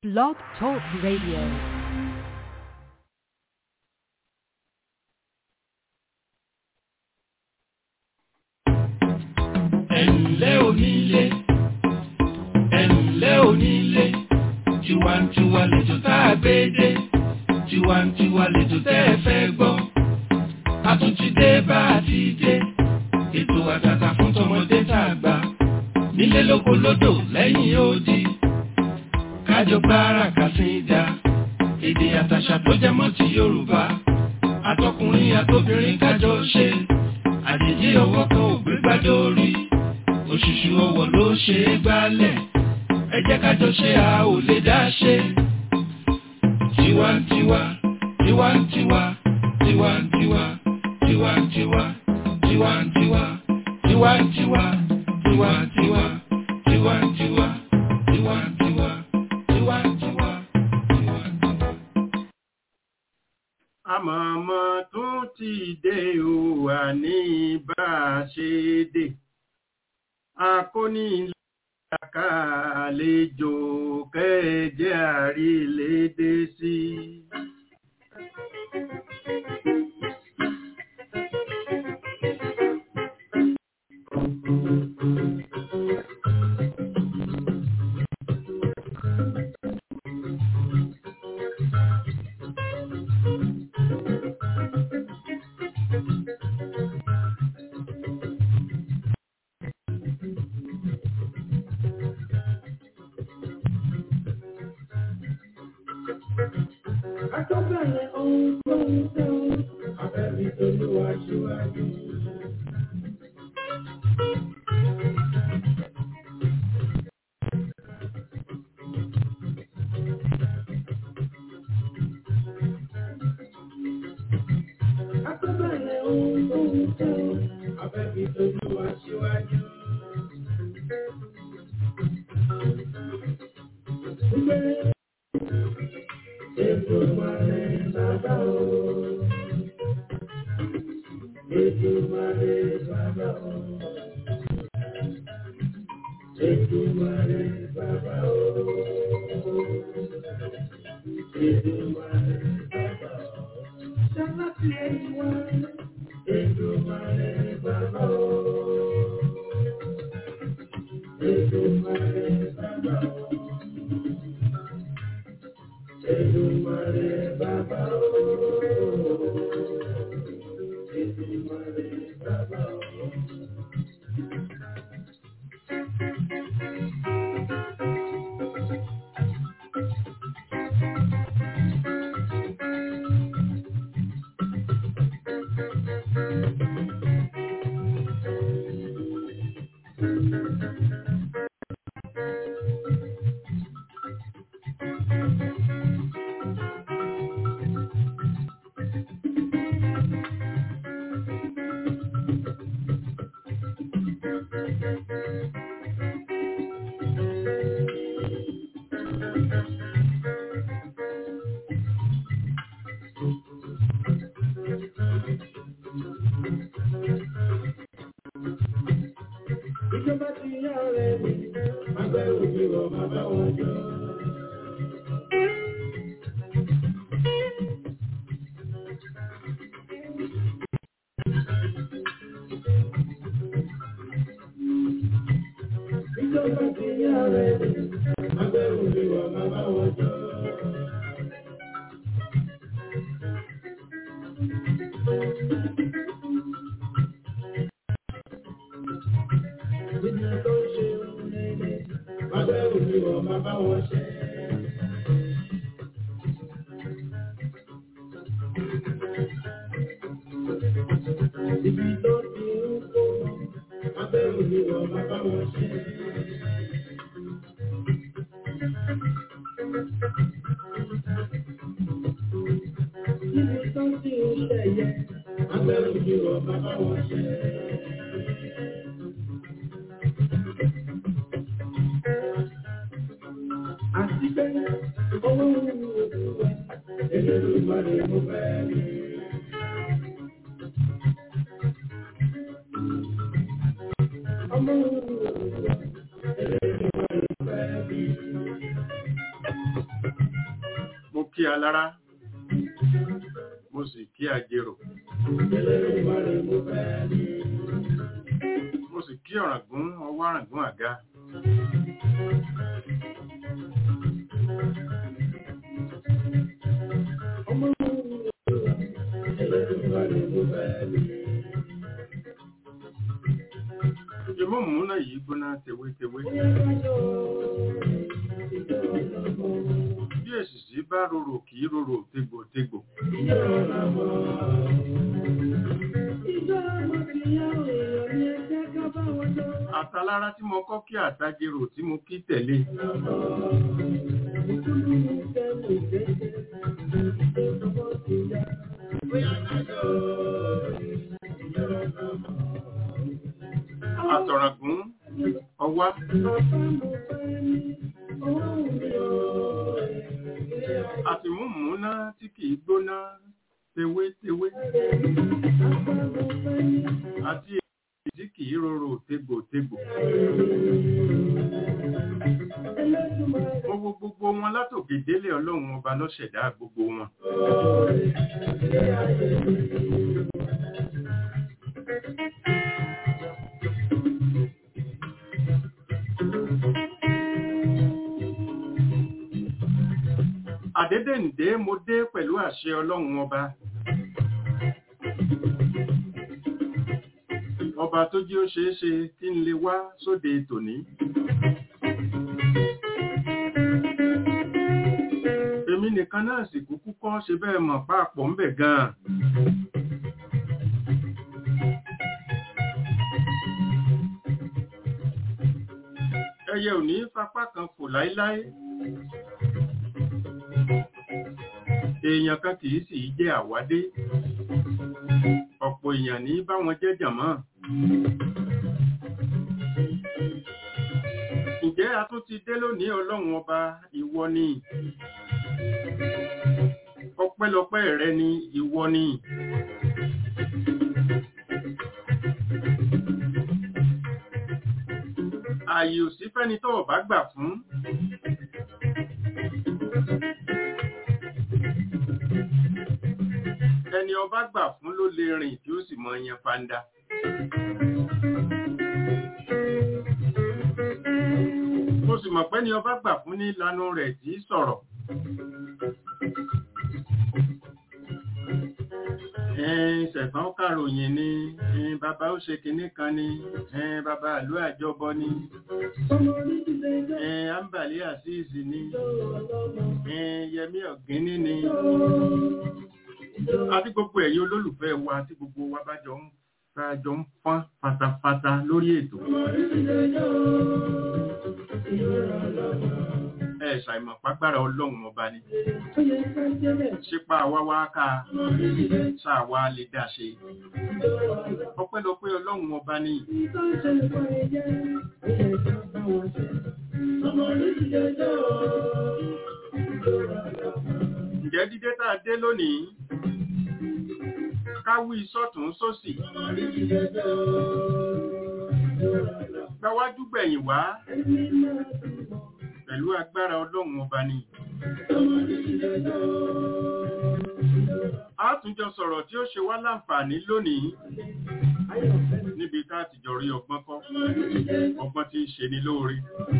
Blog Talk Radio. ẹ̀ǹlẹ́ onílé ẹ̀ǹlẹ́ onílé tiwantiwa lẹ́jọ́ tá a gbé dé tiwantiwa lẹ́jọ́ tẹ́ ẹ fẹ́ gbọ́ a tún ti dé bá a ti dé ètò àtàtà fún tọmọdé tá a gbà nílé lóko lódò lẹ́yìn odi kájọ gbára kàsíńdà èdè àtàṣà tó jẹ mọ́ ti Yorùbá àtọkùnrin àtobìnrin kájọ ṣe àjèjì ọwọ́ kan ò gbé gbádé orí òṣùṣù ọwọ́ ló ṣe é gbálẹ̀ ẹ jẹ́ kájọ ṣe a ò lè dá ṣe. tiwantiwa tiwantiwa tiwantiwa tiwantiwa tiwantiwa tiwantiwa tiwantiwa tiwantiwa tiwantiwa tiwantiwa tiwantiwa. àmọ̀mọ́ tún ti dé o wà ní bá a ṣe dé akóni ìlàkà àlejò kẹ́ẹ̀jẹ́ àrílédé sí. Àtọ́bẹ̀rẹ̀ ohun tó ń tẹ́ o, abẹ́bí tolúwa ṣíwájú. Àtọ́bẹ̀rẹ̀ ohun tó ń tẹ́ o, abẹ́bí tolúwa ṣíwájú. Gbé Èdùmàrè bàbá o. Èdùmàrè bàbá o. Èdùmàrè bàbá o. Èdùmàrè bàbá o. Sábàtì ẹ̀yìn wá. Èdùmàrè bàbá o. Èdùmàrè bàbá o. Èdùmàrè bàbá o. Èdùmàrè bàbá o. Ìjọba ti yá ọ̀rẹ́ mi, àgbẹ̀ òbí wọ̀ bàbá wọn jọ. Ìjọba ti yá ọ̀rẹ́ mi, àgbẹ̀ òbí wọ̀ bàbá wọn jọ. Ìjọba tó ń ṣe ohun rere, àgbẹ̀ òbí wọ̀ bàbá wọn ṣe. Ibi tó ti ń kó lọ, àgbẹ̀ òbí wọ̀ bàbá wọn ṣe. Ibi tó ti ń ṣẹ̀yẹ, àgbẹ̀ òbí wọ̀ bàbá wọn ṣe. Àti pé owó ń wo ìwé, èlé ló máa lè mú bẹ́ẹ̀ ni. Ọmọ ń wo ìwé, èlé ló máa lè bẹ́ẹ̀ ni. kí alára mo sì kí ajérò mo sì kí ọ̀ràngún ọwọ́ àràngún àga ìmọ̀ múná yìí gbóná tewétewé bí èsìsì bá rorò kìí rorò tegbòtegbò àtàlára tí mo kọ́ kí àtàjèrò tí mo kí tẹ̀lé àtọ̀ràngún ọwá àti múmúná tí kìí gbóná tewétewé àti èyí tí kìí rorò tegbòtegbò mo wo gbogbo wọn látòkè délé ọlọ́run ọba lọ́ṣẹ̀dá gbogbo wọn àdédéǹdé mo dé pẹ̀lú àṣẹ ọlọ́run ọba ọba tó jí ó ṣeé ṣe kí n lè wá sóde tòní èmi nìkan náà sì kúkú kọ́ ṣe bẹ́ẹ̀ mọ̀ páàpọ̀ ń bẹ̀ gan-an ẹyẹ ò ní fapá kan fò láíláí èèyàn kan kìí sì jẹ́ àwádé ọ̀pọ̀ èèyàn ní bá wọn jẹ́ jàmọ́ ǹjẹ́ a tún ti dé lónìí ọlọ́run ọba ìwọ ni ọpẹ́lọpẹ́ rẹ ni ìwọ ni ààyè ò sí fẹ́ni tó ọ̀bá gbà fún ẹni ọba gbà fún ló lè rìn tí ó sì mọ yẹn fanda mo sì mọ̀ pé ni ọba gbà fún ní ìlànà rẹ̀ tí í sọ̀rọ̀ ṣẹ̀fọ́n kàròyìn ni bàbá ó ṣe kinní kan ni bàbá àlú àjọbọ ni àǹbàlí àṣìṣì ni yẹmí ọ̀gíní ni àti gbogbo ẹ̀yin olólùfẹ́ wa tí gbogbo wa bá jọ ń jọ ń fọ́n fatafata lórí ètò ẹ ṣàìmọ̀ pàgbára ọlọ́run ọba ni ṣípa wá wá ká ṣàwá lè dá ṣe ọpẹ́lọpẹ́ ọlọ́run ọba ni ǹjẹ́ dídé tá a dé lónìí káwí sọ́tún sósì gbáwájú gbẹ̀yìn wá pẹ̀lú agbára ọlọ́run ọba ni. A tún jọ sọ̀rọ̀ tí ó ṣe wá láǹfààní lónìí níbi ká ti jọ rí ọgbọ́n kọ́, ọgbọ́n tí ń ṣe ni lóore.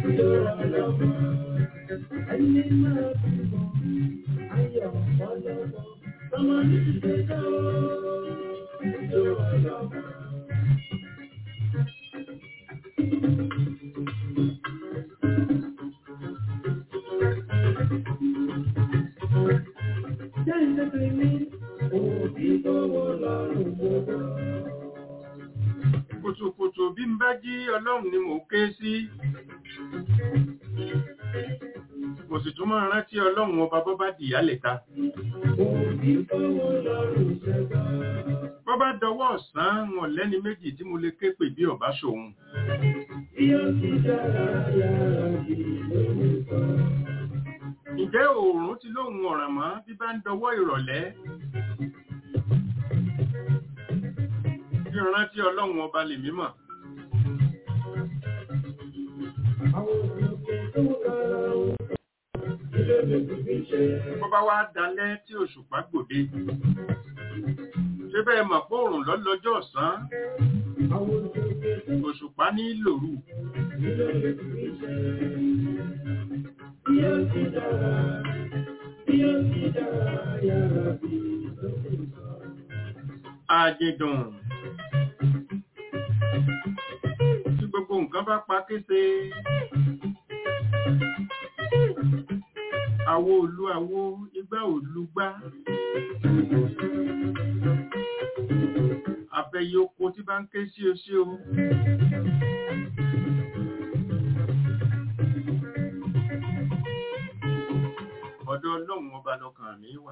Kùtùkùtù bí n bá jí ọlọ́run ni mò ń ké sí. Kò sì tún máa rántí ọlọ́run ọba bọ́ bá dìyà lẹ́ta. Bọ́ bá dọwọ́ ọ̀sán wọn lẹ́ni méjì tí mo lè ké pè bí ọ̀bá ṣòun. Ǹjẹ́ oòrùn ti lóhun ọ̀ràn mọ́ bí bá ń dọwọ́ ìrọ̀lẹ́? Bí rántí ọlọ́run ọba lè mímọ̀. bó bá wá dalẹ́ tí òṣùpá gbòde ṣé bẹ́ẹ̀ mọ̀ pé òrùn lọ́lọ́jọ́ ọ̀sán òṣùpá ní lòrù àjẹdùn tí gbogbo nǹkan bá pa kése àwo òlu àwo igbá òlu gbá abẹ́yẹ oko tí bá ń ké sí o sí o ọ̀dọ̀ ọlọ́run ọba lọ́kàn mi wà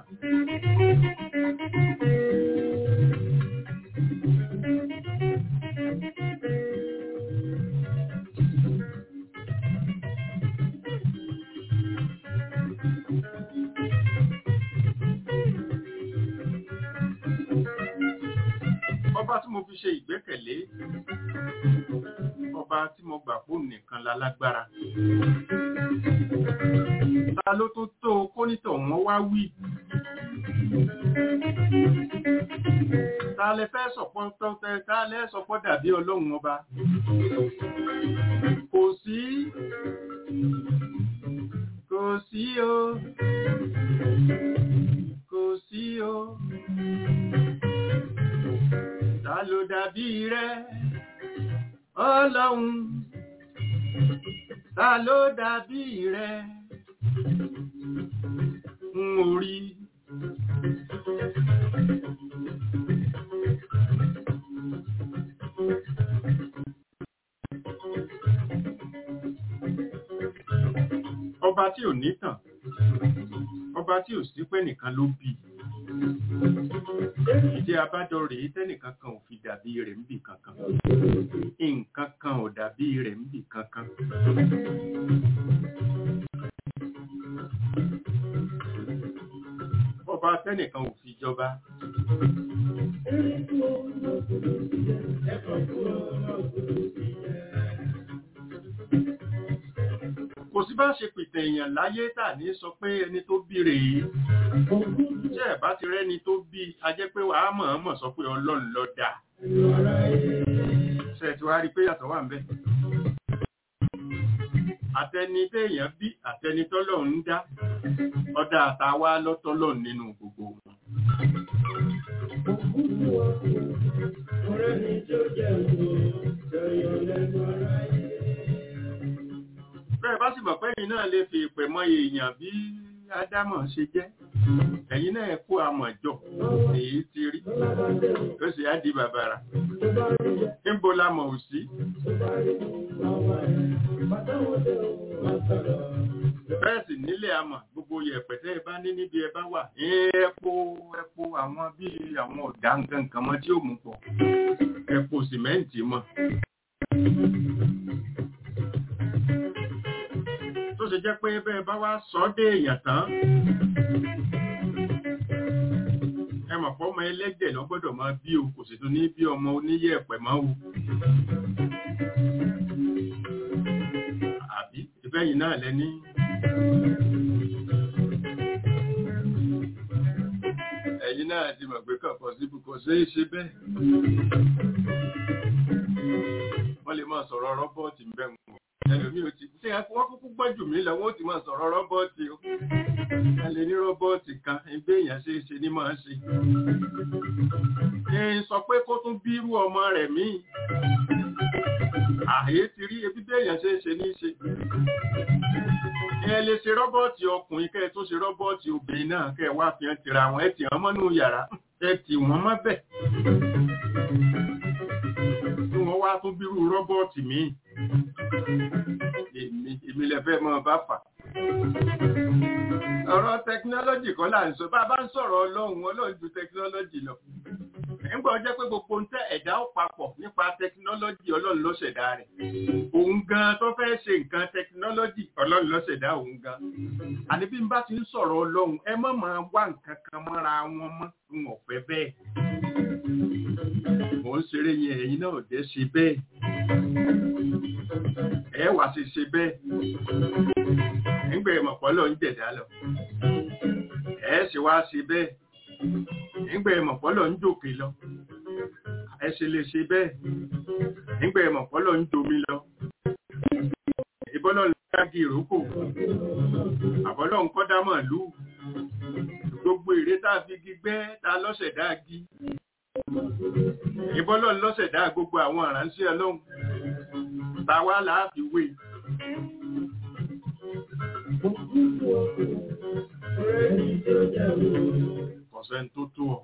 ọba tí mo fi ṣe ìgbẹ́kẹ̀lé ọba tí mo gbà fún nìkan lálágbára ta ló tó tó kónítọ̀ wọn wá wí ta lẹ fẹ́ sọ̀pọ̀ tọ́tẹ́ ta lẹ sọpọ̀ dàbí ọlọ́run ọba kò sí kò sí o kò sí o ta ló dàbí rẹ ọlọ́run ta ló dàbí rẹ ń orí ọba tí ò nítàn ọba tí ò sí pé nìkan ló bí ìdí abájọ rèé tẹ́nìkan kan ò fi dàbí rẹ̀ níbì kankan nǹkan kan ò dàbí rẹ̀ níbì kankan ọba tẹ́nìkan ò fi jọba kò sí bá ṣe pìtẹ̀ èèyàn láyé tà ní sọ pé ẹni tó bí rèé jẹ́ ẹ̀ bá ti rẹ́ni tó bí a jẹ́ pé wàá mọ̀ọ́mọ̀ sọ pé ọlọ́run ló dá ṣe ti wá rí pé yàtọ̀ wà ń bẹ̀ àtẹni téèyàn bí àtẹni tọ́lọ́run ń dá ọ̀dà àtàwá lọ́tọ́lọ́run nínú gbogbo wọn. bẹ́ẹ̀ bá sì mọ̀ pé ẹ̀yin náà lè fi ìpè mọ èèyàn bí ádámọ̀ ṣe jẹ́ ẹ̀yin náà kó àmọ̀jọ èyí ti rí ó sì á di bàbàrà níbo la mọ̀ ò sí. bẹ́ẹ̀ sì nílé àmọ̀ gbogbo yẹ̀pẹ̀ tẹ́ ẹ bá ní níbi ẹ bá wà ẹ̀ẹ́pọ̀ ẹ̀pọ̀ àwọn bíi àwọn ọ̀dà nǹkan kan mọ́ tí ó mú pọ̀ ẹ̀pọ̀ sìmẹ́ǹtì mọ́. tó ṣe jẹ́ pé bẹ́ẹ̀ bá wá sọ dé èèyàn tán ẹ mọ̀ pọ́ ọmọ ẹlẹ́jẹ̀ lọ gbọ́dọ̀ máa bí o kò sì tún ní bí ọmọ oníyẹ̀pẹ̀ máa o àbí ìfẹ́yìn náà lẹ́ní ẹ̀yin náà ti mọ̀ pé kọ̀ọ̀kan síbù kò ṣe é ṣe bẹ́ẹ̀ wọ́n lè máa sọ̀rọ̀ rọ́bọ́ọ̀tì bẹ́ẹ̀ mú ẹlòmí ò ti ṣe wọ́n kúkú gbọ́ jù mí lọ wọ́n ti máa sọ̀rọ̀ rọ́bọ́ọ̀tì o a lè ní rọ́bọ́ọ̀tì kan ẹgbẹ́ èèyàn ṣe é ṣe ní máa ṣe ẹ sọ pé kó tún bírú ọmọ rẹ̀ míì àyè ti rí ebi bí èèyàn ṣe é ṣe ní ṣe ẹ lè ṣe rọ́bọ́ọ̀tì ọkùnrin kẹ́ ẹ tó ṣe rọ́bọ́ọ̀tì obìnrin náà kẹ́ ẹ wá fi hàn tìra wọn ẹ tì wọ́n mọ́nú yàrá ẹ tì wọ́n mọ́ bẹ̀ tí wọ́n wá tún bírú rọ́bọ́ọ̀tì míì èmi èmi lè fẹ́ mọ́ bá fà. ọ̀rọ̀ tẹkinọ́lọ́jì kan là ń sọ bá a bá ń sọ̀rọ̀ ọlọ́run ọlọ́run ju tẹkinọ́lọ́jì lọ. nígbà ó jẹ́ pé gbogbo ń tẹ́ ẹ̀dá ó papọ̀ nípa tẹkinọ́lọ́jì ọlọ́run ló ṣẹ̀dá rẹ̀. òun gan tó fẹ́ ṣe nǹkan tẹkinọ́lọ́jì ọlọ́run ló ṣẹ̀dá òun gan. àní bí n bá ti ń sọ̀rọ̀ ọlọ́run ẹ má máa wá nǹkan kan mọ́ra wọn mọ́ ń ọ̀fẹ́ bẹ́ẹ̀. mò ń ṣeré yẹn ẹ̀yin náà dé ṣe bẹ́ẹ̀ ẹ wá sí ṣe bẹ́ẹ̀ nígbà ìmọ̀pọ̀lọ̀ ń jẹ̀dá lọ ẹ ṣe wá sí bẹ́ẹ̀ nígbà ìmọ̀pọ̀lọ̀ ń jòkè lọ ẹ ṣe lè ṣe bẹ́ẹ̀ nígbà ìmọ̀pọ̀lọ̀ ń jomi lọ ìbọ́lọ̀ ń dági ìrókò àbọ́lọ̀ ń kọ́dá màálù gbogbo èrè tá a fi gi gbẹ́ ta lọ́sẹ̀dá gi ìbọ́lọ̀ ń lọ́sẹ̀dá gbogbo àwọn àránṣẹ́ ọlọ́run ta wá láàfi wé kọ̀sẹ̀ tó tó ọ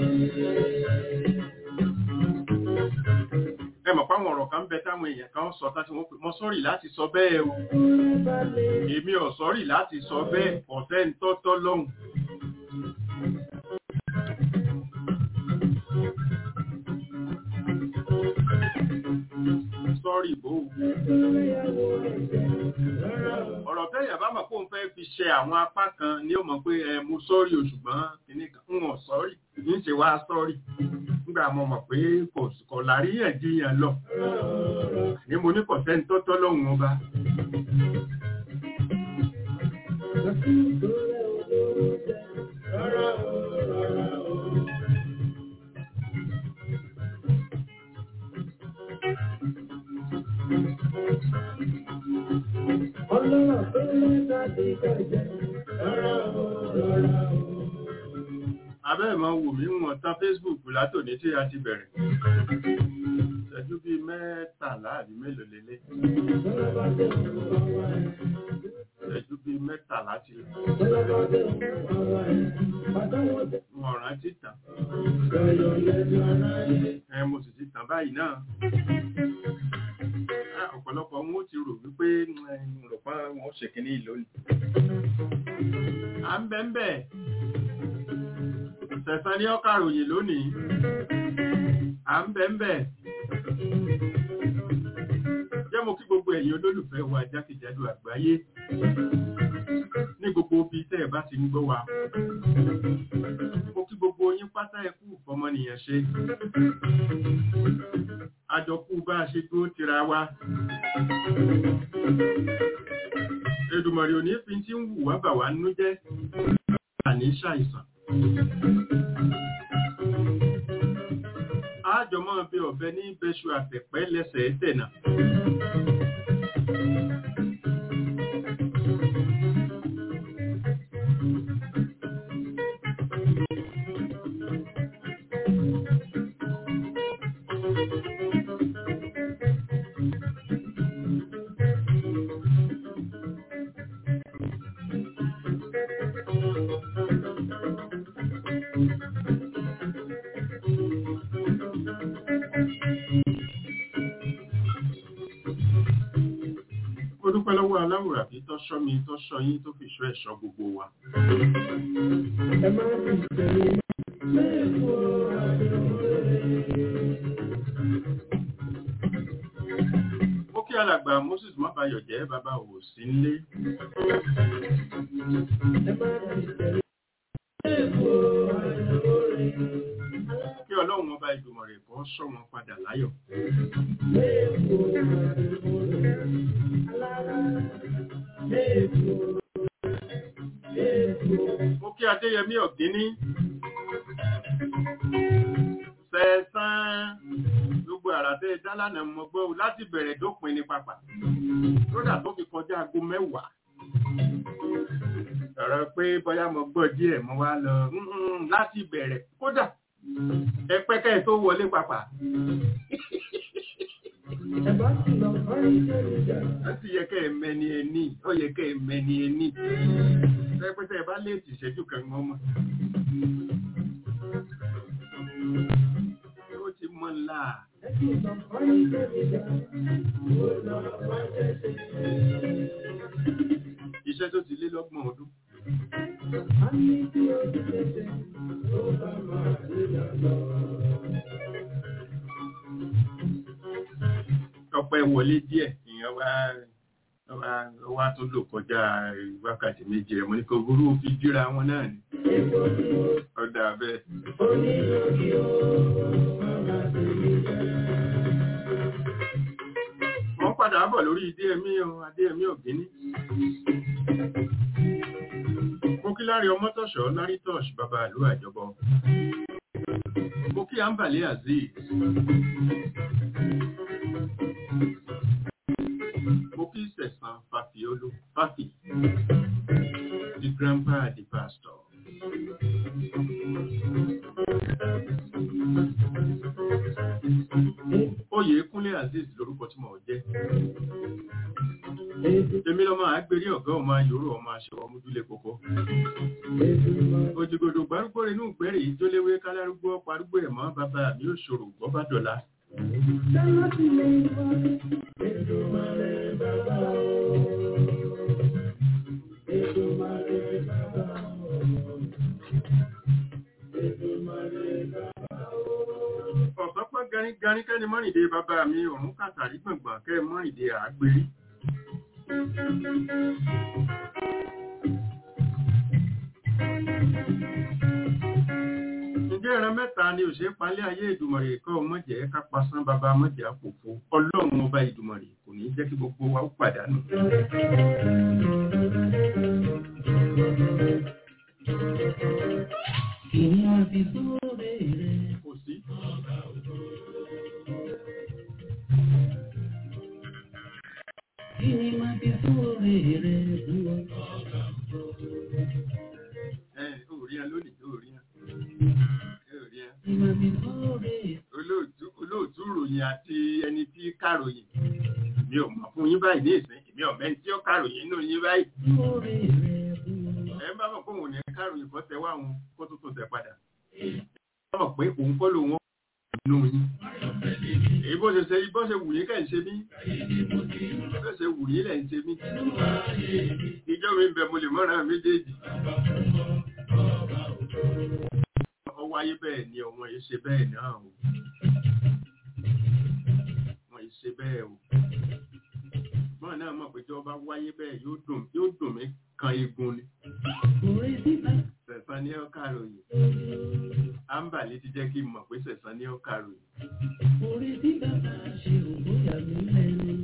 ẹ mọ̀ páwọn ọ̀rọ̀ kan ń bẹ táwọn èèyàn kan sọ tá tí wọ́n pè mọ́ sọ́rì láti sọ bẹ́ẹ̀ o èmi ò sọ́rì láti sọ bẹ́ẹ̀ ọ̀sẹ̀ ń tọ́tọ́ lọ́hùn sọ́rì bò ó ọ̀rọ̀ tẹ́yà bá mọ̀ pé òun fẹ́ fi ṣe àwọn apá kan ni ó mọ̀ pé ẹ mo sọ́rì o ṣùgbọ́n kìíní kan ń wọ̀n sọ́rì kì í ṣe wá sọ́rì nígbà mo mọ̀ pé kò láríyànjiyàn lọ ní mo ní kọ̀sẹ́ni tó tọ́ lọ́hùn ọba. Ọlọ́rọ̀ tó lẹ́ta ti kọjá, rárá o, rárá o abẹ́ ìmọ̀ wù mí wọ̀n tán Facebook látòní tí a ti bẹ̀rẹ̀ ìṣẹ́jú bíi mẹ́tàlá àbí mélòó lélẹ̀ ìṣẹ́jú bíi mẹ́tàlá ti wọ̀n rántí tàn ẹ mo sì ti tàn báyìí náà ọ̀pọ̀lọpọ̀ wọn ó ti rò wípé rọ̀pá wọn ó ṣèkíní ìlónìí à ń bẹ́ ń bẹ́ẹ̀ Tẹ̀sán ní ọ́kà ròyìn lónìí. À ń bẹ̀ ń bẹ̀. Jẹ́ mo kí gbogbo ẹ̀yin olólùfẹ́ wa jákèjádò àgbáyé. Ní gbogbo ibi tẹ́ ẹ bá ti ń gbọ́ wa. Mo kí gbogbo yín pátá ẹkú fọmọnìyàn ṣe. Àjọkú bá a ṣe dúró tira wa. Èdùmọ̀rì òní fi tí ń wù wá bà wá nínú jẹ́. Àní ṣàìsàn. Àjọmọ́ bí ọ̀bẹ ní bẹ́ṣu àtẹ̀pẹ́ lẹ́sẹ̀ tẹ̀nà. dúpẹ́ lọ́wọ́ aláwòrán bí tó ṣọ́ mi tó ṣọ́ yín tó fi ṣọ́ ẹ̀ṣọ́ gbogbo wa. Ẹ máa ń fi tẹ̀lé lẹ́ẹ̀kọ́ Ó kí alàgbà Moses Mábayọ̀ jẹ́ bàbá òwò sí nílé. Ẹ máa ń fi tẹ̀lé lẹ́ẹ̀kọ́ Kí ọlọ́run ọba ìgbìmọ̀ rẹ̀ kọ́ ṣọ́ wọn padà láyọ̀. Mo kí Adéyẹmí Ọ̀gíní. Sẹ̀sán gbogbo àràtẹ́ dálánà mọ̀ gbọ́ láti bẹ̀rẹ̀ dópin ní pápá. Lódà tó fi kọjá aago mẹ́wàá. Ọ̀rọ̀ pé bóyá mo gbọ́ díẹ̀ mo wá lọ láti bẹ̀rẹ̀ kódà ẹ pẹ́kẹ́ tó wọlé pápá. Ẹ̀bá sì lọ fárí jẹ́ ìjà. Láti yẹ kẹ́ ẹ mẹni ẹni, ó yẹ kẹ́ ẹ mẹni ẹni. Pẹ́pẹ́tẹ́ ẹ bá léètì ìṣẹ́jú kan mọ́ mọ́. Ó ti mọ́ ńlá. Ẹ sì lọ fárí jẹ́ ìjà. Ó lọ wá jẹ́ Iṣẹ́ tó ti lé lọ́gbọ̀n ọdún. A ní kí ó ti tẹ̀sẹ̀, ó bá máa rí lọ. Ọpẹ́ wọlé díẹ̀, ìyẹn wá wá wá tó lò kọjá wákàtí méjì rẹ̀. Mo ní kò burú fi jíra wọn náà ni. Epo ni ó Ọ̀dà bẹ́ẹ̀. onílòdì ó máa ti rí jẹ́. Wọ́n padà bọ̀ lórí adéẹmí o adéẹmí ògínní mo kí lárí ọmọtọ̀ṣọ́ lárí tọ́ṣ bàbá ìlú àjọbọ mo kí àǹbàlẹ̀ azeez mo kí sẹ̀sán fàfiolú fàfi the grandpa the pastor. Oyè Kúnlé Azeez lorúkọ tí mo jẹ́. Èmi lọ́mọ àgbèrè ọ̀gá ọmọ ayòrò ọmọ aṣọ ọmọdúlé kókó. Òjìgòdò gbárùgbò inú ìgbẹ́rẹ̀ yìí tó léwé kálárúgbó parúgbó ẹ̀ mọ́ bàbá mi ò ṣòro gbọ́ bá dọ̀la. Ọ̀sán pẹ́ garígarí kẹ́ni mọ́rìndé bàbá mi òun kàtàrí gbọ̀ngbọ̀n kẹ́ mọ́rìndé àgbèrí. Ǹjẹ́ ìran mẹ́ta ni òṣè palẹ́ ayé ìdùmọ̀rè kọ́ mọ̀jẹ̀ ká pasán bàbá mọ̀jẹ̀ àpòfo ọlọ́run ọba ìdùmọ̀rè kò ní jẹ́ kí gbogbo wa ó pàdánù. Ìyá fi sóre rẹ̀. Kò sí. Kí ni máa fi sóre rẹ̀ dúró? Ẹ ò rí ẹ lónìí, ò rí ẹ. Ẹ ò rí ẹ. Kí ni máa fi sóre? Olóòtú olóòtú ròyìn àti ẹni tí kàròyìn. Mi ò mọ̀ fún yín báyìí ní ìsìn, èmi ọ̀mẹ́ tí ó kàròyìn nínú yín báyìí. Sóre rẹ̀ dúró. Ẹ bá mọ̀ pé òun ní kàròyìn kọ́ tẹ wá òun kó tó tó tẹ padà. Ẹ bá mọ̀ pé òun kọ́ lòun nínú yín. Èyí bó ṣe ṣe bó ṣe wù yín kẹ́ ń ṣe mí. Bó ṣe wù yín lẹ̀ ń ṣe mí. Ìjọ mi ń bẹ mo lè mọ́ra méjèèjì. Ọ wáyé bẹ́ẹ̀ ni ọmọ yìí ṣe bẹ́ẹ̀ náà o. Wọ́n yìí ṣe bẹ́ẹ̀ o. Mọ́ náà mọ̀ pé tí wọ́n bá wáyé bẹ́ẹ̀ yóò dùn yóò dùn mí kan egun ni. Òwe síta. Sẹ̀sán ní ọ̀ka ròyìn. Ámbàlí ti jẹ́ kí n mọ̀ pé sẹ̀sán ní ọ̀ka ròyìn. Orí tí bàbá ṣe òbóyà mi lẹ́nu.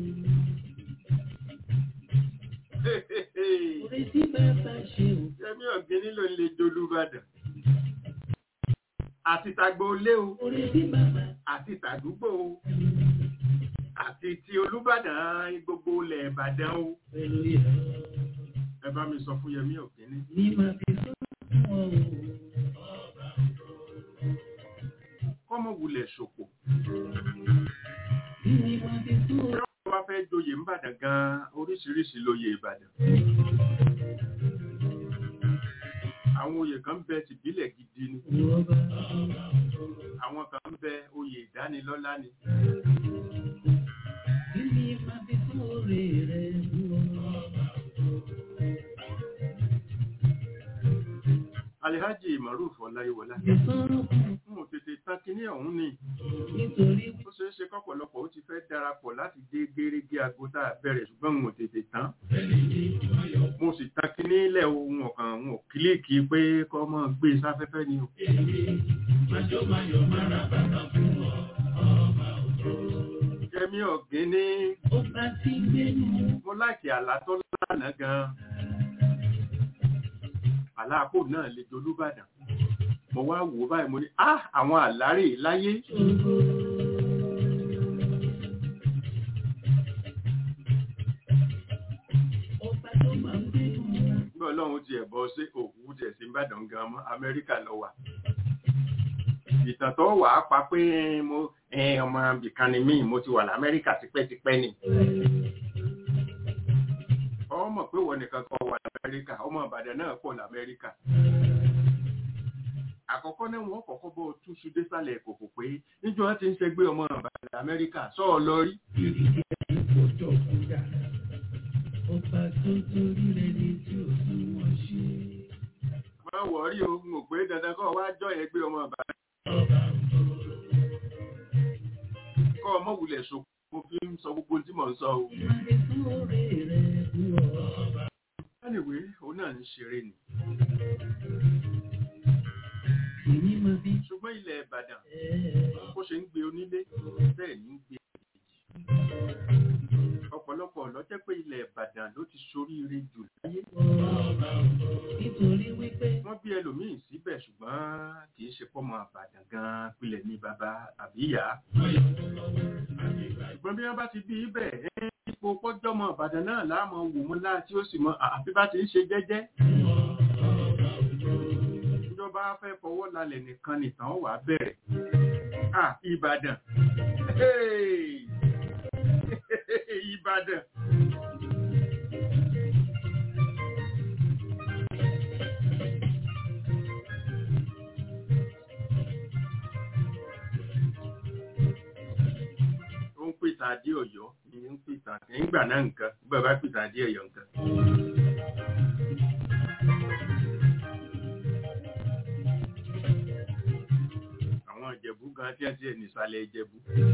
Orí tí bàbá ṣe ò. Yẹ́mí ọ̀gbìn ló ń le jolúbàdàn. Àti tàgbò lé o, Orí tí bàbá àti tàdúgbò o, àti ti Olúbàdàn gbogbo ilẹ̀ Ìbàdàn o. pẹ̀lú ìyá. Ẹ bá mi sọ fún Yẹmí ọ̀gbìn Ní máa fi sóre fún ọ o. kọ́mọ wulẹ̀ ṣòpò. Kí ni máa fi sóre? Wọ́n bá fẹ́ joyè Ìbàdàn gan-an oríṣiríṣi lóye Ìbàdàn. Àwọn oyè kan bẹ tìbílẹ̀ gidi ni. Ìwọ́ba. Àwọn kan bẹ oyè ìdánilọ́lá ni. Kí ni máa fi sóre rẹ̀ dúró? Alihaji Maruf Ọláyíwọlá. Ìsọ̀rọ̀ kan N ò tètè tán kíní ọ̀hún ni. nítorí Ó ṣeé ṣe kọ́pọ̀lọpọ̀ ó ti fẹ́ darapọ̀ láti dé gérégé aago tá a bẹ̀rẹ̀ ṣùgbọ́n n ò tètè tán. Mo sì tán kíní ilẹ̀ ohun ọ̀kan n ò kílíìkì pé kọ́ mọ́ gbé sáfẹ́fẹ́ ni o. Yẹmí ọ̀gbìn ní ó bá ti gbénu. mo láìkì àlá tó lánàá gan-an. Àlá àpò náà lè dolúbàdàn. Mo wá wò ó báyìí mo ní, ah àwọn àlárè láyé. Ọba tó máa ń gbénu. Bí Ọlọ́run ti ẹ̀bọ sí òkú tẹ̀ sí Ìbàdàn gan mọ́ Amẹ́ríkà lọ wà. Ìtàn tó wà á pa pé mo ẹ, ọmọ ibìkan ni mí mo ti wà l'Amẹ́ríkà tipẹ́tipẹ́ ni. Ọmọ pé wọ́n nìkan kọ́ wà l'Amẹ́ríkà, ọmọ Ìbàdàn náà pọ̀ l'Amẹ́ríkà. Àkọ́kọ́ náà wọ́n kọ́kọ́ bọ́ túṣu désàlẹ̀ kòkò pé níjọ́ wọn ti ń ṣẹgbẹ́ ọmọ Ìbàdàn Amẹ́ríkà sọ́ọ̀ lọ rí. Ọba tó torí rẹ̀ ní tí ò fún wọn ṣe. Má wọ̀rí o, n ò pé dandan kọ́ wá jọ ẹgbẹ́ ọmọ Ìbàdàn. Kọ́ ọmọ wulẹ̀ so mo fi ń sọ gbogbo tí mò ń sọ o. Máa fi sóre rẹ̀ dúró. Anyway, òun náà ń ṣeré ni. Kí ni máa fi Ṣùgbọ́n ilẹ̀ Ìbàdàn, ẹ̀ bó ṣe ń gbé onílé, bẹ́ẹ̀ ní ń gbé àjèjì. Ó ìbàdàn ló ti soríire jù láyé nítorí wípé wọ́n bí ẹlòmíín síbẹ̀ ṣùgbọ́n kì í ṣe pọ́mọ àbàdàn gan-an pilẹ̀ ní bàbá àbí ìyá ṣùgbọ́n bí wọ́n bá ti bí ibẹ̀ ẹ́ ipò pọ́jọ́mọ àbàdàn náà láàmú wò mú láà tí ó sì mọ àfi bá ti ń ṣe jẹ́jẹ́ ìjọba fẹ́ fọwọ́ lálẹ̀ nìkan nìkan wà bẹ̀rẹ̀ ah ìbàdàn Hey! ìbàdàn ó ń pèsè adé ọ̀yọ́ ní ń pèsè àti nígbà náà nǹkan nígbà bá pèsè adé ọ̀yọ́ nǹkan. àwọn ìjẹ̀bú gan tí wọ́n ti ẹ̀ nìsàlẹ̀ ìjẹ̀bú.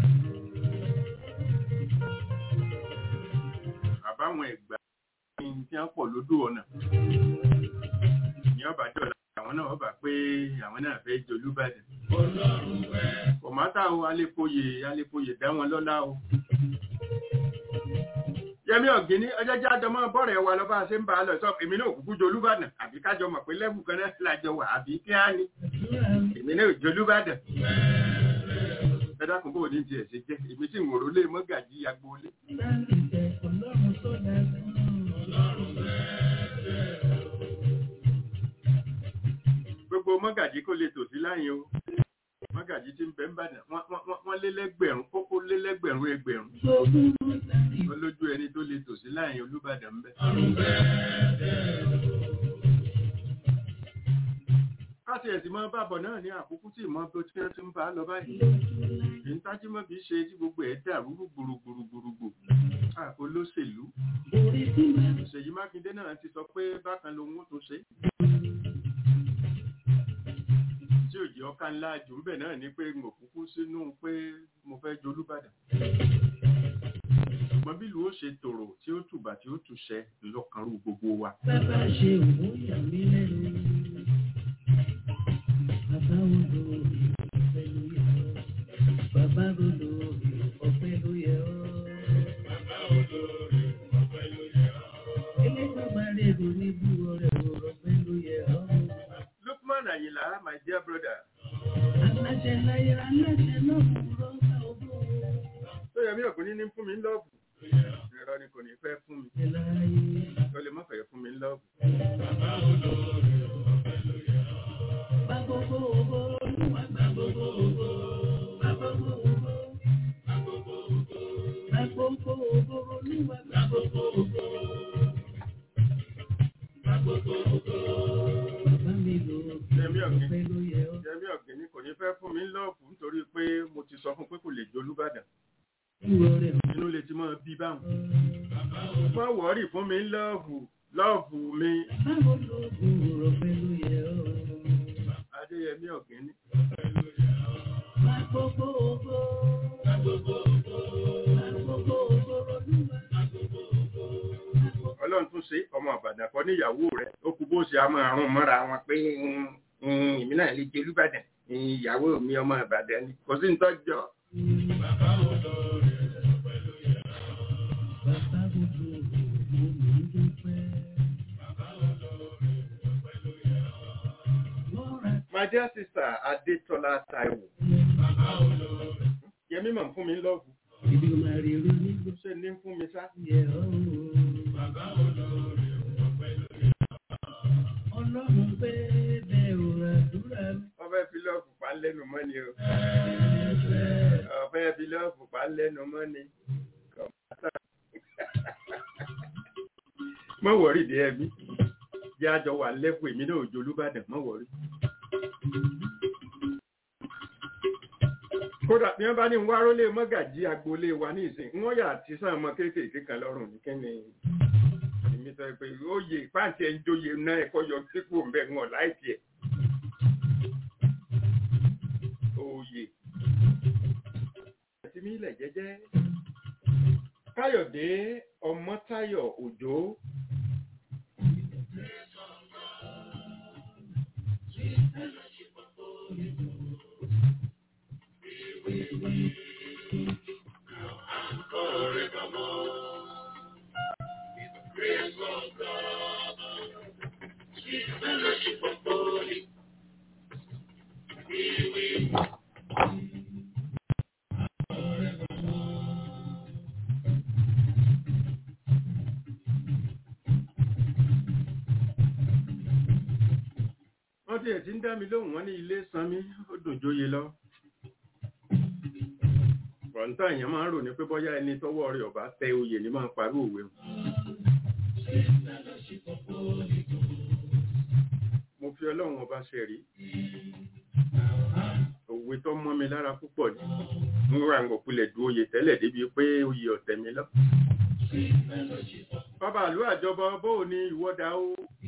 àbáwọn ẹ̀gbá ní tí wọ́n pọ̀ lódò ọ̀nà. ní ọba dọ̀la àwọn náà ọba pé àwọn náà fẹ́ jolúbàdàn. kọ̀mátà o alépoyè alépoyè dá wọn lọ́lá o. Yẹmí ọ̀gíní ọjọ́ jẹ́ àjọmọ́ bọ́ọ̀rẹ̀ wa lọ bá a ṣe ń bá a lọ sọ èmi náà kúkú jolúbàdàn àbí kájọ mọ̀ pé lẹ́bù kan náà lájọ wà àbí kí á ní èmi náà jolúbàdàn. ẹ dákun bó o ní tiẹ̀ ṣe jẹ́ èmi tí ń wòrò lé mọ́gàjí agboolé. láti tẹ ọlọ́run tó dájú. gbogbo mọ́gàjí kó lè tòsí láyìn o mọ́gàjí tí ń bẹ ń bàdàn wọ́n- wọ́n wọ́n- wọ́n lé lẹ́gbẹ̀rún kókó lé lẹ́gbẹ̀rún ẹgbẹ̀rún Gbogbo láti olójú ẹni tó lè tòsí láyìn olúbàdàn ń bẹ. káṣí ẹ̀sìn máa bàbọ̀ náà ní àkókò tí ìmọ̀ tó tí wọ́n ti ń bá a lọ báyìí. èyí ń tájú mọ́ bí ṣe tí gbogbo ẹ̀ dàrú gbùrùgbùrùgbùrùgbù. Ah, olóṣèlú orí tí máa Ṣèyí Mákindé náà ti sọ pé bákan lòun ó tún ṣe. tí òjì ọkà ńlá jù ńbẹ̀ náà ni pé mo kúkú sínú pé mo fẹ́ jolúbàdàn. ṣùgbọ́n bí ìlú ó ṣe tòrò tí ó tùbà tí ó tùṣẹ lọ́kànrú gbogbo wa. bàbá ṣe òun yà mí lẹ́nu. Bàbá odò ọ̀pẹ ló yẹ ọ́. Bàbá odò ọ̀pẹ ló yẹ ọ́. Elégbọ́n máa rí èrò ní bú ọ̀rẹ́ ọ̀pẹ ló yẹ ọ́. Lukman Ayinla my dear brother Aláṣẹ láyé aláṣẹ náà kúrò ká ogún. tó yẹ mí ọ̀gbìn ní fún mi ń lọ́ọ̀bù. ìrọ̀ ni kò ní fẹ́ fún mi Aláṣẹ láyé. tó lè má fẹ́ fún mi ń lọ́ọ̀bù. Bá gbogbo ògo olúwa gbá gbogbo ògo. Bá gbogbo ògo. Bá gbogbo ògo olúwa gbá gbogbo ògo. Bá gbogbo ògo. Bàbá mi lò Yẹmí ọ̀gbìn ọ̀pẹ ló yẹ ọ́. Yẹmí ọ̀gbìn ni kò ní fẹ́ fún mi ń lọ́ọ̀bù nítorí pé mo ti sọ fún pé kò lè jolúbàdàn. Ìwọ rẹ̀ inú lè ti máa bí báwọn. Má wọ́ọ̀rì fún mi lọ́ọ̀bù lọ́ọ̀bù mi. báwo ló gùn ọ̀pẹ ló yẹ ọ́. Adéyẹmí ọ̀gẹ́ni. Bá gbogbo ògo. Bá gbogbo ògo. Bá gbogbo ògo olúwa. Bá gbogbo ògo. Bá gbogbo Ọlọ́run tún ṣe ọmọ àbàdàn kan níyàwó rẹ̀. Ó kú bó ṣe àmọ́ àrùn mọ́ra wọn pé mm, mm, èmi náà lè jẹ Olúbàdàn. Mm, Ìyàwó mi ọmọ Ìbàdàn ni. Kò sí nítọ́jọ́. Bàbá gbogbo mo mò ń dúpẹ́. Lọ́ra My dear sister Adétọ́lá Táíwò. Yẹmí mọ̀ ń fún mi lọ́ọ̀bù. ìdí máa rí rí nígbà Ṣé ní ń fún mi sá? yẹ ọ́. Ọlọ́run pé bẹ́ẹ̀ ò àdúrà mi. Wọ́n fẹ́ fi lọ́ọ̀bù pa ń lẹ́nu mọ́ ni o. Ẹ̀fẹ̀. Wọ́n fẹ́ fi lọ́ọ̀bù pa ń lẹ́nu mọ́ ni. Mọ̀ wọ̀rí dé ẹbí. Jẹ́ àjọ wà lẹ́kùn èmi náà òjò Olúbàdàn mọ̀ wọ̀rí. Kódà bí wọ́n bá ní wá rólé mọ́gàjí agboolé wa ní ìsìn, wọ́n yà àti sàn ọmọ kéékèèké kan lọ́rùn ní kíni. Èmi sọ pé oyè pàǹtí ẹ̀ ń jóye náà ẹ̀kọ́ yọ sípò ń bẹ̀ wọn láìpẹ́ ẹ̀. Oyè. Ẹ̀sìn mi ilẹ̀ jẹ́jẹ́. Káyọ̀dé Ọmọ́táyọ̀ Òjó. tí ẹ̀ ti ń dá mi lóhùn wọn ní ilé sanmi ó dùn jóye lọ pọ̀ǹtà èèyàn máa ń rò ní pé bọ́yá ẹni tọ́wọ́ rẹ̀ ọ̀bá tẹ oyè ní máa ń parí òwe o. mo fi ọlọ́run ọba ṣe rí òwe tó mọ́ mi lára púpọ̀ ni mo ra ń gòkulẹ̀ du oyè tẹ́lẹ̀ débi pé oyè ọ̀tẹ̀ mi lọ. bàbá àlú àjọbọ bóò ni ìwọ́dà ó.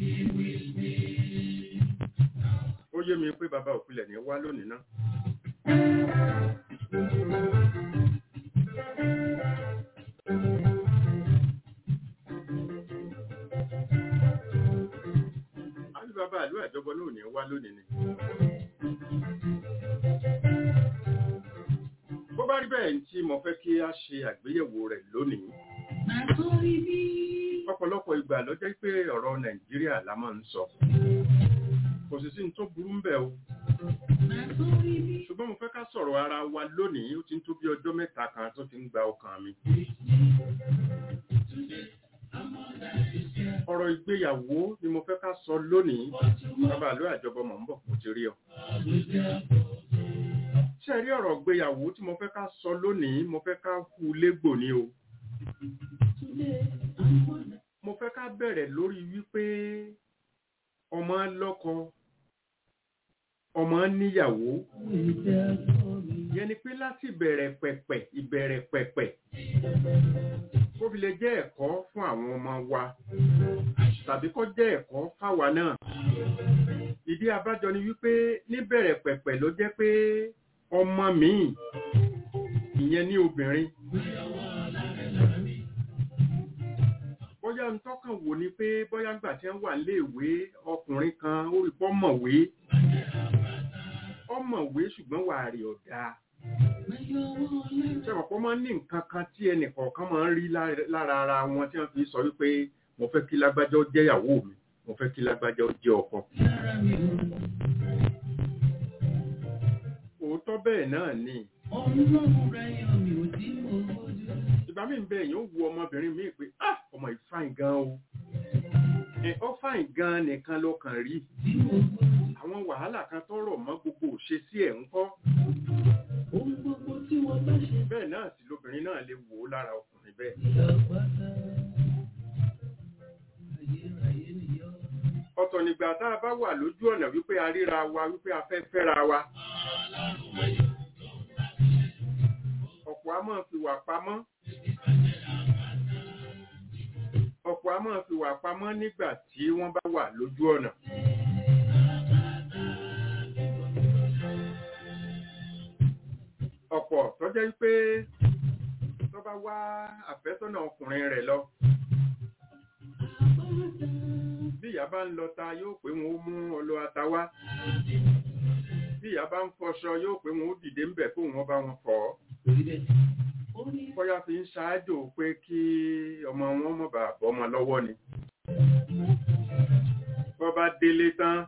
ó yé mi pé bàbá òkulẹ̀ ní wá lónìí náà. àbí bàbá àlú àjọbọ náà ò ní wá lónìí ni. bó bá rí bẹ́ẹ̀ tí mo fẹ́ kí a ṣe àgbéyẹ̀wò rẹ̀ lónìí. ọ̀pọ̀lọpọ̀ ìgbà ló jẹ́ pé ọ̀rọ̀ nàìjíríà la máa ń sọ. kò sì sí ní tó burú ń bẹ̀ o. ṣùgbọ́n mo fẹ́ ká sọ̀rọ̀ ara wa lónìí ó ti ń tó bí ọjọ́ mẹ́ta kan tó ti ń gba ọkàn mi. ọ̀rọ̀ ìgbéyàwó ni mo fẹ́ ká sọ lónìí bàbá àlọ́ àjọbọ mọ̀ ń bọ̀ mo ti rí ọ. ṣé ẹ rí ọ̀rọ̀ ìgbéyàwó tí mo fẹ́ ká sọ lónìí mo fẹ́ ká hu légbò ni o. mo fẹ́ ká bẹ̀rẹ̀ lórí wípé ọmọ lọ́kọ ọmọ níyàwó yẹn ni pé láti ìbẹ̀rẹ̀ pẹ̀pẹ̀ ìbẹ̀rẹ̀ pẹ̀pẹ̀ kó fi lè jẹ́ ẹ̀kọ́ fún àwọn ọmọ wa tàbí kó jẹ́ ẹ̀kọ́ fáwa náà ìdí abájọ ni wípé níbẹ̀rẹ̀ pẹ̀pẹ̀ ló jẹ́ pé ọmọ míì ìyẹn ní obìnrin bóyá ń tọ́kàn wò ni pé bóyá ń gbà tí wọ́n wà léèwé ọkùnrin kan ó rí pọ́ mọ̀wé ọmọwé ṣùgbọ́n wà rí ọ̀dà ṣẹ́wọ̀pọ̀ máa ń ní nǹkan kan tí ẹnì kọ̀ọ̀kan máa ń rí lára ara wọn tí wọ́n fi sọ wípé mo fẹ́ kí lágbájá ó jẹ́ ìyàwó mi mo fẹ́ kí lágbájá ó jẹ́ ọkọ. òótọ́ bẹ́ẹ̀ náà ni. ìgbà míì ń bẹ èèyàn ó wu ọmọbìnrin míì pé ah ọmọ yìí fáìn gan o ó fáìn gan nìkan ló kàn rí àwọn wàhálà kan tọrọ mọ́ gbogbo òṣè sí ẹ̀ ń kọ́. bẹ́ẹ̀ náà sì lóbìnrin náà lè wò ó lára ọkùnrin bẹ́ẹ̀. ọ̀tọ̀ nígbà tá a bá wà lójú ọ̀nà wípé a ríra wa wípé a fẹ́ fẹ́ra wa. ọ̀pọ̀ a máa fi wà pamọ́. ọ̀pọ̀ a máa fi wà pamọ́ nígbà tí wọ́n bá wà lójú ọ̀nà. ọ̀pọ̀ tó jẹ́ pé tó bá wá àfẹ́sọ́nà ọkùnrin rẹ̀ lọ. bí ìyá bá ń lọ ta yóò pé wọn ó mú ọlọ ata wá. bí ìyá bá ń fọṣọ yóò pé wọn ó dìde ń bẹ̀ kó wọn bá wọn fọ̀ ọ́. bóyá fi ń ṣáájò pé kí ọmọ wọn mọ̀ bá bọ́mọ lọ́wọ́ ni. bọ́ bá délé tán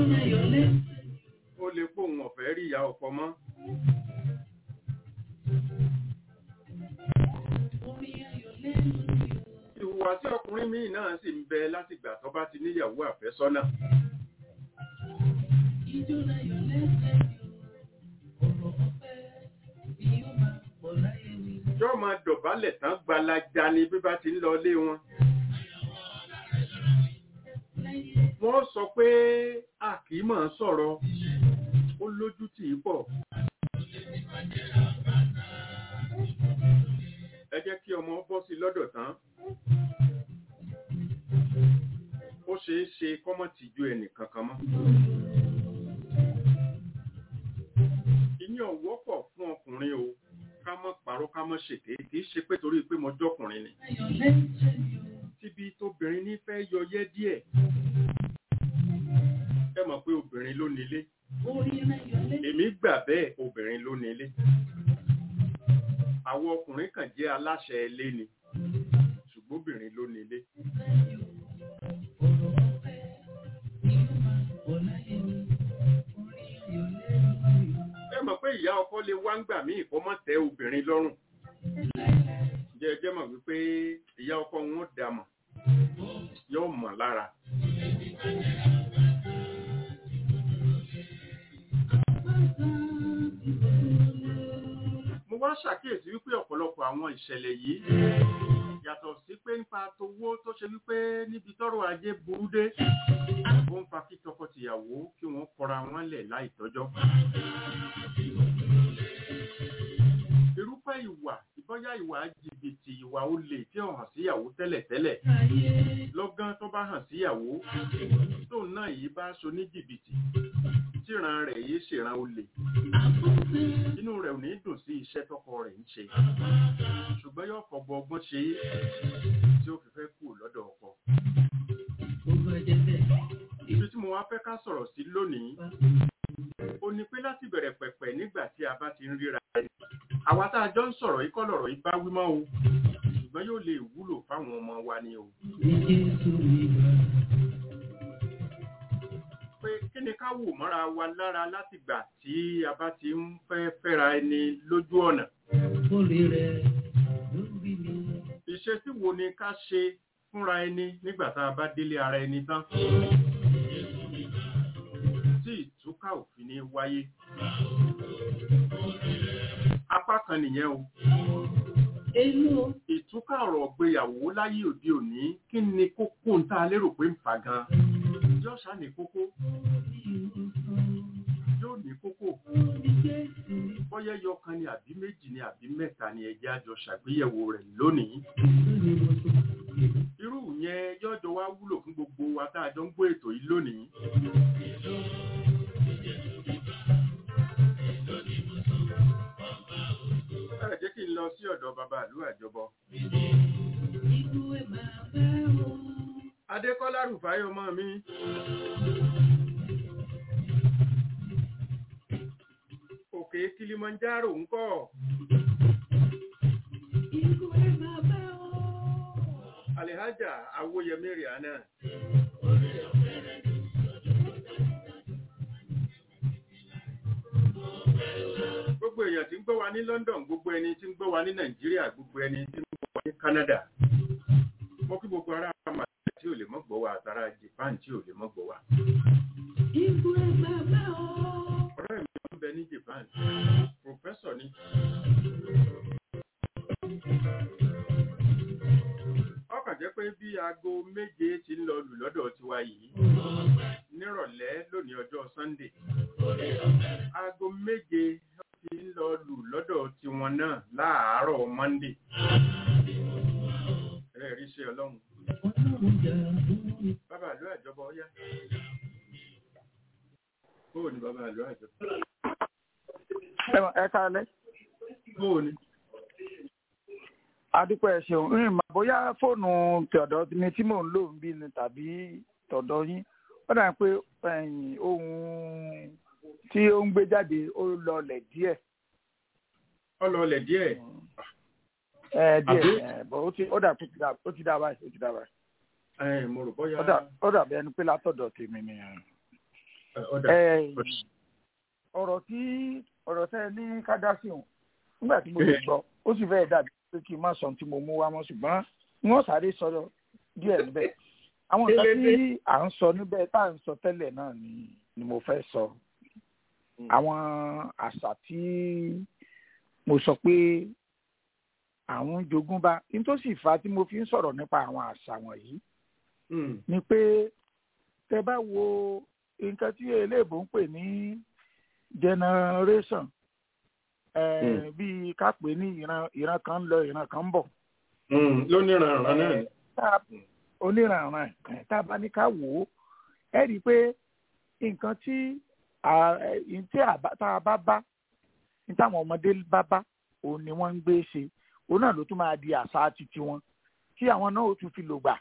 ó lè pòun ọ̀fẹ́ rí ìyá ọ̀pọ̀ mọ́. ìhùwàsí ọkùnrin míì náà sì ń bẹ látìgbà tó bá ti níyàwó àfẹ́sọ́nà. jọ́ máa dọ̀bálẹ̀ tán gbalaja ni bí bá ti ń lọ lé wọn. wọ́n sọ pé a kì í máa sọ̀rọ̀ ó lójú tì í pọ̀. ẹ jẹ́ kí ọmọ bọ́ sí lọ́dọ̀ tán ó ṣeé ṣe kọ́mọ̀ tì ju ẹnì kankan mọ́. ìyẹn wọ́pọ̀ fún ọkùnrin o ká mọ́ parọ́ ká mọ́ ṣèké kì í ṣe pé torí pé mo jọ́kùnrin ni. tíbi tóbìnrin ní fẹ́ yọyẹ́ díẹ̀ ẹ mọ̀ pé obìnrin ló nílé èmi gbà bẹ́ẹ̀ obìnrin ló nílé àwọn ọkùnrin kàn jẹ́ aláṣẹ ilé ni ṣùgbọ́n obìnrin ló nílé. ẹ mọ̀ pé ìyá ọkọ lè wá ń gbà mí ìkọ́mọ̀ tẹ obìnrin lọ́rùn jẹ́ ẹ jẹ́ mọ̀ wípé ìyá ọkọ wọn dà mọ̀ yóò mọ̀ lára. wá ṣàkíyèsí wípé ọ̀pọ̀lọpọ̀ àwọn ìṣẹ̀lẹ̀ yìí yàtọ̀ sí pé nípa towó tó ṣe wípé níbi tọ́rọ̀ ajé burú dé ó ń fa kí tọkọtìyàwó kí wọ́n kọra wọn lẹ̀ láì tọ́jọ́. irúfẹ́ ìwà ìbọ́yá ìwà jìbìtì ìwà olè tí ó hàn síyàwó tẹ́lẹ̀tẹ́lẹ̀ lọ́gán tó bá hàn síyàwó tóun náà yìí bá so ní jìbìtì tíran rẹ̀ yìí ṣèràn olè inú rẹ̀ ò ní dùn sí iṣẹ́ tọkọ rẹ̀ ń ṣe ṣùgbọ́n yóò fọgbọ ọgbọ́n ṣe é tí ó fi fẹ́ kú lọ́dọ̀ ọkọ. ibi tí mo wá fẹ́ ká sọ̀rọ̀ sí lónìí ó ní pé láti bẹ̀rẹ̀ pẹ̀pẹ̀ nígbà tí a bá ti ń ríra ẹni àwa tá a jọ ń sọ̀rọ̀ yìí kọ́ lọ̀rọ̀ yìí bá wí mọ́ o ṣùgbọ́n yóò lè wúlò fáwọn ọmọ wa ni o. pé kí ni ká wò mọ́ra wa lára látìgbà tí a bá ti ń fẹ́ fẹ́ra ẹni lójú ọ̀nà. ìṣesí wo ni ká ṣe fúnra ẹni nígbà tá a bá délé ara ẹni tán tí ìtúkà òfin ní wáyé. apá kan nìyẹn o. ìtúkà ọ̀rọ̀ gbéyàwó láyé òde òní kí ni kókó ń tá a lérò pé ń fà gan. yóò ṣá ní kókó. yóò ní kókó. bọ́yá yọkan ni àbí méjì ni àbí mẹ́ta ni ẹjẹ́ àjọ ṣàgbéyẹ̀wò rẹ̀ lónìí. irú yẹn yọjọ wá wúlò fún gbogbo wa tá a jọ ń gbọ́ ètò yìí lónìí. ẹ jẹ́ kí n lọ sí ọ̀dọ̀ bàbá ìlú àjọbọ. Adékọ́lá Rùfáì ọmọ mi. Òkè Kilimanjaro ń kọ́. Alihaja Awoyemi Rihanna. Gbogbo èèyàn tí ń gbọ́ wa ní London, gbogbo ẹni tí ń gbọ́ wa ní Nàìjíríà, gbogbo ẹni tí ń gbọ́ wa ní Canada. Mo kí gbogbo ará Màlúù tí ò lè mọ́ gbọ́ wa àtàrà Japan tí ò lè mọ́ gbọ́ wa. Ọ̀rẹ́ mi ń bẹ ní Japan, Pròfẹ́sọ̀ ni. Ọkàn jẹ́ pé bí aago méje ti ń lọ lù lọ́dọ̀ tiwa yìí nírọ̀lẹ́ lónìí ọjọ́ Sunday. Aago méje ti ń lọ lù lọ́dọ̀ tiwọn náà láàárọ̀ Monday. Ẹ rí ṣe ọlọ́run. Bàbá àlọ́ àjọbọ ọyá. Bóò ni bàbá àlọ́ àjọbọ? Ẹ káalẹ́. Bóò ni? Adúpẹ́ ẹ ṣeun. Ń mà bóyá fóònù tọ̀dọ̀ mi tí mò ń lò ń bí ni tàbí tọ̀dọ̀ yín. Ó dà pé ohun tí ó ń gbé jáde ó lọlẹ̀ díẹ̀. Ó lọlẹ̀ díẹ̀. Ẹ díẹ̀ ẹ bọ̀ ó ti ó dà pé ó ti dá báyìí ó ti dá báyìí. Ẹ mo rò bóyá. Ó dà ó dà bí ẹni pé látọ̀dọ̀ tèmi ni. Ó dà. Ẹ ọ̀rọ̀ tí ọ̀rọ̀ tẹ́ ẹ ní ká dá sí òun nígbà tí mo lè gbọ́ ó sì fẹ́ẹ̀ dàbí pé kí n má sọ tí mo mú wá mọ́ ṣùgbọ́n wọ́n sáré sọ̀rọ̀ díẹ̀ níbẹ̀ àwọn nǹkan tí à ń sọ níbẹ̀ tá à ń sọ tẹ́lẹ̀ náà ni ni mo fẹ́ sọ àwọn àṣà tí mo sọ pé àwọn jogún bá n tó sì fa tí mo fi ń sọ̀rọ̀ nípa àwọn àṣà wọ̀nyí ni pé tẹ bá wo nǹkan tí eléèbó ń pè ní generation bíi ká pè ní ìran ìran kan ń lọ ìran kan ń bọ̀. lóníranran náà. oníranran tá a bá ní ká wò ó ẹ rí i pé nǹkan tí tá a bá bá ní táwọn ọmọdé bá bá òun ni wọ́n ń gbé ṣe òun náà ló tún máa di àṣà titi wọn tí àwọn náà ó tún fi lò gbà.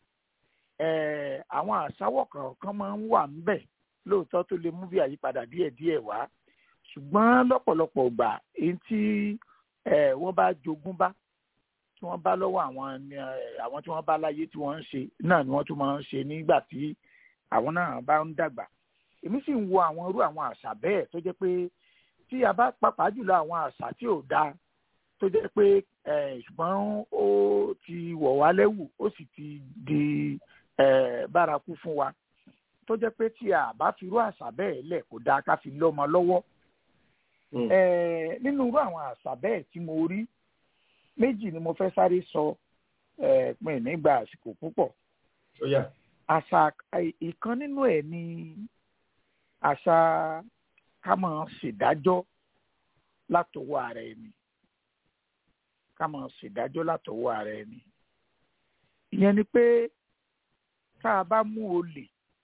àwọn àṣàwọ̀ kọ̀ọ̀kan máa ń wà ńbẹ̀ lóòótọ́ tó lè mú bí àyípadà díẹ̀díẹ̀ wá ṣùgbọ́n lọ́pọ̀lọpọ̀ gbà èyí tí wọ́n bá jogún bá tí wọ́n bá lọ́wọ́ àwọn àwọn tí wọ́n bá láyé tí wọ́n ń ṣe náà ni wọ́n tún máa ń ṣe nígbà tí àwọn náà bá ń dàgbà èmi sì ń wo àwọn irú àwọn àṣà bẹ́ẹ̀ tó jẹ́ pé tí a bá pàápàá jùlọ àwọn àṣà tí ò dáa tó jẹ́ pé ṣùgbọ́n ó ti wọ̀ wá lẹ́wù ó sì ti di bárakú fún wa tó jẹ́ pé tí a bá fi irú àṣà bẹ́ẹ̀ lẹ̀ kó dáa ká fi lọ́mọ lọ́wọ́ Eh, nínú irú àwọn àṣà bẹ́ẹ̀ tí mo rí méjì ni mo fẹ́ sáré sọ eh, pin nígbà àsìkò púpọ̀ ó yá àṣà ìkan nínú ẹ̀ ni àṣà ká máa ṣèdájọ́ látọwọ́ ara ẹni ká máa ṣèdájọ́ látọwọ́ ara ẹni ìyẹn ni pé tá a bá mú olè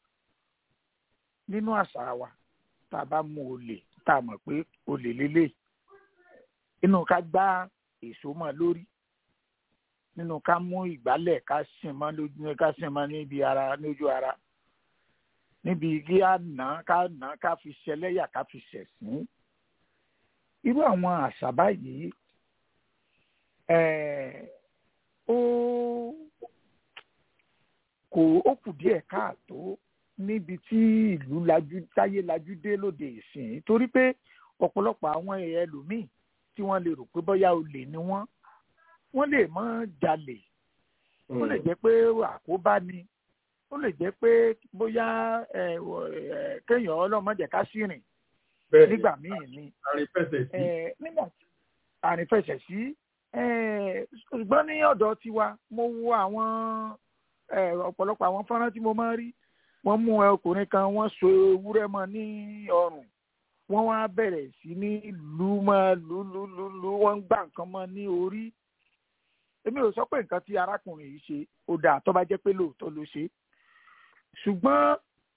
nínú àṣà wa tá a bá mú olè tá a mọ̀ pé olè lélẹ̀ inú ká gbá èso mọ́ lórí nínú ká mú ìgbálẹ̀ ká sìn mọ́ lójú ká sìn mọ́ níbi ara lójú ara níbi kí á nà ká nà ká fi ṣẹlẹ́yà ká fi ṣẹ̀sín irú àwọn àṣà báyìí ó kò ó kù díẹ̀ káàtó níbi tí ìlú lajú táyé lajú dé lóde ìsìn torí pé ọ̀pọ̀lọpọ̀ àwọn ẹlòmíì tí wọ́n lè rò pé bóyá olè ni wọ́n wọ́n lè mọ́ jalè ó lè jẹ́ pé àkóbá ni ó lè jẹ́ pé bóyá kéèyàn ọlọ́mọdé ká sí rìn nígbà míì ni nígbà tí àrífẹsẹ̀ sí ṣùgbọ́n ní ọ̀dọ̀ tiwa mo wo àwọn ọ̀pọ̀lọpọ̀ àwọn fọ́nrán tí mo máa ń rí wọ́n mú ọkùnrin kan wọ́n so ewúrẹ́ mọ́ ní ọrùn wọ́n wá bẹ̀rẹ̀ sí ní lù mọ́ lù lù lù lù wọ́n ń gbà nǹkan mọ́ ní orí èmi ò sọ pé nǹkan tí arákùnrin yìí ṣe ó dáa tó bá jẹ́ pé lóòótọ́ ló ṣe ṣùgbọ́n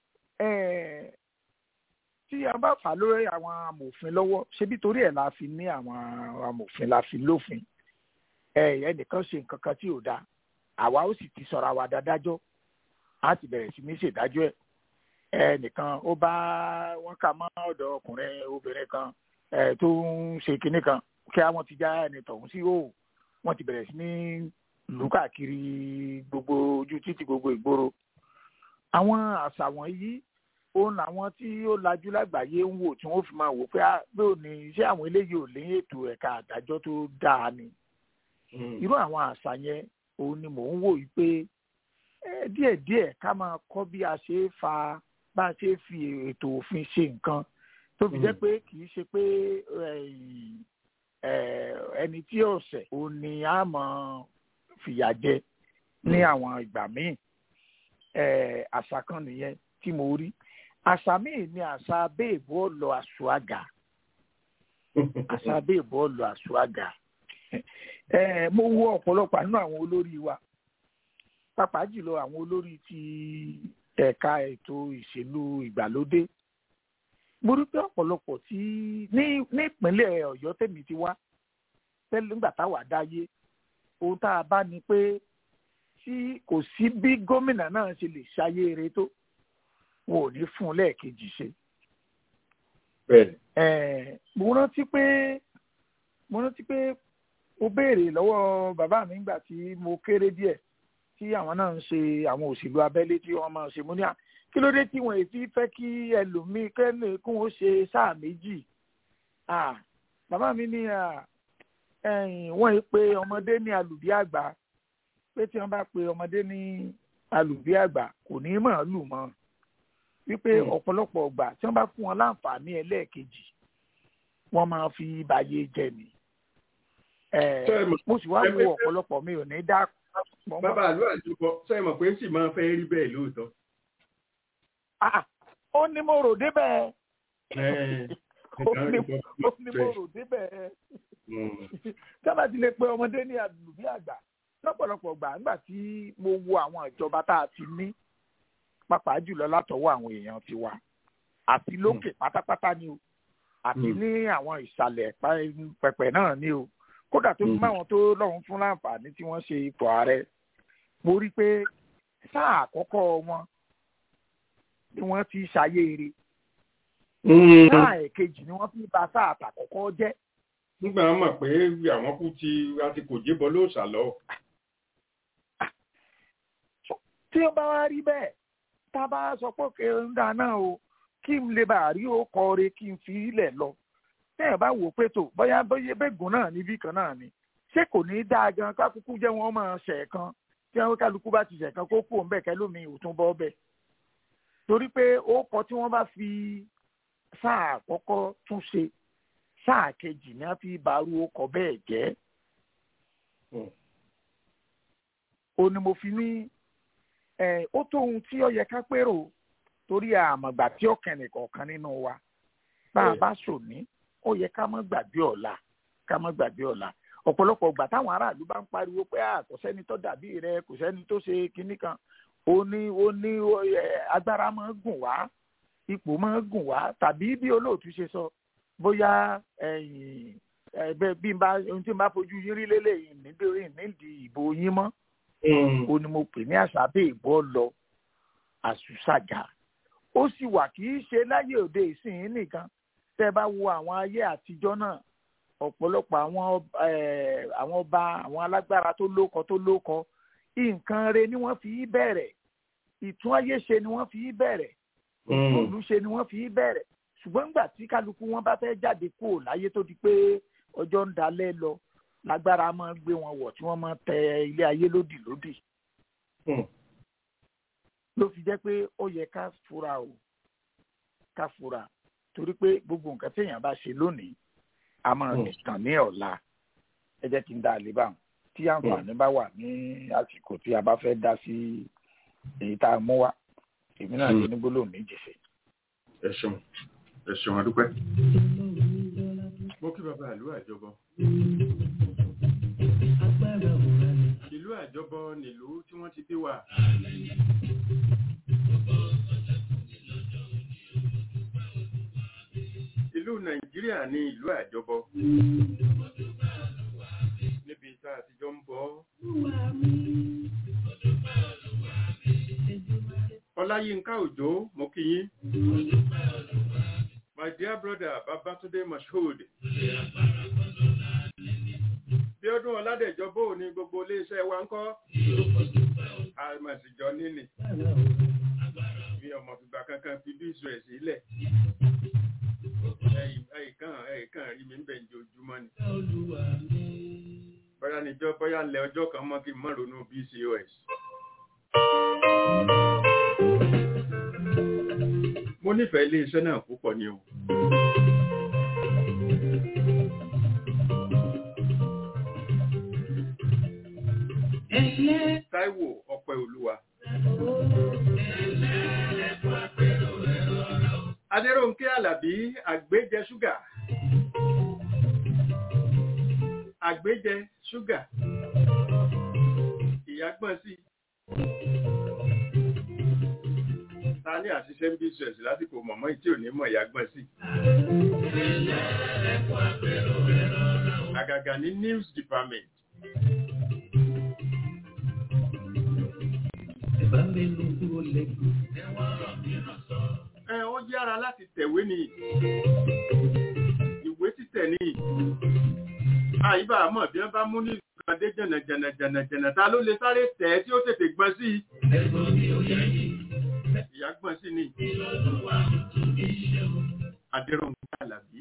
tí a bá fà lórí àwọn amòfin lọ́wọ́ ṣebí torí ẹ̀ la fi ní àwọn amòfin la fi lófin ẹnìkan ṣe nǹkan kan tí ò dáa àwa ó sì ti sọ̀rọ̀ àwa dádájọ́ á ti bẹ̀rẹ̀ sí ní ṣèdájọ́ ẹ̀ ẹnìkan ó bá wọn kà mọ́ ọ̀dọ̀ ọkùnrin obìnrin kan tó ń ṣe kinní kan kí àwọn ti já ẹni tọ̀hún sí òò wọ́n ti bẹ̀rẹ̀ sí ní lù káàkiri gbogbo ojú títì gbogbo ìgboro àwọn àṣà wọ̀nyí òun làwọn tí ó lajú lágbàáyé ń wò tí wọ́n fi máa wò pé bóò ní iṣẹ́ àwọn eléyìí ò ní ètò ẹ̀ka àdájọ́ tó dáa ni irú àwọn àṣà yẹn òun ni mò ń wò yìí pé díẹ̀díẹ̀ ká máa kọ́ bí a ṣe fa bá a ṣe fi ètò òfin ṣe nǹkan tó fi jẹ́ pé kì í ṣe pé ẹni tí ọ̀sẹ̀ òun ni a máa fìyà jẹ ní àwọn ìgbà míì àṣà kan nìyẹn tí mo rí àṣà míì ni àṣà béèbù ọ̀lọ́ àṣùàgà àṣà béèbù ọ̀lọ́ àṣùàgà mo wo ọ̀pọ̀lọpọ̀ nínú àwọn olórí wa pàápàá jùlọ àwọn olórí ti ẹ̀ka ètò ìṣèlú ìgbàlódé mo rí pé ọ̀pọ̀lọpọ̀ tí ní nípínlẹ̀ ọ̀yọ́ tèmi ti wá tẹ́lẹ̀ nígbà táwa dáyé ohun tá a bá ní pé tí kò sí bí gómìnà náà ṣe lè ṣayé eré tó wọn ò ní fún un lẹ́ẹ̀kejì ṣe. mo rántí pé mo rántí pé mo béèrè lọ́wọ́ bàbá mi nígbà tí mo kéré díẹ̀ tí àwọn náà ń ṣe àwọn òṣèlú abẹ́lé tí wọ́n máa ṣe mo ní à kí ló dé tí wọn èsì fẹ́ kí ẹlòmíín kẹ́lẹ́ kún ó ṣe sáà méjì bàbá mi ní wọ́n yìí pé ọmọdé ní alùbí àgbà pé tí wọ́n bá pe ọmọdé ní alùbí àgbà kò ní mọ̀ lù mọ́ wípé ọ̀pọ̀lọpọ̀ ọgbà tí wọ́n bá fún wọn láǹfààní ẹlẹ́ẹ̀kejì wọ́n máa fi bàyè jẹ ni mo sì wá wo ọ̀pọ̀lọpọ̀ mi ò ní dá. bàbá àlọ́ àjùbọ sọ mọ̀ pé sì máa fẹ́ rí bẹ́ẹ̀ lóòótọ́. ó ní mo rò débẹ̀ ó ní mo rò débẹ̀ sábà ti lè pe ọmọdé ní àlùbí àgbà lọ́pọ̀lọpọ̀ gbà nígbà tí mo wo àwọn ìjọba tá a ti ní pàápàá jùlọ látọwọ́ àwọn èèyàn ti wa àti lókè pátápátá ni o àti ní àwọn ìsàlẹ̀ pẹ̀pẹ̀ náà ni o kódà tó fi máwọn tó lọ́hùn fún láǹfààní tí wọ́n ṣe ipò ààrẹ mo rí i pé sáà àkọ́kọ́ wọn ni wọ́n ti ṣayé eré sáà èkejì ni wọ́n fi ba sáà àtàkọ́kọ́ jẹ́. nígbà wọn mọ̀ pé àwọn kú ti àti kò jébọ lóòṣà lọ. tí ó bá wá rí bẹ́ẹ̀ tá a bá sọ pé kí n dáná o kí n lè bá rí ó kọre kí n fi ilẹ̀ lọ tẹ́yìn bá wò pé tó bóyá bóyá bẹ́gùn náà níbí kan náà ni ṣé kò ní í dáa gan kákúkú jẹ́ wọ́n máa ṣẹ̀ kan tí wọ́n kálukú bá ti ṣẹ̀ kan kó kú òun bẹ́ẹ̀ kẹ́lómi ò tún bọ́ bẹ́ẹ̀ torí pé ó kọ tí wọ́n bá fi sáà àkọ́kọ́ tún ṣe sáà kejì ni a fi barú ọkọ̀ bẹ́ẹ̀ jẹ́ ó ní mo fi ní ẹ ó tó ohun tí ó yẹ ká pérò torí àmọ̀gbà tí ó kẹ́ni kọ̀ọ̀kan nínú wa bá a bá sòní ó yẹ ká má gbàgbé ọ̀la ká má gbàgbé ọ̀la ọ̀pọ̀lọpọ̀ ìgbà táwọn aráàlú bá ń pariwo pé à kò sẹ́ni tó dàbí rẹ kò sẹ́ni tó ṣe kinní kan ó ní ó ní agbára máa ń gùn wá ipò máa ń gùn wá tàbí bí olóòtú ṣe sọ bóyá bí n bá ohun tí n bá fojú yín rí lélẹ́yìn nítorí nídìí ìbò yín mọ́ ó ní mo pè ní àṣà bẹ́ẹ̀ ìbọ́ lọ àṣùṣàjà ó sì wà kì í ṣe láyé òde ìsìn nìkan tẹ́ bá wo àwọn ayé àtijọ́ náà ọ̀pọ̀lọpọ̀ àwọn àwọn ọba àwọn alágbára tó lóko tó lóko nǹkan re ni wọ́n fi í bẹ̀rẹ̀ ìtún ayé ṣe ni wọ́n fi í bẹ̀rẹ̀ ìtòlú ṣe ni wọ́n fi í bẹ̀rẹ̀ ṣùgbọ́n nígbà tí kálukú wọn bá fẹ́ jáde kúrò láyé tó di pé ọjọ́ ń dalẹ̀ lọ lágbára máa ń gbé wọn wọ̀ tí wọ́n máa tẹ ilé ayé lódì lódì. ló fi jẹ́ pé ó yẹ ká fura o ká fura torí pé gbogbo nǹkan téèyàn bá ṣe lónìí a máa tàn ní ọ̀la ẹ jẹ́ kí n dá a lè bá wọn tí àǹfààní bá wà ní àsìkò tí a bá fẹ́ dá sí èyí tá a mú wá èmi náà lè ní gbólóhùn méjì sí. ẹ ṣeun ẹ ṣeun adúpẹ́. mo kí bàbá ìlú àjọbọ. ìlú àjọbọ nílùú tí wọ́n ti bí wa. ìlú nàìjíríà ní ìlú àjọbọ níbi tá a ti jọ ń bọ̀ ọláyínká òjò mo kí yín my dear brother babatunde mashood bí ọdún ọládẹjọ bó ní gbogbo iléeṣẹ́ wa ń kọ́ àmọ̀síjọ níní bí ọmọ fìgbà kankan fi bí ìṣù ẹ̀ sílẹ̀ ẹ̀ẹ̀kan ẹ̀ẹ̀kan rí mi ń bẹ̀ ń jojúmọ́ ni bóyá níjọ́ bóyá ńlẹ̀ ọjọ́ kan mọ́ kí n mọ́ ronú bcos mo nífẹ̀ẹ́ ilé iṣẹ́ náà púpọ̀ ni o Táíwò ọpẹ́ olúwa Adéròǹkẹ́ Àlàbí àgbéjẹ ṣúgà àgbéjẹ ṣúgà ìyàgbọ́n sí ta ní àṣìṣe ń bí ṣẹ̀ṣì lásìkò mọ̀mọ́ ìtí ò ní mọ̀ ìyàgbọ́n sí àgàgà ní news department ẹ ó yára láti tẹ̀wé ni ìwé títẹ̀ ni àyíbá àmọ́ bí wọ́n bá mú ní ìgbàdé jẹ̀nàjẹ̀nà jẹ̀nàjẹ̀nà ta ló lè sáré tẹ̀ tí ó tètè gbọ́n sí ìyá gbọ́n sí ni Adéròǹkẹ́ Àlàbí.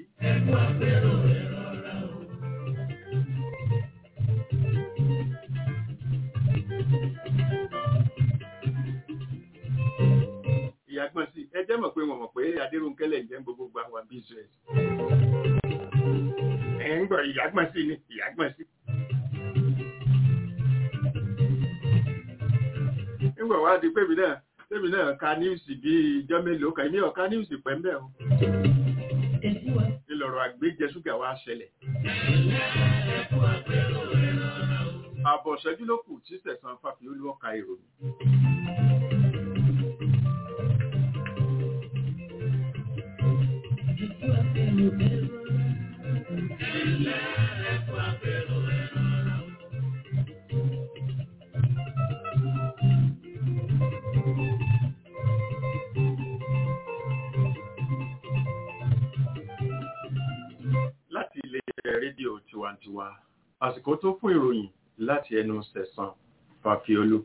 ìyá gbọ́n sí ẹ jẹ́ mọ̀ pé wọ́n mọ̀ pé Adéròǹkẹ́ lẹ̀ jẹ́ gbogbo gba wà bí ìṣẹ́ ẹ̀ ń gbọ́ ìyá gbọ́n sí ni ìyá gbọ́n sí. nígbà wá di pébi náà pébi náà ka níwùsì bíi ijọ́ mélòó kan èmi ọ̀ka níwùsì pẹ́ mbẹ́ o. ìlọ̀rọ̀ àgbéjẹ ṣúgà wá ṣẹlẹ̀. àbọ̀ ṣẹ́jú ló kù tí sẹ̀sán fàfi olúwọ́ka ìròyìn. láti ilé rédíò tiwantiwa àsìkò tó fún ìròyìn láti ẹnu sẹ̀sán fàfiolú.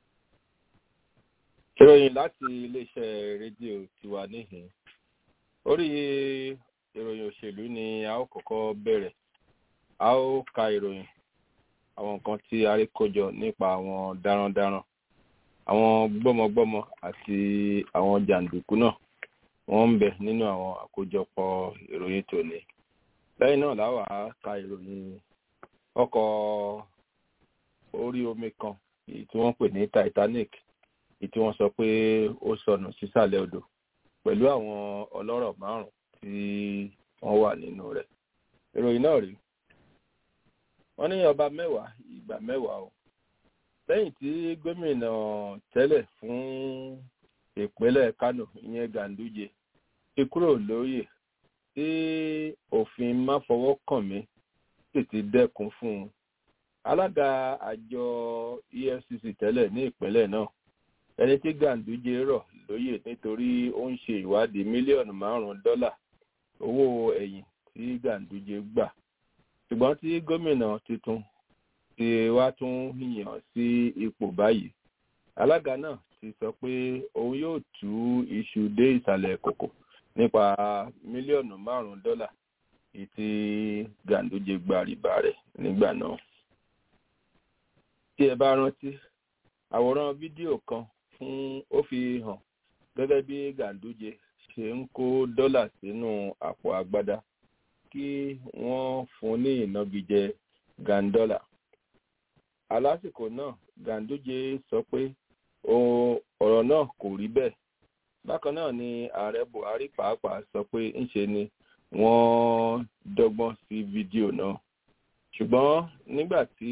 ìròyìn láti iléeṣẹ́ rédíò tiwa níhìn orí ìròyìn òṣèlú ni a ó kọ́kọ́ bẹ̀rẹ̀ a ó ka ìròyìn àwọn nǹkan tí a rí kójọ nípa àwọn darandaran àwọn gbọ́mọgbọ́mọ àti àwọn jàǹdùkú náà wọ́n ń bẹ nínú àwọn àkójọpọ̀ ìròyìn tòní lẹ́yìn náà láwà á ka ìròyìn ọkọ̀ orí omi kan èyí tí wọ́n pè ní Titanic èyí tí wọ́n sọ pé ó sọnù sísàlẹ̀ odò pẹ̀lú àwọn ọlọ́rọ̀ márùn-ún tí wọ́n wà nínú rẹ̀ ìròyìn náà rí wọ́n ní ọba mẹ́wàá ìgbà mẹ́wàá o lẹ́yìn tí gómìnà tẹ́lẹ̀ fún ìpínlẹ̀ Kánò ìyẹn Ganduje ti kúrò lóyè tí òfin máfọwọ́kànmí sì ti dẹ́kun fún un alága àjọ EFCC tẹ́lẹ̀ ní ìpínlẹ̀ náà ẹni tí Ganduje rọ̀ lóyè nítorí ó ń ṣe ìwádìí mílíọ̀nù márùn-ún dọ́là owó ẹ̀yìn tí Ganduje gbà ṣùgbọ́n tí gómìnà tuntun ti wá tún yàn sí ipò báyìí alága náà ti sọ pé òun yóò tú iṣu dé ìsàlẹ̀ kòkò nípa mílíọ̀nù márùn-ún dọ́là èyí tí Ganduje gba rìbá rẹ̀ nígbà náà. tí ẹ bá rántí àwòrán fídíò kan fún ó fi hàn gẹ́gẹ́ bí Ganduje ṣe ń kó dọ́là sínú àpò agbádá kí wọ́n fún ní ìnagijẹ gandola. alásìkò náà Ganduje sọ pé ọ̀rọ̀ náà kò rí bẹ́ẹ̀ bákan náà ni ààrẹ Buhari pàápàá sọ pé ńṣe ni wọ́n dọ́gbọ́n sí fídíò náà ṣùgbọ́n nígbà tí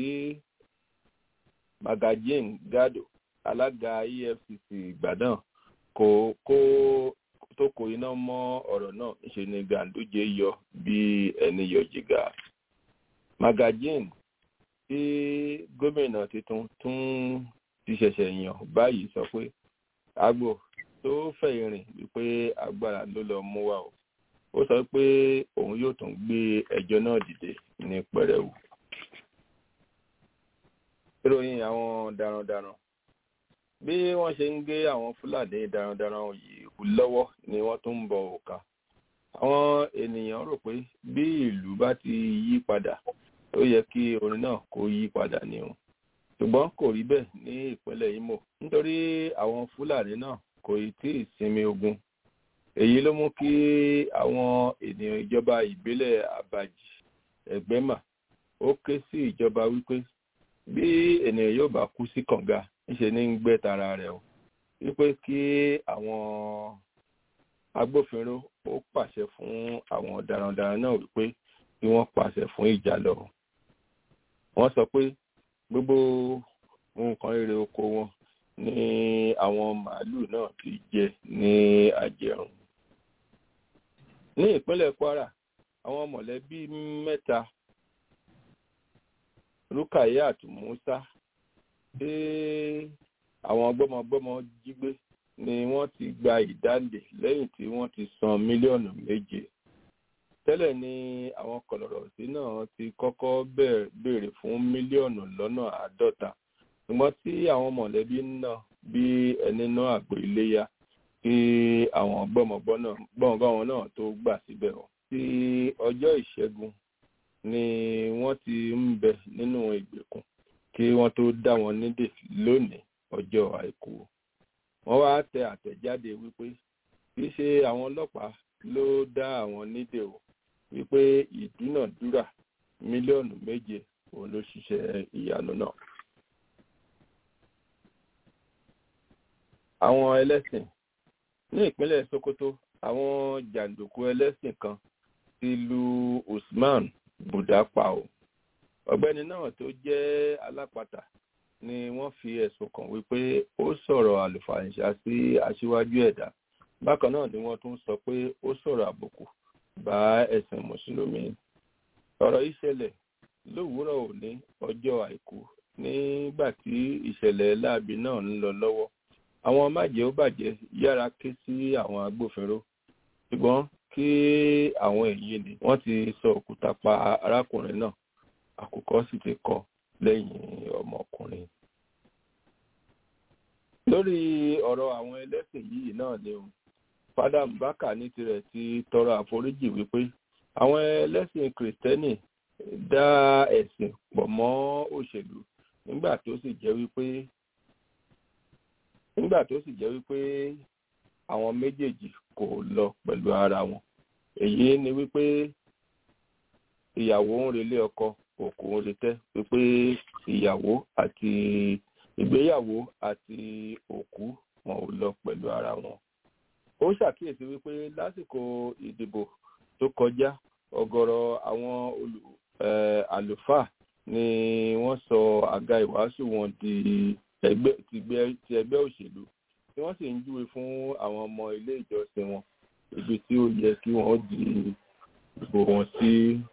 Magajin Gado alága EFCC ìgbà náà kò kó tó kó iná mọ́ ọ̀rọ̀ náà ńṣe ni Ganduje yọ bí ẹni yọ jìgà Magajin tí gómìnà tuntun tún ti ṣẹ̀ṣẹ̀ yàn báyìí sọ pé agbo tó fẹ̀yìn rìn wípé agbára ló lọ mú wa o ó sọ pé òun yóò tún gbé ẹjọ́ náà dìde ní pẹrẹwu. ìròyìn àwọn darandaran bí wọ́n ṣe ń gé àwọn fúlàní darandaran yìí lọ́wọ́ ni wọ́n tún ń bọ òkà àwọn ènìyàn rò pé bí ìlú bá ti yí padà ó yẹ kí orin náà kó yí padà ni o ṣùgbọ́n kò rí bẹ́ẹ̀ ní ìpínlẹ̀ Imo nítorí àwọn fúlàní náà kò tí ì sinmi ogun èyí ló mú kí àwọn ènìyàn ìjọba ìbílẹ̀ Abaji Ẹgbẹ́mà ó ké sí ìjọba wípé bí ènìyàn yóò bá kú sí kànga ńṣe ní ń gbẹ́ tara rẹ̀ o wípé kí àwọn agbófinró ó pàṣẹ fún àwọn darandaran náà wípé kí wọ́n pàṣẹ fún ìjà lọ wọ́n sọ pé gbogbo nǹkan èrè oko wọn ní àwọn màálù náà ti jẹ ní àjẹrùn ní ìpínlẹ̀ Kwara àwọn mọ̀lẹ́bí mẹ́ta Rukayat Musa tí àwọn gbọ́mọgbọ́mọ jí gbé ni wọ́n ti gba ìdáǹdè lẹ́yìn tí wọ́n ti san mílíọ̀nù méje tẹ́lẹ̀ ni àwọn kọ̀lọ̀rọ̀sí náà ti kọ́kọ́ béèrè fún mílíọ̀nù lọ́nà àádọ́ta ṣùgbọ́n tí àwọn mọ̀lẹ́bí náà bí ẹni náà àgbò iléyá kí àwọn gbọ́mọgbọ́mọ náà tó gbà síbẹ̀ wọn. tí ọjọ́ ìṣẹ́gun ni wọ́n ti ń bẹ nínú ìgbèkùn kí wọ́n tó dá wọn nídè lónìí ọjọ́ àìkú. wọ́n wá tẹ àtẹ̀jáde wípé kì í ṣe àwọn ọlọ́pàá ló dá àwọn nídè o wípé ìdúnàdúrà mílíọ̀nù méje òun ló ṣiṣẹ́ ìyanu náà. àwọn ẹlẹ́sìn ní ìpínlẹ̀ Sokoto àwọn jàǹdùkú ẹlẹ́sìn kan ti lu Usman Buda pa o ọ̀gbẹ́ni náà tó jẹ́ alápatà ni wọ́n fi ẹ̀sùn kàn wípé ó sọ̀rọ̀ àlùfàǹṣà sí aṣíwájú ẹ̀dá bákan náà ni wọ́n tún sọ pé ó sọ̀rọ̀ àbùkù bá ẹ̀sìn mùsùlùmí ọ̀rọ̀ yìí ṣẹlẹ̀ lówùúrọ̀ òní ọjọ́ àìkú nígbà tí ìṣẹ̀lẹ̀ láabi náà ń lọ lọ́wọ́ àwọn májẹ̀ ó bàjẹ́ yára ké sí àwọn agbófinró ṣùgbọ́n kí àwọn èyí ni wọ́n ti sọ òkúta pa arákùnrin náà àkùkọ sì ti kọ lẹ́yìn ọmọkùnrin. lórí ọ̀rọ̀ àwọn ẹlẹ́sìn yìí náà ni o fada mbaka ní tirẹ̀ ti tọrọ àforíjì wípé àwọn ẹlẹ́sìn kìrìtẹ́nì dá ẹ̀sìn pọ̀ mọ́ òṣèlú nígbà tó sì jẹ́ wípé nígbà tó sì jẹ́ wípé àwọn méjèèjì kò lọ pẹ̀lú ara wọn èyí ni wípé ìyàwó ń relé ọkọ òkú ń retẹ́ pé ìyàwó àti ìgbéyàwó àti òkú wọn ò lọ pẹ̀lú ara wọn. ó ṣàkíyèsí wípé lásìkò ìdìbò tó kọjá ọ̀gọ̀rọ̀ àwọn olù àlùfáà ni wọ́n sọ àga ìwàásù wọn di ẹgbẹ́ ti ẹgbẹ́ òṣèlú tí wọ́n sì ń júwe fún àwọn ọmọ ilé ìjọsìn wọn ibi tí ó yẹ kí wọ́n di ìbò wọn sí.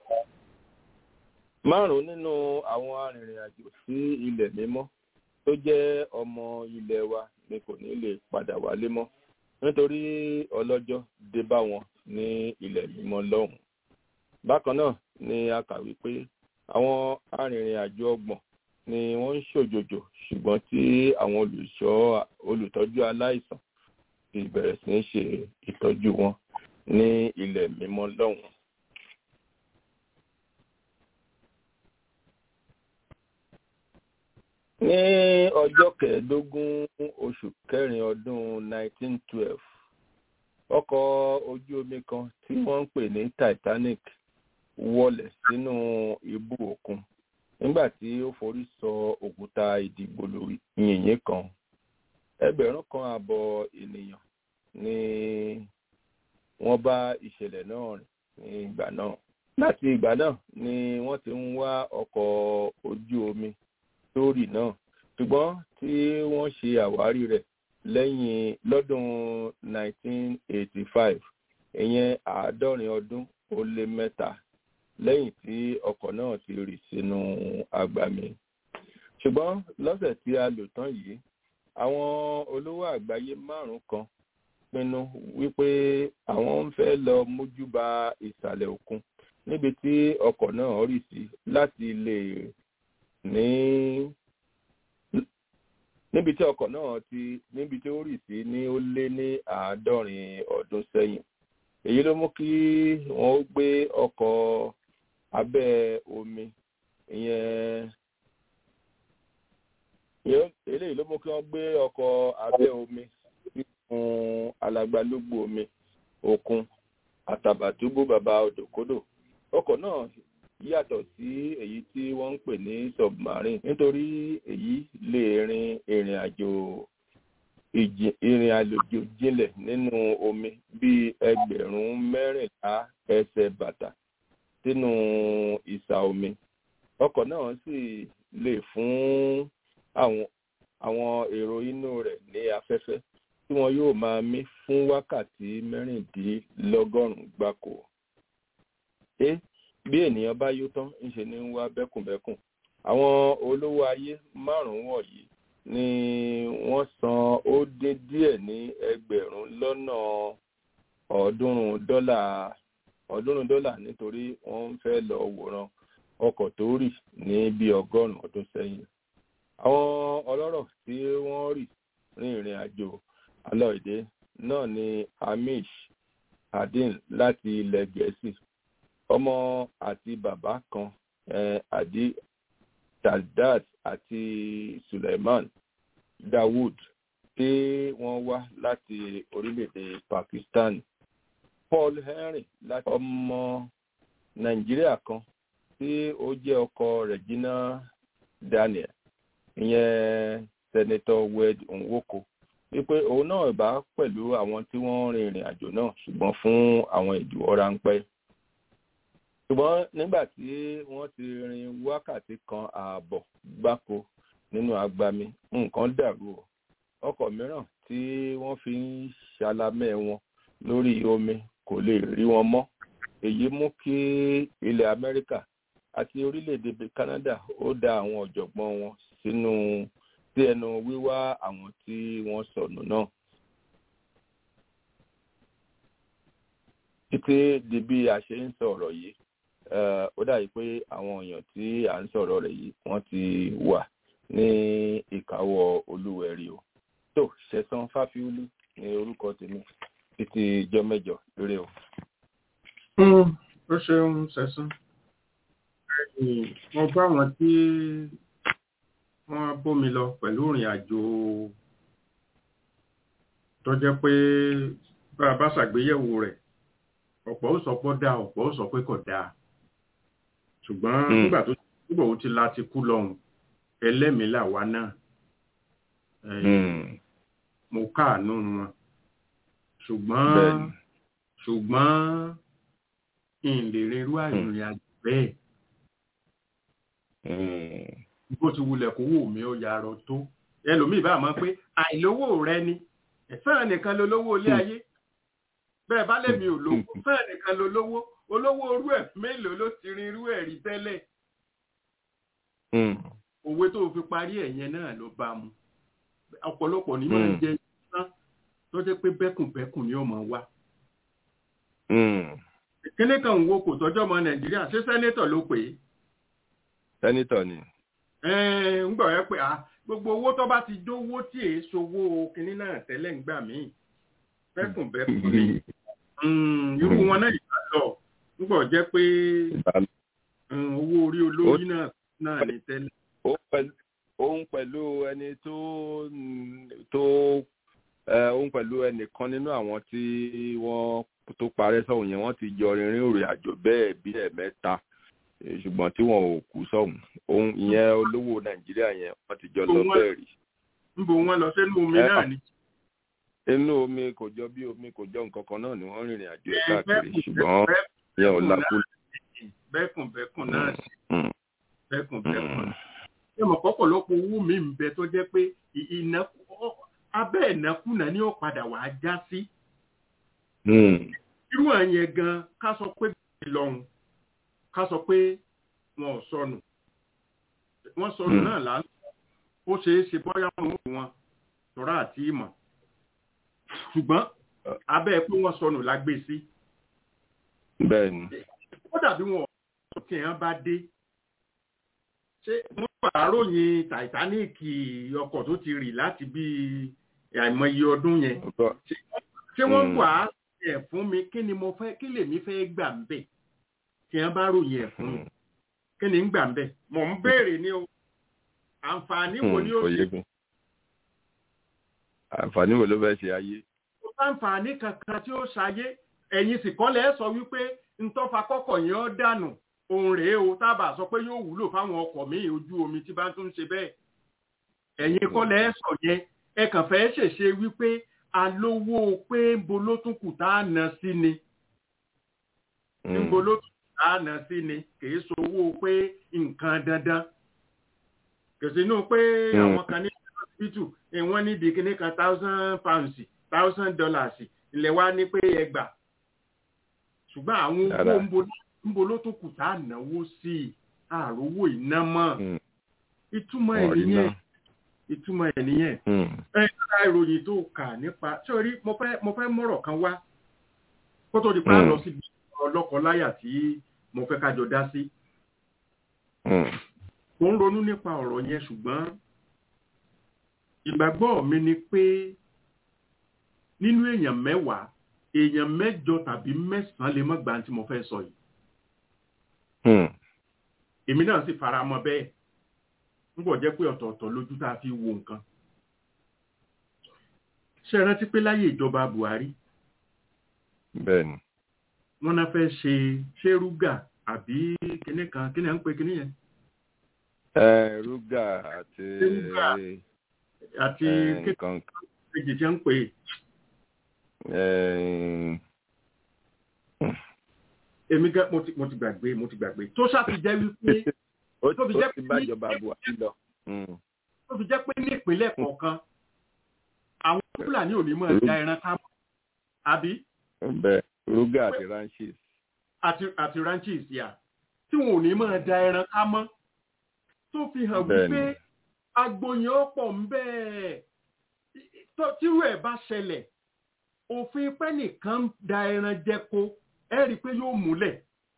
márùn-ún nínú àwọn arìnrìn-àjò sí ilẹ̀ mímọ́ tó jẹ́ ọmọ ilẹ̀ wa ni kò ní lè padà wálé mọ́ nítorí ọlọ́jọ́ dé bá wọn ní ilẹ̀ mímọ́ lọ́hùn. bákan náà ni a kà wípé àwọn arìnrìn-àjò ọgbọ̀n ni wọ́n ń ṣòjòjò ṣùgbọ́n tí àwọn olùṣọ́ olùtọ́jú aláìsàn ti bẹ̀rẹ̀ sí ń ṣe ìtọ́jú wọn ní ilẹ̀ mímọ́ lọ́hùn. ní ọjọ́ kẹẹ̀ẹ́dógún oṣù kẹrin ọdún 1912 ọkọ̀ ojú omi kan tí wọ́n ń pè ní Titanic wọlẹ̀ sínú ibú òkun nígbà tí ó forí sọ òkúta ìdìgbòlù yìnyín kan ẹgbẹ̀rún kan àbọ̀ ènìyàn ni wọ́n bá ìṣẹ̀lẹ̀ náà rìn ní ìgbà náà láti ìgbà náà ni wọ́n ti ń wá ọkọ̀ ojú omi sórí náà ṣùgbọ́n tí wọ́n ṣe àwárí rẹ̀ lẹ́yìn lọ́dún 1985 ìyẹn àádọ́rin ọdún ó lé mẹ́ta lẹ́yìn tí ọkọ̀ náà ti rì sínú agbami. ṣùgbọ́n lọ́sẹ̀ tí a lò tán yìí àwọn olówó àgbáyé márùn kan pinnu wípé àwọn ń fẹ́ lọ mójúba ìsàlẹ̀ òkun níbi tí ọkọ̀ náà rì sí láti lè ní níbi tí ọkọ̀ náà ti níbi tí ó rì sí ní ó lé ní àádọ́rin ọdún sẹ́yìn èyí ló mú kí wọ́n ó gbé ọkọ̀ abẹ́ omi ìyẹn eléyìí ló mú kí wọ́n gbé ọkọ̀ abẹ́ omi sínú alàgbàlógbò omi òkun àtàbàtúbú bàbá odòkodò ọkọ̀ náà yàtọ̀ sí èyí tí wọ́n ń pè ní submarine nítorí èyí lè rin ìrìn àjò ìrìn àjò jinlẹ̀ nínú omi bíi ẹgbẹ̀rún mẹ́rìnlá ẹsẹ̀ bàtà sínú ìsà omi ọkọ̀ náà sì lè fún àwọn àwọn èrò inú rẹ̀ ní afẹ́fẹ́ tí wọn yóò máa mí fún wákàtí mẹ́rìndínlọ́gọ́rùn-ún gbáko. ẹ bí ènìyàn bá yó tán ńṣe ní ń wá bẹ́kùnbẹ́kùn àwọn olówó ayé márùn-ún wọ̀nyí ni wọ́n san ó dín díẹ̀ ní ẹgbẹ̀rún lọ́nà ọ̀ọ́dúnrún dọ́là ọ̀ọ́dúnrún dọ́là nítorí wọ́n ń fẹ́ lọ wòran ọkọ̀ tó rì ní bí ọgọ́rùn-ún ọdún sẹ́yìn àwọn ọlọ́rọ̀ tí wọ́n rì rin ìrìn àjò alọ́ìdé náà ni amish adin láti ilẹ̀ gẹ̀ẹ́sì ọmọ àti bàbá kan eh, adi taldat àti suleiman dawood tí wọ́n wá láti orílẹ̀-èdè pakistan paul henry láti ọmọ nàìjíríà kan tí ó jẹ́ ọkọ regina daniel ìyẹn senator wed nwoko wípé òun náà bá pẹ̀lú àwọn tí wọ́n rin ìrìn àjò náà ṣùgbọ́n fún àwọn ìdíwọ́ ráńpẹ́ ṣùgbọ́n nígbà tí wọ́n ti rin wákàtí kan ààbọ̀ gbáko nínú agbami nǹkan dàrú o ọkọ̀ mìíràn tí wọ́n fi ń ṣalamẹ́ wọn lórí omi kò lè rí wọn mọ́ èyí mú kí ilẹ̀ amẹ́ríkà àti orílẹ̀-èdè canada ó da àwọn ọ̀jọ̀gbọ́n wọn sínú sí ẹnu wíwá àwọn tí wọ́n sọnù náà. títí di bí a ṣe ń sọ̀rọ̀ yìí ó dàbí pé àwọn èèyàn tí à ń sọ̀rọ̀ rẹ̀ yìí wọ́n ti wà ní ìkáwọ́ olúwẹ̀rí o. tó ṣẹ̀san fáfiúlú ní orúkọ tèmi títí ijọ́ mẹ́jọ lórí o. ó ṣeun ṣẹ̀san mo bá wọn tí wọ́n bómi lọ pẹ̀lú ìrìn àjò tó jẹ́ pé bá a bá ṣàgbéyẹ̀wò rẹ̀ ọ̀pọ̀ ó sọ pé ó dáa ọ̀pọ̀ ó sọ pé kò dáa ṣùgbọ́n Mm. nígbà tó nígbà ó ti la ti kú lọ́hùn ẹlẹ́mìí làwa náà Eh, Mm. mo káàánú wọn ṣùgbọ́n Bẹ́ẹ̀ni. ṣùgbọ́n ìlèrè irú àìrìn àjò bẹ́ẹ̀ Mm. bó ti wulẹ̀ kó wò mí ó yarọ tó ẹlòmíì bá mọ̀ pé àìlówó rẹ ni fẹ́ràn nìkan ló lówó ilé ayé bẹ́ẹ̀ bá lèmi ò lówó fẹ́ràn nìkan ló lówó olówó orú ẹ̀ mélòó ló ti rin irú ẹ̀ rí tẹ́lẹ̀ Mm. òwe tó fi parí ẹ̀ yẹn náà ló bá mu ọ̀pọ̀lọpọ̀ ní máa ń Mm. jẹ iná tó jẹ́ pé bẹ́kùnbẹ́kùn ni ó máa wá Mm. kíní kan ń wo kò tọ́jọ́ ọmọ nàìjíríà ṣé sẹ́nétọ̀ ló pè é sẹ́nitọ̀ ni. Ẹ̀ẹ́n, ń gbọ́ ẹ pé ah, gbogbo owó tó bá ti dówó tí èé sowó kinní náà tẹ́lẹ̀ ń gbà míì bẹ́kùnbẹ́kùn ni Mm, irú wọn náà ìgbà lọ ń gbọ́ jẹ́ pé mm, owó orí olórí náà náà ní tẹ́lẹ̀. Ó pẹ̀lú- òun pẹ̀lú ẹni tó mm, tó ẹ, òun pẹ̀lú ẹnìkan nínú àwọn tí wọ́n tó parẹ́ sọ́hùn yẹn wọ́n ti jọ rìnrìn òrìn àjò bẹ́ẹ̀ bí ẹ̀mẹ́ta Eh, ṣùgbọ́n tí wọn ò kú sọ́hùn òun ìyẹn olówó nàìjíríà yẹn wọ́n ti jọ lọ Òun wá- bẹ́ẹ̀ rí. ń bo wọn lọ sínú omi Ẹ, náà ni. inú omi kò jọ bí omi kò jọ nǹkan kan náà ni wọ́n rìnrìn àjò Ẹ, káàkiri bẹ́kùn- ṣùgbọ́n bẹ́kùn- ìyẹn ò bẹ́kùn lákú. náà- bẹ́kùnbẹ́kùn náà sí Mm, bẹ́kùnbẹ́kùn mm, ṣé mọ̀ pọ́pọ̀lọpọ̀ owó mi ń bẹ tó jẹ́ pé ì- ìnákú ọ- abẹ́ ìnákúnà ni ó padà wà á já sí. mm, irú àyẹn gan ká sọ pé ìlọrun ká sọ pé wọn ò sọnù wọn sọnù Mm. náà là ń sọ ó ṣeé ṣe bóyá wọn ò wọn tọ́ra àti ìmọ̀ ṣùgbọ́n abẹ́ pé wọ́n sọnù la gbé sí bẹ́ẹ̀ ni. ó dàbí wọn ọ̀rọ̀ tí wọ́n bá dé ṣé wọ́n wà ròyìn Titanic ọkọ̀ tó ti rì láti bí àìmọye ọdún yẹn Ọ̀tọ̀- ṣé wọ́n Mm. wà á ẹ̀ fún mi kí ni mo fẹ́ kí lèmi fẹ́ gbà ń bẹ̀ tí wọ́n bá ròyìn ẹ̀ fún mi Mm, kí ni ń gbà ń bẹ̀ mò ń béèrè ni o àǹfààní wo mm, ni ó kò ṣe yé mi. àǹfààní wo ló fẹ́ ṣe ayé. kò sáǹfààní kankan tí ó ṣayé ẹ̀yin sì kọ́lẹ̀ ẹ̀ sọ wípé ntọ́fà kọ́kọ̀ yẹn ó dànù òun rèé o tábà sọ pé yóò wúlò fáwọn ọkọ̀ míì ojú omi tí bá tún ń ṣe bẹ́ẹ̀ ẹ̀yin kọ́lẹ̀ ẹ̀ sọ yẹn ẹ kàn fẹ́ ṣèṣe wípé alówó pé bo ló tún kù tá a nà sí ni Mm, níbo ló tún kù tá a nà sí ni kìí sowó pé nǹkan dandan kìí inú pé Mm. àwọn kan ní hospital eh, wọ́n ní di kíní kan thousand pounds thousand dollars ilẹ̀ wa ní pé ẹgbàá ṣùgbọ́n àwọn owó Dáadáa. ń bo- ń bo ló tún kù tá a náwó sí i àròwó iná mọ́ mm, ìtumọ̀ ẹ̀ wọ́n rí nìyẹn náà. ìtumọ̀ ẹ̀ nìyẹn Mm, ẹ ká ìròyìn tó kà nípa sórí mo fẹ́ mo fẹ́ mọ̀rọ̀ kan wá kó tó di pa Mm. lọ síbi ọlọ́kọláyà tí mo fẹ́ kájọ dá sí mm, mo ń ronú nípa ọ̀rọ̀ yẹn ṣùgbọ́n ìgbàgbọ́ mi ni pé nínú èèyàn mẹ́wàá èèyàn mẹ́jọ tàbí mẹ́sàn-án lè má gbà tí mo fẹ́ sọ yìí mm, èmi náà sì fara mọ́ bẹ́ẹ̀ ń bọ̀ jẹ́ pé ọ̀tọ̀ọ̀tọ̀ lójú tá a fi wo nǹkan ṣe é rántí pé láyé ìjọba Buhari bẹ́ẹ̀ ni. wọ́n náà fẹ́ ṣe ṣérúgà àbí kinní kan kinní à ń pè kinní yẹn Ẹ, rúgà àti Rúgà. àti ẹ, kékeré nǹkan tí wọ́n ń pè ẹ, èmi gan mo ti mo ti gbàgbé mo ti gbàgbé tó ṣàfi jẹ́ wípé ó tó fi ó jẹ́ ti pé bá ní- ìjọba Buhari lọ. Mm, tó fi jẹ́ pé ní ìpínlẹ̀ kọ̀ọ̀kan àwọn Fúlàní ò ní mọ̀ ẹ̀dá ẹran ká mọ́ àbí bẹ́ẹ̀ rúgà àti ranches. àti àti ranches yà tí wọn ò ní mọ̀ ẹ̀dá ẹran ká mọ́ tó fi hàn Bẹ́ẹ̀ni. wípé agboyin ọ̀pọ̀ ń bẹ́ẹ̀ tó- tírú ẹ̀ bá ṣẹlẹ̀ òfin pẹ́ nìkan ń da ẹran jẹko ẹ rí i pé yóò múlẹ̀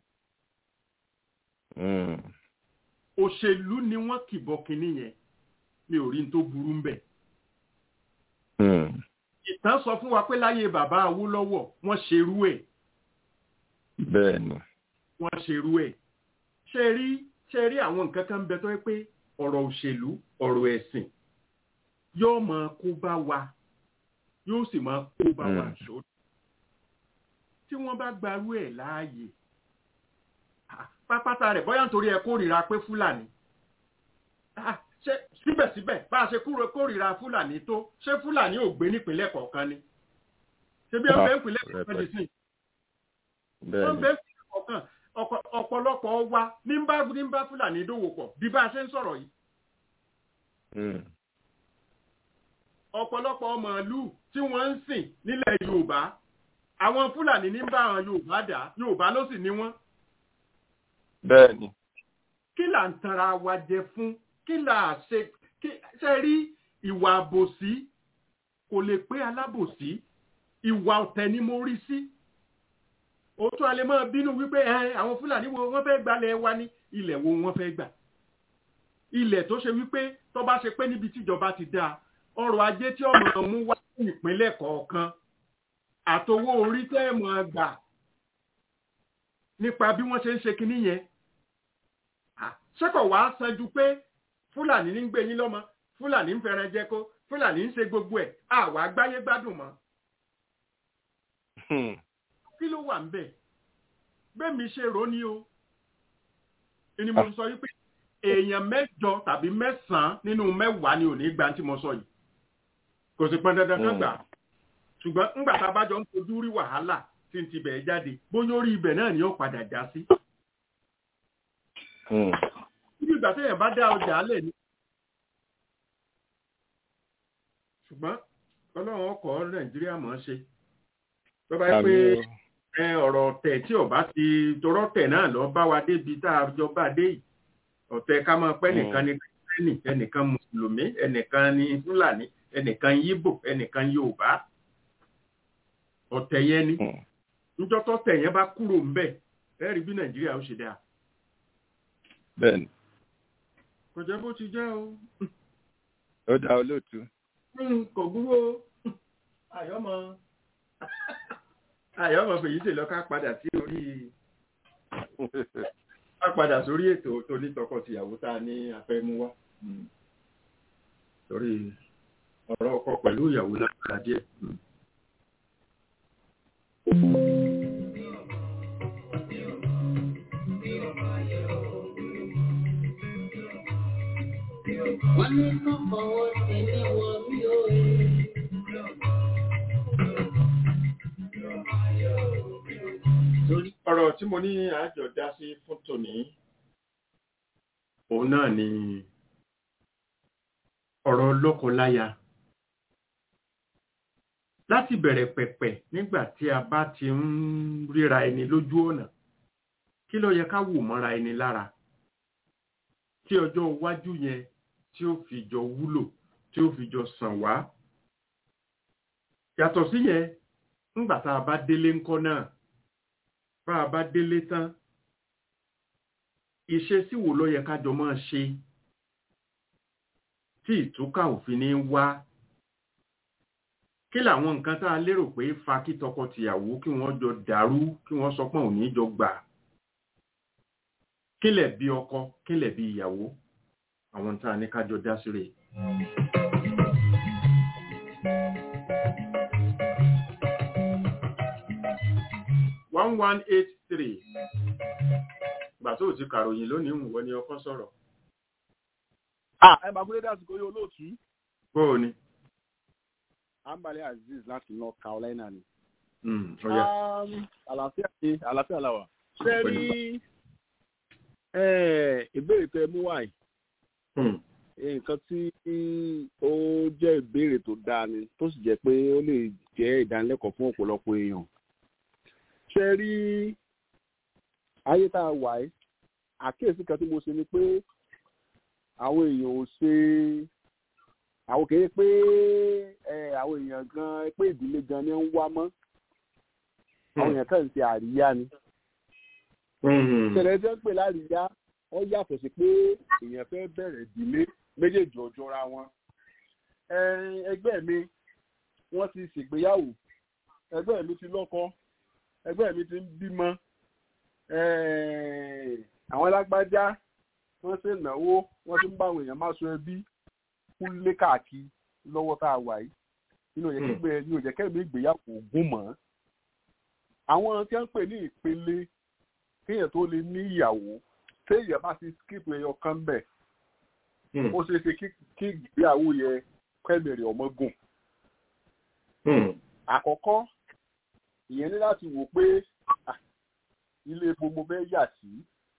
Mm, òṣèlú ni wọ́n kìbọ̀ kínní yẹn mi ò rí n tó burú ń bẹ̀. mm, ìtàn sọ fún wa pé láyé bàbá Awólọ́wọ̀ wọ́n ṣerú ẹ̀ bẹ́ẹ̀ ni. wọ́n ṣerú ẹ̀ ṣe rí ṣe rí àwọn nǹkan kan ń bẹ tó yẹ pé ọ̀rọ̀ òṣèlú ọ̀rọ̀ ẹ̀sìn yóò máa kó bá wa yóò sì máa kó bá wa Mm. ṣó tí wọ́n bá gbarú ẹ̀ láàyè ah, pápátá rẹ̀ bóyá nítorí ẹ kórìíra pé fúlàní Ah, ṣé síbẹ̀síbẹ̀ bá a ṣe kúrò kórìíra fúlàní tó ṣé fúlàní ò gbé nípínlẹ̀ kọ̀ọ̀kan ni ṣé bí ẹ Ah, fẹ́ nípínlẹ̀ kọ̀ọ̀kan di sí wọ́n bẹ́ẹ̀ni bẹ́ẹ̀ nípínlẹ̀ kọ̀ọ̀kan ọ̀pọ̀- ọ̀pọ̀lọpọ̀ wa ní ń bá ní ń bá fúlàní dòwò pọ̀ bí bá a ṣe ń sọ̀rọ̀ yìí Mm. ọ̀pọ̀lọpọ̀ màálù tí wọ́n ń sìn nílẹ̀ yorùbá àwọn fúlàní ní ń bá àwọn yorùbá dà yorùbá ló sì ní wọ́n bẹ́ẹ̀ni kí là ń tanra wa jẹ fún kí là ṣe kí ṣe rí ìwà àbòsí kò lè pé alábòsí ìwà ọ̀tẹ̀ ni mo rí sí òótọ́ alẹ́ máa bínú wípé ẹ àwọn fúlàní wo wọ́n fẹ́ gbalẹ̀ wa ní ilẹ̀ wo wọ́n fẹ́ gbà ilẹ̀ tó ṣe wípé tó bá ṣe pé níbi tíjọba ti dáa ọrọ̀ ajé tí ọmọ mú wá sí ìpínlẹ̀ kọ̀ọ̀kan àtowó orí tẹ́ ẹ̀ mọ̀ gbà nípa bí wọ́n ṣe ń ṣe kinní yẹn Ah, ṣé kò wá san ju pé fúlàní ní ń gbé yín lọ́mọ fúlàní ń fẹ́ràn jẹko fúlàní ń ṣe gbogbo ẹ̀ àwa gbáyé gbádùn mọ́ Hmm. kí ló wà ń bẹ̀ bẹ́ẹ̀ mi ṣe rò ó ní o ni mo sọ wípé èèyàn mẹ́jọ tàbí mẹ́sàn-án nínú mẹ́wàá ni ò ní gba tí mo sọ yìí kò sì pọn dandan kan Mm. gbà ṣùgbọ́n ńgbà tá a bá jọ ń fojú rí wàhálà tí ń ti bẹ̀ jáde bóyá orí ibẹ̀ náà ni ó padà já sí Hmm. níbi ìgbà téèyàn bá dá ọjà lẹ̀ ni. ṣùgbọ́n ọlọ́run ọkọ̀ nàìjíríà mọ̀ ọ́n ṣe tó bá yẹ pé Àmì o. ẹ, ọ̀rọ̀ ọ̀tẹ̀ tí ọba ti torọ́ tẹ̀ náà lọ bá wa débi tá a jọ bá dé yìí ọ̀tẹ̀ ká máa pẹ́ Mm. nìkan ní kírísítẹ́nì ẹnìkan mùsùlùmí ẹnìkan ní fúlàní ẹnìkan yíbò ẹnìkan yorùbá ọ̀tẹ̀ yẹn ni Hmm. níjọ́ tọ́tẹ̀ yẹn bá kúrò ńbẹ̀ ẹ rí bí nàìjíríà ó ṣe dáa bẹ́ẹ̀ni kò jẹ́ bó ti jẹ́ o. ó dá olóòtú Mm, kò gbúrò àyọ́mọ àyọ́mọ fèyí ṣe lọ ká padà sí orí ká padà sórí ètò tó ní tọkọtìyàwó tá a ní afẹ́mú wá Mm. torí ọ̀rọ̀ ọkọ pẹ̀lú ìyàwó lágbára díẹ̀. Mm. Wọ́n ní kàn fọwọ́ tẹ̀lé wọn bí ó rí. Torí ọ̀rọ̀ tí mo ní àjọ dá sí fún tòní òun náà ni ọ̀rọ̀ lọ́kọláya láti bẹ̀rẹ̀ pẹ̀pẹ̀ nígbà tí a bá ti ń ríra ẹni lójú ọ̀nà kí ló yẹ ká wò mọ́ra ẹni lára tí ọjọ́ iwájú yẹn tí ó fi jọ wúlò tí ó fi jọ sàn wá yàtọ̀ sí yẹn ńgbà tá a bá délé ńkọ́ náà bá a bá délé tán ìṣesí wo ló yẹ ká jọ máa ṣe tí ìtúkà òfin ní wá kí làwọn nǹkan tá a lérò pé fa kí tọkọtìyàwó kí wọ́n jọ dàrú kí wọ́n sọ pé òní jọ gbà kí lẹ̀ bí ọkọ kí lẹ̀ bí ìyàwó àwọn tá a ní ká jọ dá sí rèé. one one eight three gbà tó o ti kàròyìn lónìí ń wọ ni ọkọ sọ̀rọ̀ Ah, ẹ máa gbé dásìkò yóò lóòtú. bó o ní. Ambale Aziz láti North Carolina ni. Mm, ó yá. Um, Àlàáfíà ni àlàáfíà la wà. Ṣé rí eh, ìbéèrè tẹ mú wáyé? Mm, Nǹkan tí ó jẹ́ ìbéèrè tó dáa ni tó sì jẹ́ pé ó lè jẹ́ ìdánilẹ́kọ̀ọ́ fún ọ̀pọ̀lọpọ̀ èèyàn. Ṣé rí ayé tá a wà yìí? Àkíyèsí kan tí mo ṣe ni pé àwọn èèyàn ò ṣe àwọn kìí pé ẹ àwọn èèyàn gan pé ìdílé gan ni ń wá mọ́ àwọn èèyàn kàn ń ṣe àríyá ni mm, ìṣẹ̀lẹ̀ tí wọ́n ń pè láríyá wọ́n yàtọ̀ sí pé èèyàn fẹ́ bẹ̀rẹ̀ ìdílé méjèèjì ọjọ́ra wọn Ẹ, ẹgbẹ́ mi wọ́n ti ṣègbéyàwó ẹgbẹ́ mi ti lọ́kọ ẹgbẹ́ mi ti ń bímọ Ẹ, àwọn alágbájá wọ́n ṣe náwó wọ́n ti ń bá àwọn èèyàn máa so ẹbí kúlé káàkiri lọ́wọ́ tá a wà yìí inú òjẹ́ kẹ́gbẹ́ inú òjẹ́ kẹ́gbẹ́ ìgbéyàwó ògùn mọ́ àwọn tí wọ́n ń pè ní ìpele kéèyàn tó lè ní ìyàwó téèyàn bá ti skip ẹyọ kan bẹ̀ ó ṣeé ṣe kí ìgbéyàwó yẹ kẹ́mìrì ọmọ gùn. àkọ́kọ́ ìyẹn ní láti wò pé ilé ibo mo fẹ́ yà sí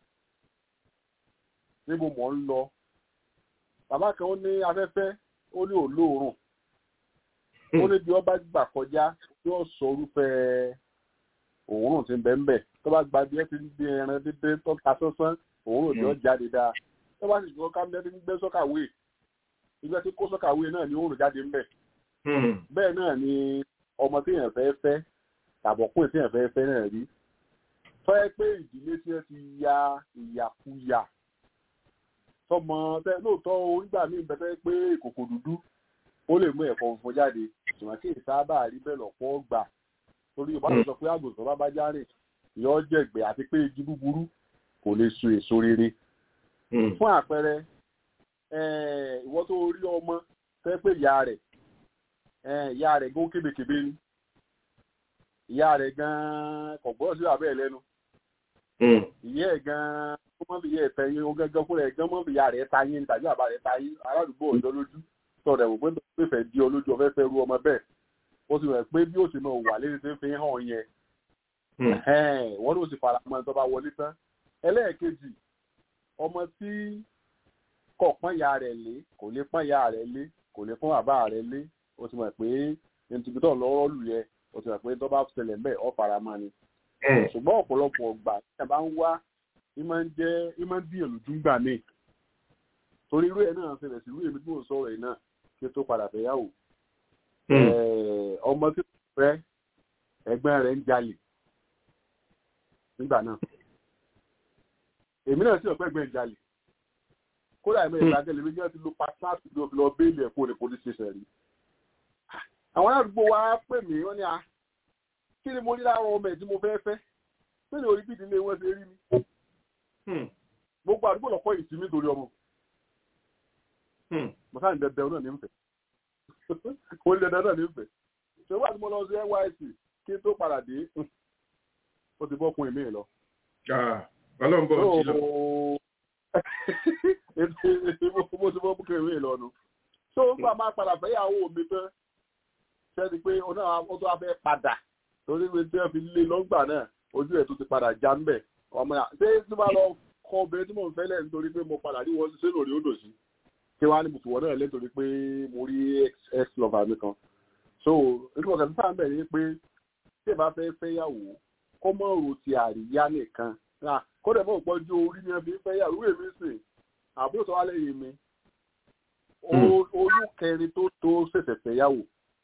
níbo mò ń lọ bàbá kan ó ní afẹ́fẹ́ ó ní òlóòrùn ó ní bí wọ́n bá gbà kọjá yóò sọ orúfẹ́ òórùn tí ń bẹ ń bẹ̀ tó bá gba bí ẹ ti ń gbé ẹran dídé tó ta sánsán òórùn tí ó jáde dáa tó bá sì gbọ́ ká mẹ́rin ń gbé sọ́kàwé ìgbà tí kó sọ́kàwé náà ni òórùn jáde ń bẹ̀ bẹ́ẹ̀ náà ni ọmọ tí èèyàn fẹ́ fẹ́ tàbọ̀kùn tí èèyàn fẹ́ fẹ́ náà rí fẹ́ pé ìdílé tí ẹ ti ya ìyàkuyà tọmọ tẹ lóòótọ́ onígbà míì bẹ́ẹ̀ pé ìkòkò dúdú ó lè mú ẹ̀fọ́ funfun jáde ṣùgbọ́n kí ìsáábà rí bẹ́ẹ̀ lọ́pọ̀ gbà torí yorùbá ló sọ pé àgùntàn bá bá járe yọ jẹ̀gbẹ́ àti pé igi búburú kò lè so èso rere. fún àpẹẹrẹ ìwọ tó rí ọmọ fẹ́ pé ìyá rẹ̀ ìyá rẹ̀ gún kébékébé ni ìyá rẹ̀ gan-an kò gbọ́dọ̀ sí abẹ́ ẹ̀ lẹ́nu ìyá ẹ̀ gan-an ó mọ̀ bí ìyá ẹ̀ tẹ̀yìn ó gángan fúnra ẹ̀ gan mọ̀ bí ìyá rẹ̀ ta yín tàbí àbá rẹ̀ ta yín aládùúgbò ọ̀dọ́ lójú sọ̀rọ̀ ẹ̀wò pé pé fẹ́ di olójú ọ̀fẹ́ fẹ́ ru ọmọ bẹ́ẹ̀ ó sì rẹ̀ pé bí ó sì máa wà lérí tí ń fi hàn yẹn wọ́n ló sì fara mọ́ tó bá wọlé tán ẹlẹ́ẹ̀kejì ọmọ tí kò pọ́n ìyá rẹ̀ lé kò lè pọ́n ìyá rẹ̀ lé kò lè pọ́n bàbá rẹ̀ lé ó sì mọ̀ pé nítorí tó lọ́rọ́ lù yẹ ó sì mọ̀ pé tó bá ṣẹlẹ̀ bẹ́ẹ̀ ọ̀ fara mọ́ ni ṣùgbọ́n ọ̀pọ̀lọpọ̀ ọgbà tí a bá ń wá ìmọ̀ ń jẹ́ ìmọ̀ ń díyàn lójú gbà mí torí irú ẹ̀ náà ṣẹlẹ̀ sí irú èmi tí mò ń sọ̀rọ̀ yìí náà kí ó tó padà fẹ́ yàwó ọmọ tí kò fẹ́ ẹgbẹ́ rẹ̀ ń jalè nígbà náà èmi náà sì ọ̀pẹ́ ẹgbẹ́ ń jalè kódà ẹ̀mẹ́ ìgbàgẹ́lẹ̀ méjì náà ti lo pàṣásì ló fi lọ béèlì ẹ̀kọ́ ní police station rí àwọn àdúgbò wa pè mí wọ́n ní a kí ni mo rí láwọn ọmọ ẹ̀ tí mo fẹ́ fẹ́ kí ni orí bí ìdílé wọn ṣe rí mi gbogbo àdúgbò lọ́kọ́ yìí sí mi torí ọmọ mo sáà ń dẹdẹ náà ní nfẹ mo ń dẹdẹ náà ní nfẹ ṣé wàá tí mo lọ sí nysc kí n tó padà dé ó ti bọ́ kun èmi lọ. ọlọ́run bọ̀ ọ́ sí lọ. mo ti bọ́ kun èmi lọ nu. tó ń gbà máa padà fẹ́ yàwó mi tán ṣẹ́ni pé ó náà ó tó wá fẹ́ padà torí pé tí wọ́n fi lé lọ́gbà náà ojú ẹ̀ tó ti padà já ń bẹ̀ ọmọ yà ṣé tí wọ́n lọ kọ obìnrin tí mò ń fẹ́ lẹ̀ nítorí pé mo padà rí wọn ṣe lórí odò sí kí wàá ní bùtù wọn náà lẹ́tọ̀rí pé mo rí ex lover mi kan so nítorí ọ̀sẹ̀ tó sáà ń bẹ̀ ni pé tí ẹ bá fẹ́ fẹ́yàwó kó mọ̀ rò ti àríyá nìkan kó dẹ̀ mọ̀ pọ́jú orí ni ẹ fi ń fẹ́yàwó èmi sìn àbúrò tó wá lẹ́yìn mi oyún kẹrin tó tó ṣẹ̀ṣẹ̀ fẹ́yàwó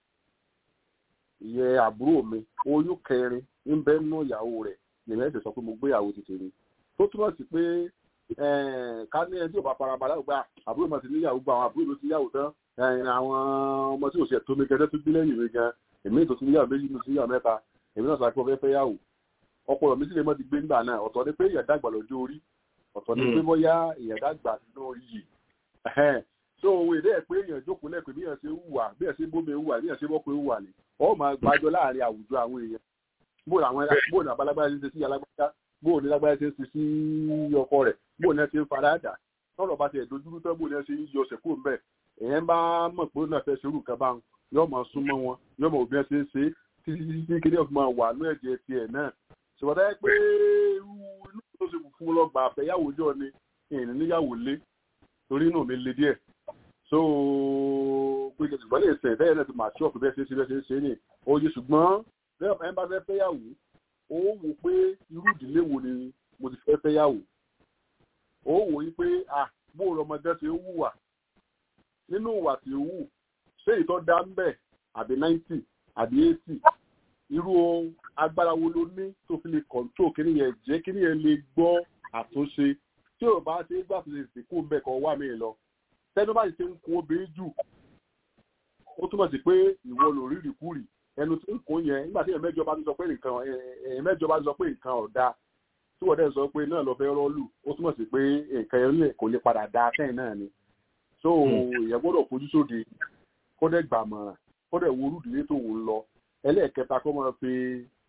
ìyẹn àbúrò mi oyún kẹrin ń bẹ́ nú ìyàwó rẹ̀ lèmi ẹ̀sẹ̀ sọ pé mo gbéyàwó ti tèmi tó túmọ̀ sí pé ká ní ẹni tí ò bá farabalẹ̀ gba àbúrò mọ̀ sí níyàwó gba àwọn àbúrò ló ti yàwó tán àwọn ọmọ tí ò ṣe tó mi gẹ́gẹ́ tó bí lẹ́yìn mi gan èmi tó ti níyàwó méjì mi sí níyàwó mẹ́ta èmi náà sọ pé ọfẹ́ fẹ́ yàwó ọpọlọ mi sì lè mọ́ ti gbé ńgbà náà ọ̀tọ̀ ni pé ìyà dàgbà lọ́jọ́ orí ọ̀tọ̀ ni pé bóyá ìyà dàgbà lórí yìí so òun èdè ẹ̀ pé èèyàn jókòó lẹ́pẹ́ bí èèyàn ṣe wùwà bí èèyàn ṣe bómi wùwà bí èèyàn ṣe bọ́pẹ́ wùwà ni ọ̀ máa gbàjọ láàrin àwùjọ àwọn èèyàn bóòlù àwọn bóòlù àbálágbára ṣe ń ṣe sí alágbájá bóòlù lágbára ṣe ń ṣe sí ọkọ rẹ̀ bóòlù ẹ ṣe ń fara dà tọ́lọ̀ bá ti ẹ̀ dojúrú tán bóòlù ẹ ṣe ń yọ ọ̀sẹ̀ kúrò ńbẹ̀ èèyàn bá mọ̀ pé ó náà fẹ́ ṣerú nǹkan bá wọn yóò máa súnmọ́ wọn yóò máa òbí ẹ ṣe ń ṣe títí títí kí ní ọ̀fun máa wà ní ẹ̀jẹ̀ tiẹ̀ náà ṣùgbọ́n dáyẹ pé irú inú tó ṣe fún lọ gbà àfẹ́yàwó jọ ni ìrìn níyàwó lé torí inú mi le díẹ̀ so pé ṣùgbọ́n lè ṣe bẹ́ẹ̀ náà ti máa ṣọ́ọ̀kì bẹ́ẹ̀ ṣe é ṣe bẹ́ẹ̀ ṣe é ṣe ní oye ṣùgbọ́n bẹ́ẹ̀ ẹ̀ bá fẹ́ fẹ́yàwó ó wò pé irú ìdílé wo ni mo ti fẹ́ fẹ́yàwó ó wò yí pé ah bó ọmọdé ṣe ń wùwà nínú ìwà tí ó wù ṣé ìtọ́ dá ń bẹ̀ àbí ninety àbí eighty irú agbára wo ló ní tó fi lè kọ̀ǹtró kí nìyẹn jẹ́ kí nìyẹn lè gbọ́ àtúnṣe tí ò bá ṣe gbà tó lè sìnkú ń bẹ̀ kọ́ wà mí lọ tẹnu bá ṣe ń kún obìnrin jù ó túmọ̀ sí pé ìwọ ló rí ìrìkúrì ẹnu tí ń kún yẹn nígbà tí èèyàn mẹ́jọ bá ti sọ pé nǹkan èèyàn mẹ́jọ bá ti sọ pé nǹkan ọ̀dà tí wọ́n dẹ̀ sọ pé náà lọ fẹ́ rọ́ọ̀lù ó túmọ̀ sí pé nǹkan yẹn kò lè padà da sẹ́yìn náà ni so èèyàn gbọ́dọ̀ fojú sóde kó dẹ̀ gbàmọ̀ràn kó dẹ̀ wo olùdílé tó wò ń lọ ẹlẹ́ẹ̀kẹta kó máa fi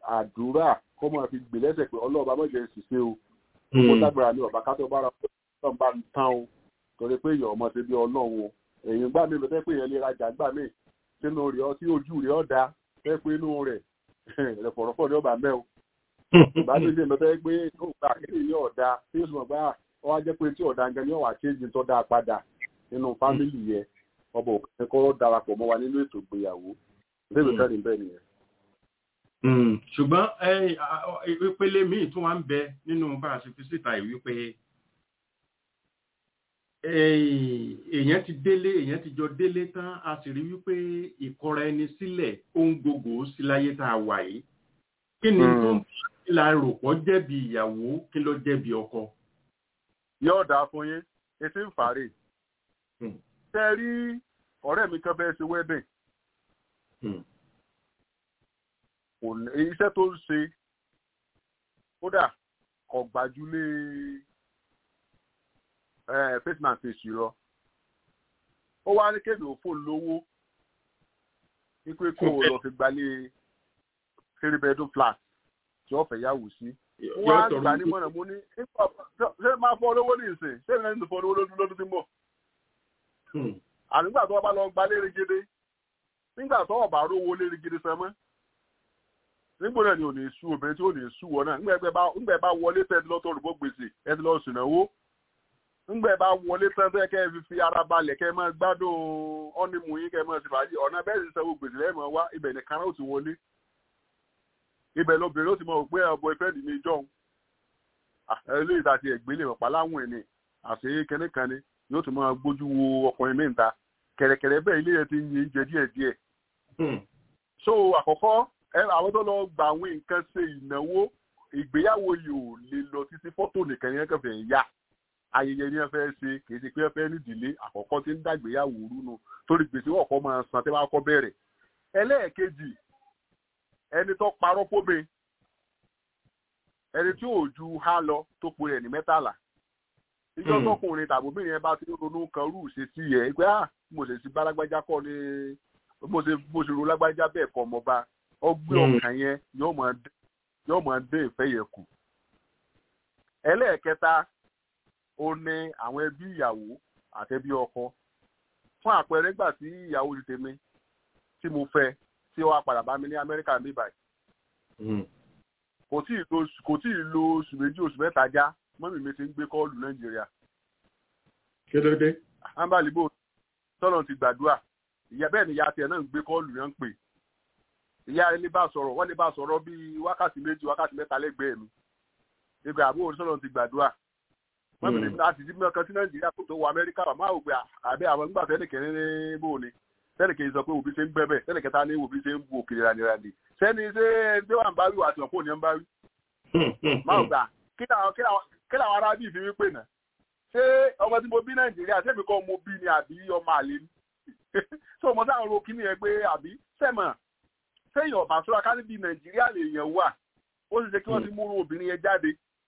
àdúrà kó máa fi gbè lẹ́sẹ̀ pé ọlọ́ọ̀bá mọ̀jẹ̀ ṣiṣẹ́ o kó lágbára ní ọ̀bá kátó bára ọlọ́run bá ń tán o torí pé èèyàn ọmọ ṣe bí ọlọ́run o èèyàn gbà mí lọ fẹ́ pé èèyàn lè rajà gbà mí sínú rẹ̀ ọ tí ojú rẹ̀ ọ̀ da fẹ́ pé inú rẹ̀ ẹ̀fọ̀rọ̀fọ̀ ní ọba mẹ́ o ìgbà mi lè lọ fẹ́ pé ó gbà kéde ní ọ̀dà tí ó sì mọ̀ gbà ọ wá jẹ́ pé tí ọ̀dà gan ni ọ̀wà kéjì tó dáa padà nínú fámìlì yẹn ọba òkè kọ́ darapọ̀ mọ́ wa nínú ètò ìgbéyàwó lébi kẹ́rin bẹ́ẹ̀ nìyẹn. ṣùgbọ́n ìpele míì tún wá ń bẹ nínú bá a ṣe fi síta yìí wípé èèyàn ti délé èèyàn ti jọ délé tán a sì rí wípé ìkọra ẹni sílẹ̀ ohun gbogbo sí láyé tá a wà yìí kí ni tó ń la rò pọ̀ jẹ̀bi ìyàwó kí ló jẹ̀bi ọkọ. yóò dáa fún yín etí ń fàárẹ̀ tẹ rí ọ̀rẹ́ mi kan fẹ́ ṣe wedding iṣẹ́ tó ń ṣe kódà kò gbàjúlé face man face lọ ó wá ní kéde òfò lówó wípé kó o lọ fi gbalé three bedroom flat tí wọ́n fẹ́ yàwó sí wọ́n á gbà ní mọ̀nà mo ní ṣé máa fọ́ lówó ní ìsìn ṣé ìrìn àti fọ́ lówó lọ́dún tí ń bọ̀ ànígbà tó bá lọ gba lérégédé nígbà tó ọba rówó lérégédé sẹmọ nígbà náà ni ò ní sú obìnrin tí ò ní sú wọn náà nígbà bá wọlé tẹ ẹ lọ tó rúbọ gbèsè ẹ ti lọ sùnàwó nígbà bá wọlé tẹ ẹ kẹ ẹ fi fi ara balẹ̀ kẹ ẹ máa gbádùn ọ́nìmù yín kẹ ẹ máa ti fàájì ọ̀nà bẹ́ẹ̀ sì sanwó gbèsè lẹ́yìn máa wá ibẹ̀ nìkan náà ó ti wọlé ibẹ̀ lóbìnrin ó ti mọ̀ pé ọ̀bọ ìfẹ́ dì ní jọ̀hún eléyìí tàti ẹ̀gbẹ́lẹ̀ mọ̀pá láwọn ẹ̀ ni àṣeyé kẹ́nìkan ni yóò tún máa gbójú wo ọkùnrin mẹ́ta kẹ̀rẹ̀kẹ̀rẹ̀ bẹ́ẹ̀ ilé yẹn ti ń yin jẹ díẹ̀ díẹ̀. so àkọ́kọ́ àwọn tó lọ gba àwọn nǹkan ṣe ìnáwó ìgbéyàwó yìí ò lè lọ títí fọ́tò nìkan ní ẹ̀kẹ́ fẹ́ yá ayẹyẹ ní ẹ fẹ́ ṣe kì í ṣe pé ẹ fẹ́ nídìílé àkọ́kọ́ tí ń dàgbéyàwó rúnu torí gbèsè ọkọ̀ máa san tẹ́ bá kọ́ bẹ̀rẹ̀ ẹlẹ́ẹ̀kejì ẹni tó parọ́ fóbe ẹni tí ò ju há lọ tó pe rẹ̀ ní mẹ́tàlá ìjọ tọkùnrin tàbí obìnrin yẹn bá ti ronú kan rú ṣe sí yẹ pé ah mo ṣe sí bálágbájá kọ ni mo ṣe mo ṣe ro lágbájá bẹ́ẹ̀ kọ́ ọmọ bá ọgbẹ́ ọkàn yẹn yóò máa dé ìfẹ́ yẹn kù. ẹlẹ́ẹ̀kẹta ó ní àwọn ẹbí ìyàwó àtẹbí ọkọ fún àpẹẹrẹ gbà tí ìyàwó ti tèmi tí mo fẹ́ tí ó wá padà bá mi ní Amẹ́ríkà ní báyìí kò tí ì lo oṣù méjì oṣù mẹ́ta já mọ́mí mi ti ń gbé kọ́ọ̀lù nàìjíríà. kí ló dé. ambalibo tọ́lọ̀ ti gbàdúrà ìyá bẹ́ẹ̀ ni ìyá tiẹ̀ náà ń gbé kọ́ọ̀lù yẹn ń pè. ìyá rẹ̀ lè bá sọ̀rọ̀ wọ́n lè bá sọ̀rọ̀ bíi wákàtí méjì wákàtí mẹ́ta lẹ́gbẹ̀ẹ́ mi. ìgbà àbúrò tọ́lọ̀ ti gbàdúrà. mọ́mí mi láti ti mímọ́ kan sí nàìjíríà kó tó wọ amẹ́ríkà bàmá ògbé àbẹ́ àwọn nígbà tẹ́nìkẹ́ ní bò ni tẹ́nìkẹ́ sọ pé òbí ṣe ń gbẹ́bẹ̀ tẹ́nìkẹ́ta ní òbí ṣe ń bu òkèèrè rànìrànì sẹ́ni ṣé ẹgbẹ́ wà ń bá wí wà àti ọ̀pọ̀ òní ń bá wí. máa gbà kí làwọn ará bí ìfimi pè náà ṣé ọmọ tí mo bí nàìjíríà ṣé èmi kọ́ mo bí ni àbí ọmọ àlè ni ṣé ọmọ sáà ń ro kíní yẹn pé àbí sẹ́mọ̀ sẹ́yìn ọ̀bà sọ́ra ká níbi nàìjíríà lè yẹn wà ó sì ṣe kí wọ́n ti múrò obìnrin yẹn jáde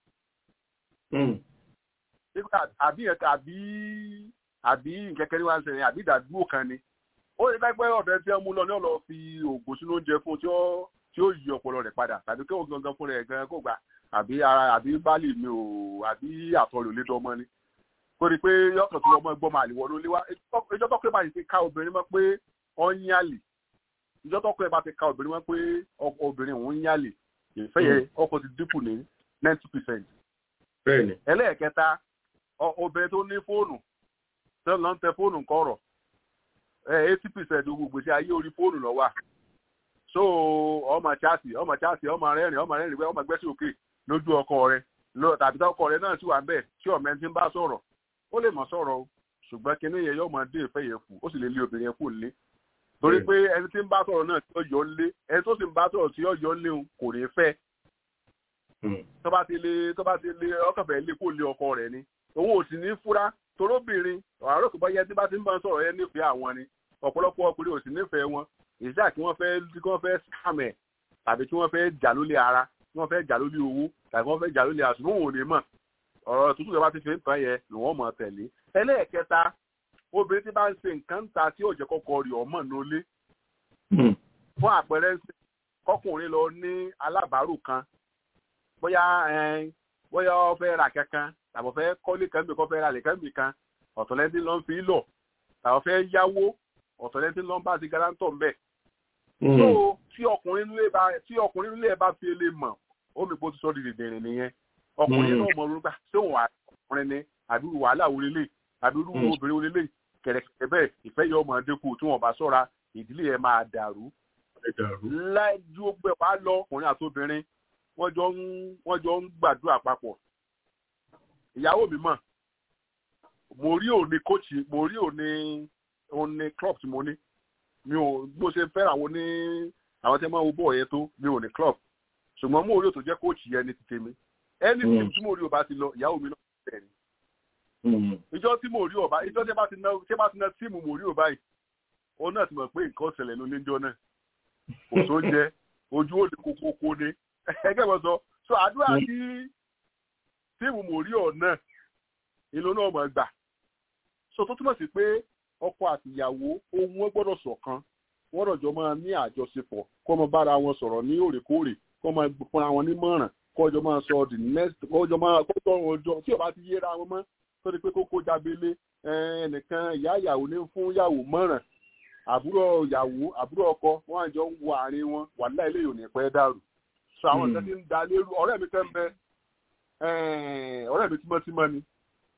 àbí àbí àbí nkẹ́kẹ́ ní wàá ṣẹlẹ̀ àbí ìdádúró kan ni ó lè dágbẹ́ ọ̀dọ́ tí wọ́n mú lọ ní ọ̀lọ́ fi oògùn sínú oúnjẹ fún tí ó yí ọpọlọ rẹ̀ padà tàbí kí òun gangan fún rẹ̀ gan kó gbà àbí ara àbí báàlì mi ò àbí àtọ̀lù lé dọ́mọ ni torí pé yọkàn tó ọmọ ẹgbọ́n máa lè wọnú lé wá ìjọ tọ́kùnrin bá ti ká obìnrin mọ́ pé ọ ń yálè ìjọ tọ́kùnrin bá ti ká obìnrin mọ́ pé obìnrin òun ń yálè ìfẹ́ yẹn ọkọ̀ ti dínkù ní ninety percent. ẹlẹ́ẹ̀kẹta obìnrin tó ní fóònù tó lọ ń tẹ fóònù kọ̀rọ̀ eighty percent gbogbo ìgbésí ayé orí fóònù ló wà so ọmọ chaasi ọmọ chaasi ọmọ rẹ́rìn ọmọ rẹ́rìn ọmọ gbẹ́sì òkè lójú ọkọ rẹ lọ tàbí tọkọ rẹ náà sì wà bẹ́ẹ̀ tí ọmọ ẹni tí ń bá sọ̀rọ̀ ó lè mọ̀ sọ̀rọ̀ o ṣùgbọ́n kinní yẹn yóò máa dé ìfẹ́ yẹn kù ó sì lè lé obìnrin yẹn kù lé torí pé ẹni tí ń bá sọ̀rọ̀ náà tí ó yọ lé ẹni tó sì ń bá sọ̀rọ̀ tí ó yọ lé òun kò ní fẹ́ tó bá ti lé tó bá ti lé ọkọ̀fẹ́ lé kó lé ọkọ rẹ̀ ni òun ò sì ní fura torobìnrin àárò kò bá yẹ tí bá ti ń bá sọ̀rọ̀ yẹn nífẹ̀ẹ́ àwọn ni ọ̀pọ̀lọpọ̀ ọkùnrin ò sì nífẹ̀ẹ́ wọn ìṣá kí wọ́n fẹ́ kí wọ́n fẹ́ scam ẹ̀ tàbí kí wọ́n fẹ́ jà lólé ara kí wọ́n fẹ́ jà lólé owó tàbí wọ́n fẹ́ jà lólé àṣùwọ̀n òun ò ní mọ̀ ọ̀rọ̀ tuntun tó bá ti fi ń tàn yẹn ni wọ́n mọ̀ tẹ̀lé ẹlẹ́ẹ̀kẹta obìnrin tí bá ń ṣe nǹkan ta tí òjẹ́ kọ́kọ́ rí ọmọ nólé fún àpẹẹrẹ kọkùnrin lọ ní alábàárù kan bóyá ẹn, bóyá ó fẹ́ ra kankan tàbí ó fẹ́ kọ́lé kan bí kò fẹ́ ra lè kan bí kan ọ̀tọ̀lẹ́ntì ló ń fi lọ tàbí ó fẹ́ yáwó ọ̀tọ̀lẹ́ntì ló ń bá ti garantọ̀ ń bẹ̀. so tí ọkùnrin nílé bá tí ọkùnrin nílé bá fi lè mọ̀ ó mi bó ti sọ di dìndìnrín nìyẹn ọkùnrin náà mọ̀ lórúkọ ṣé òun ọkùnrin ni àbí wàhálà wo lélẹ̀ àbí irú Mm. obìnrin wo lélẹ̀ kẹ̀rẹ̀kẹ̀rẹ̀ bẹ́ẹ̀ ìfẹ́ yọ ọmọ dínkù tí wọ́n bá sọ́ra ìdílé yẹn máa dàrú ẹ dàrú. lájú ọgbẹ wa lọ ọkùnrin àti obìnrin wọ́n jọ ń wọ́n jọ ń gbàdúrà papọ̀ ìyàwó mi mọ̀ mo rí òní kóòtù mo rí òní òní club tí mo ní mi ò bó ṣe fẹ́ràn àwọn ní àwọn tí wọ́n máa wo bọ́ọ̀ yẹn tó mi ò ní club ṣùgbọ́n mo rí òtò jẹ́ kóòtù yẹn ní ti tèmi ẹni tí Mm. tí mo rí ọba ti lọ ìyàwó mi náà bẹ̀rẹ̀ ni Mm. ìjọ tí mo rí ọba ìjọ tí bá ti ná tí bá ti ná tíìmù mo rí ọba yìí òun náà ti mọ̀ pé nǹkan ṣẹlẹ̀ ló ní jọ náà kò tó jẹ ojú òde kókókó ni ẹgbẹ́ wọn sọ so àdúrà tí tíìmù mo rí ọ̀ náà ìlú náà mọ̀ gbà so tó túmọ̀ sí pé ọkọ àti ìyàwó ohun wọn gbọ́dọ̀ ṣọ̀kan wọ́n rọ̀jọ́ máa ní àjọṣepọ̀ kó máa bára wọn sọ̀rọ̀ ní òrèkóòrè kó máa fúnra wọn nímọ̀ràn kó ọjọ́ máa sọ the next kó ọjọ́ máa kó tọrùn ọjọ́ tí ò bá ti yéra wọn mọ́ tó di pé kókó jábélé ẹnìkan ìyá ìyàwó ní fún ìyàwó mọ̀ràn àbúrò ìyàwó àbúrò ọkọ wọn àjọ ń wo àárín wọn wà láì lè yòó ní pẹ́ dàrú so àwọn Hmm. ìṣẹ́ ti ń da lérú ọ̀rẹ́ mi tẹ́ ń bẹ eh, ọ̀rẹ́ mi tímọ́tímọ́ ni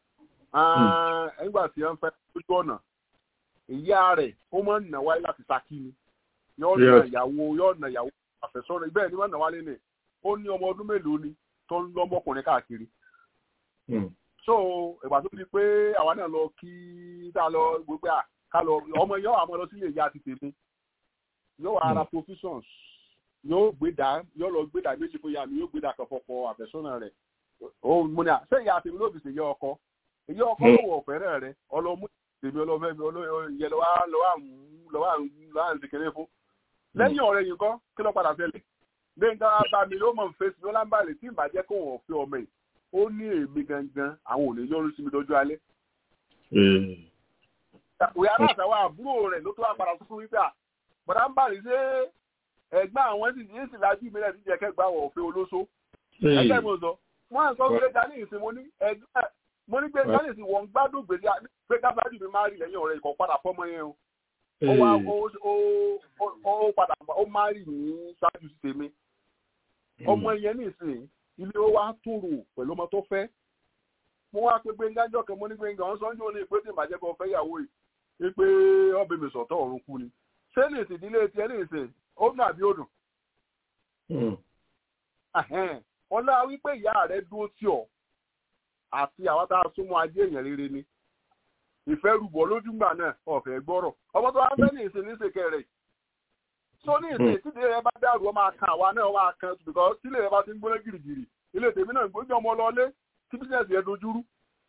Ah, nígbà tí wọ́n fẹ́ lójú ọ̀nà ìyá rẹ̀ ó máa ń nà wáyé láti Ṣakí ni yóò nà Yes. ìyàwó yóò nà ìyàwó àfẹ́sọ́nà bẹ́ẹ̀ ni wọ́n nà wálé ni ó ní ọmọ ọdún mélòó ni tó ń lọ́mọkùnrin káàkiri Mm. so ìgbà tó di pé àwa náà lọ kí tá a lọ gbogbo à ká lọ ọmọ yóò àmọ́ lọ sílé ìyá ti tèmi yóò wá ara provisions yóò gbé dá yóò lọ gbé dá méjì fún ìyá mi yóò gbé dá kan fọkọ àfẹ́sọ́nà rẹ̀ ó mo ní à ṣé ìyá tèmi ló fi ṣèyẹ ọkọ èyí ọkọ ló wọ ọ̀fẹ́rẹ́ rẹ̀ ọlọ́mú tèmi ọlọ́fẹ́ mi ọlọ́yẹ lọ́wọ́ lọ́wọ́ lọ́wọ́ lọ́wọ́ àǹtí kéré fún lẹ́yìn ọ̀rẹ́ yìí kọ́ kí ló padà tẹ̀lé gbẹ̀ngà bá mi ló mọ̀ ń fèsì ló lámbàlẹ̀ tí ìbàjẹ́ kò wọ́n fi ọmọ yìí ó ní èmi gangan àwọn ò ní yọrù sí mi lọ́jọ́ alẹ́. Eh. òyà náà àtàwọn àbúrò rẹ̀ ló tó wá padà fún wípé à bọ̀dá ń bàlẹ̀ ṣé ẹ̀gbọ́n àwọn sì ní ìsìlájú mi rẹ̀ ti jẹ́ kẹ́gbà wọ̀ òfin olóṣó. ẹgbẹ́ mi ò sọ wọ́n á sọ pé dání ìsìn mo ní ẹgbẹ́ mo ní pé dání ìsìn wọ́n gbádùn gbèsè pé káfíńájú mi máa rí lẹ́yìn ọ̀rẹ́ ìkọ̀ padà fọ́mọ yẹn o ó wá ó ó ó ó padà ó máa rí ní ṣáájú sí tèmi ọmọ yẹn nísìnyí ilé ó wá tòrò pẹ̀lú ọmọ tó fẹ́ mo wá pé gbẹngàn jọ kan mo ní gbẹngàn ọ̀hún sọ́njú ní ìpè tí ìbàjẹ́ kan fẹ́ yàwó yìí pé ọbẹ̀ mi sọ̀tọ̀ ọ̀run kú ni ṣé ní ìsìn ìdílé tiẹ̀ ní ìsìn ó dùn àbí ó dùn Mm. Ẹ̀hẹ́n. ọlá wípé ìyá rẹ̀ dúró tì ọ́ àti àwọn tá a súnmọ́ ajé èèyàn rere ni ìfẹ́ rúbọ lójúgbà náà ọ̀fẹ́ gbọ́rọ̀ ọmọ tó wá fẹ́ ní ìsìn ní ìsìnkẹ́ rẹ̀ so ní ìsìn tíde rẹ bá dàrú ọ máa kan àwa náà máa kan because tílé rẹ bá ti ń gbóná gìrìgìrì ilé tèmi náà gbójú ọmọ lọlé tí bísíǹsì yẹn dojúrú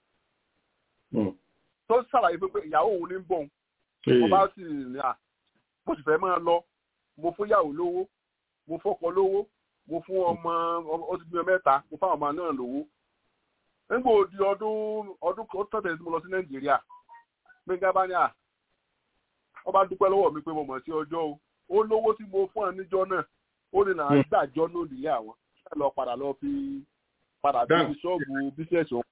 Mm. tó ṣàlàyé pé pé ìyàwó òun ní ń bọ̀ mo bá sì ní à mo sì fẹ́ máa lọ mo fún ìyàwó lówó mo fọ́kọ lówó mo fún ọmọ ó ti bímọ mẹ́ta mo fáwọn ọmọ náà lówó nígbà òdi ọdún ọdún kan tọ̀tẹ̀ tí mo lọ sí nàìjíríà gbẹ̀ngà bá ní à wọ́n bá dúpẹ́ lọ́wọ́ mi pé mo mọ̀ sí ọjọ́ o ó lówó tí mo fún ọ níjọ́ náà ó ní náà Hmm. gbàjọ́ náà nílé àwọn ṣáà lọ padà lọ fi padà bí Dáhùn. ṣọ́ọ̀bù bísíẹ̀sì òun.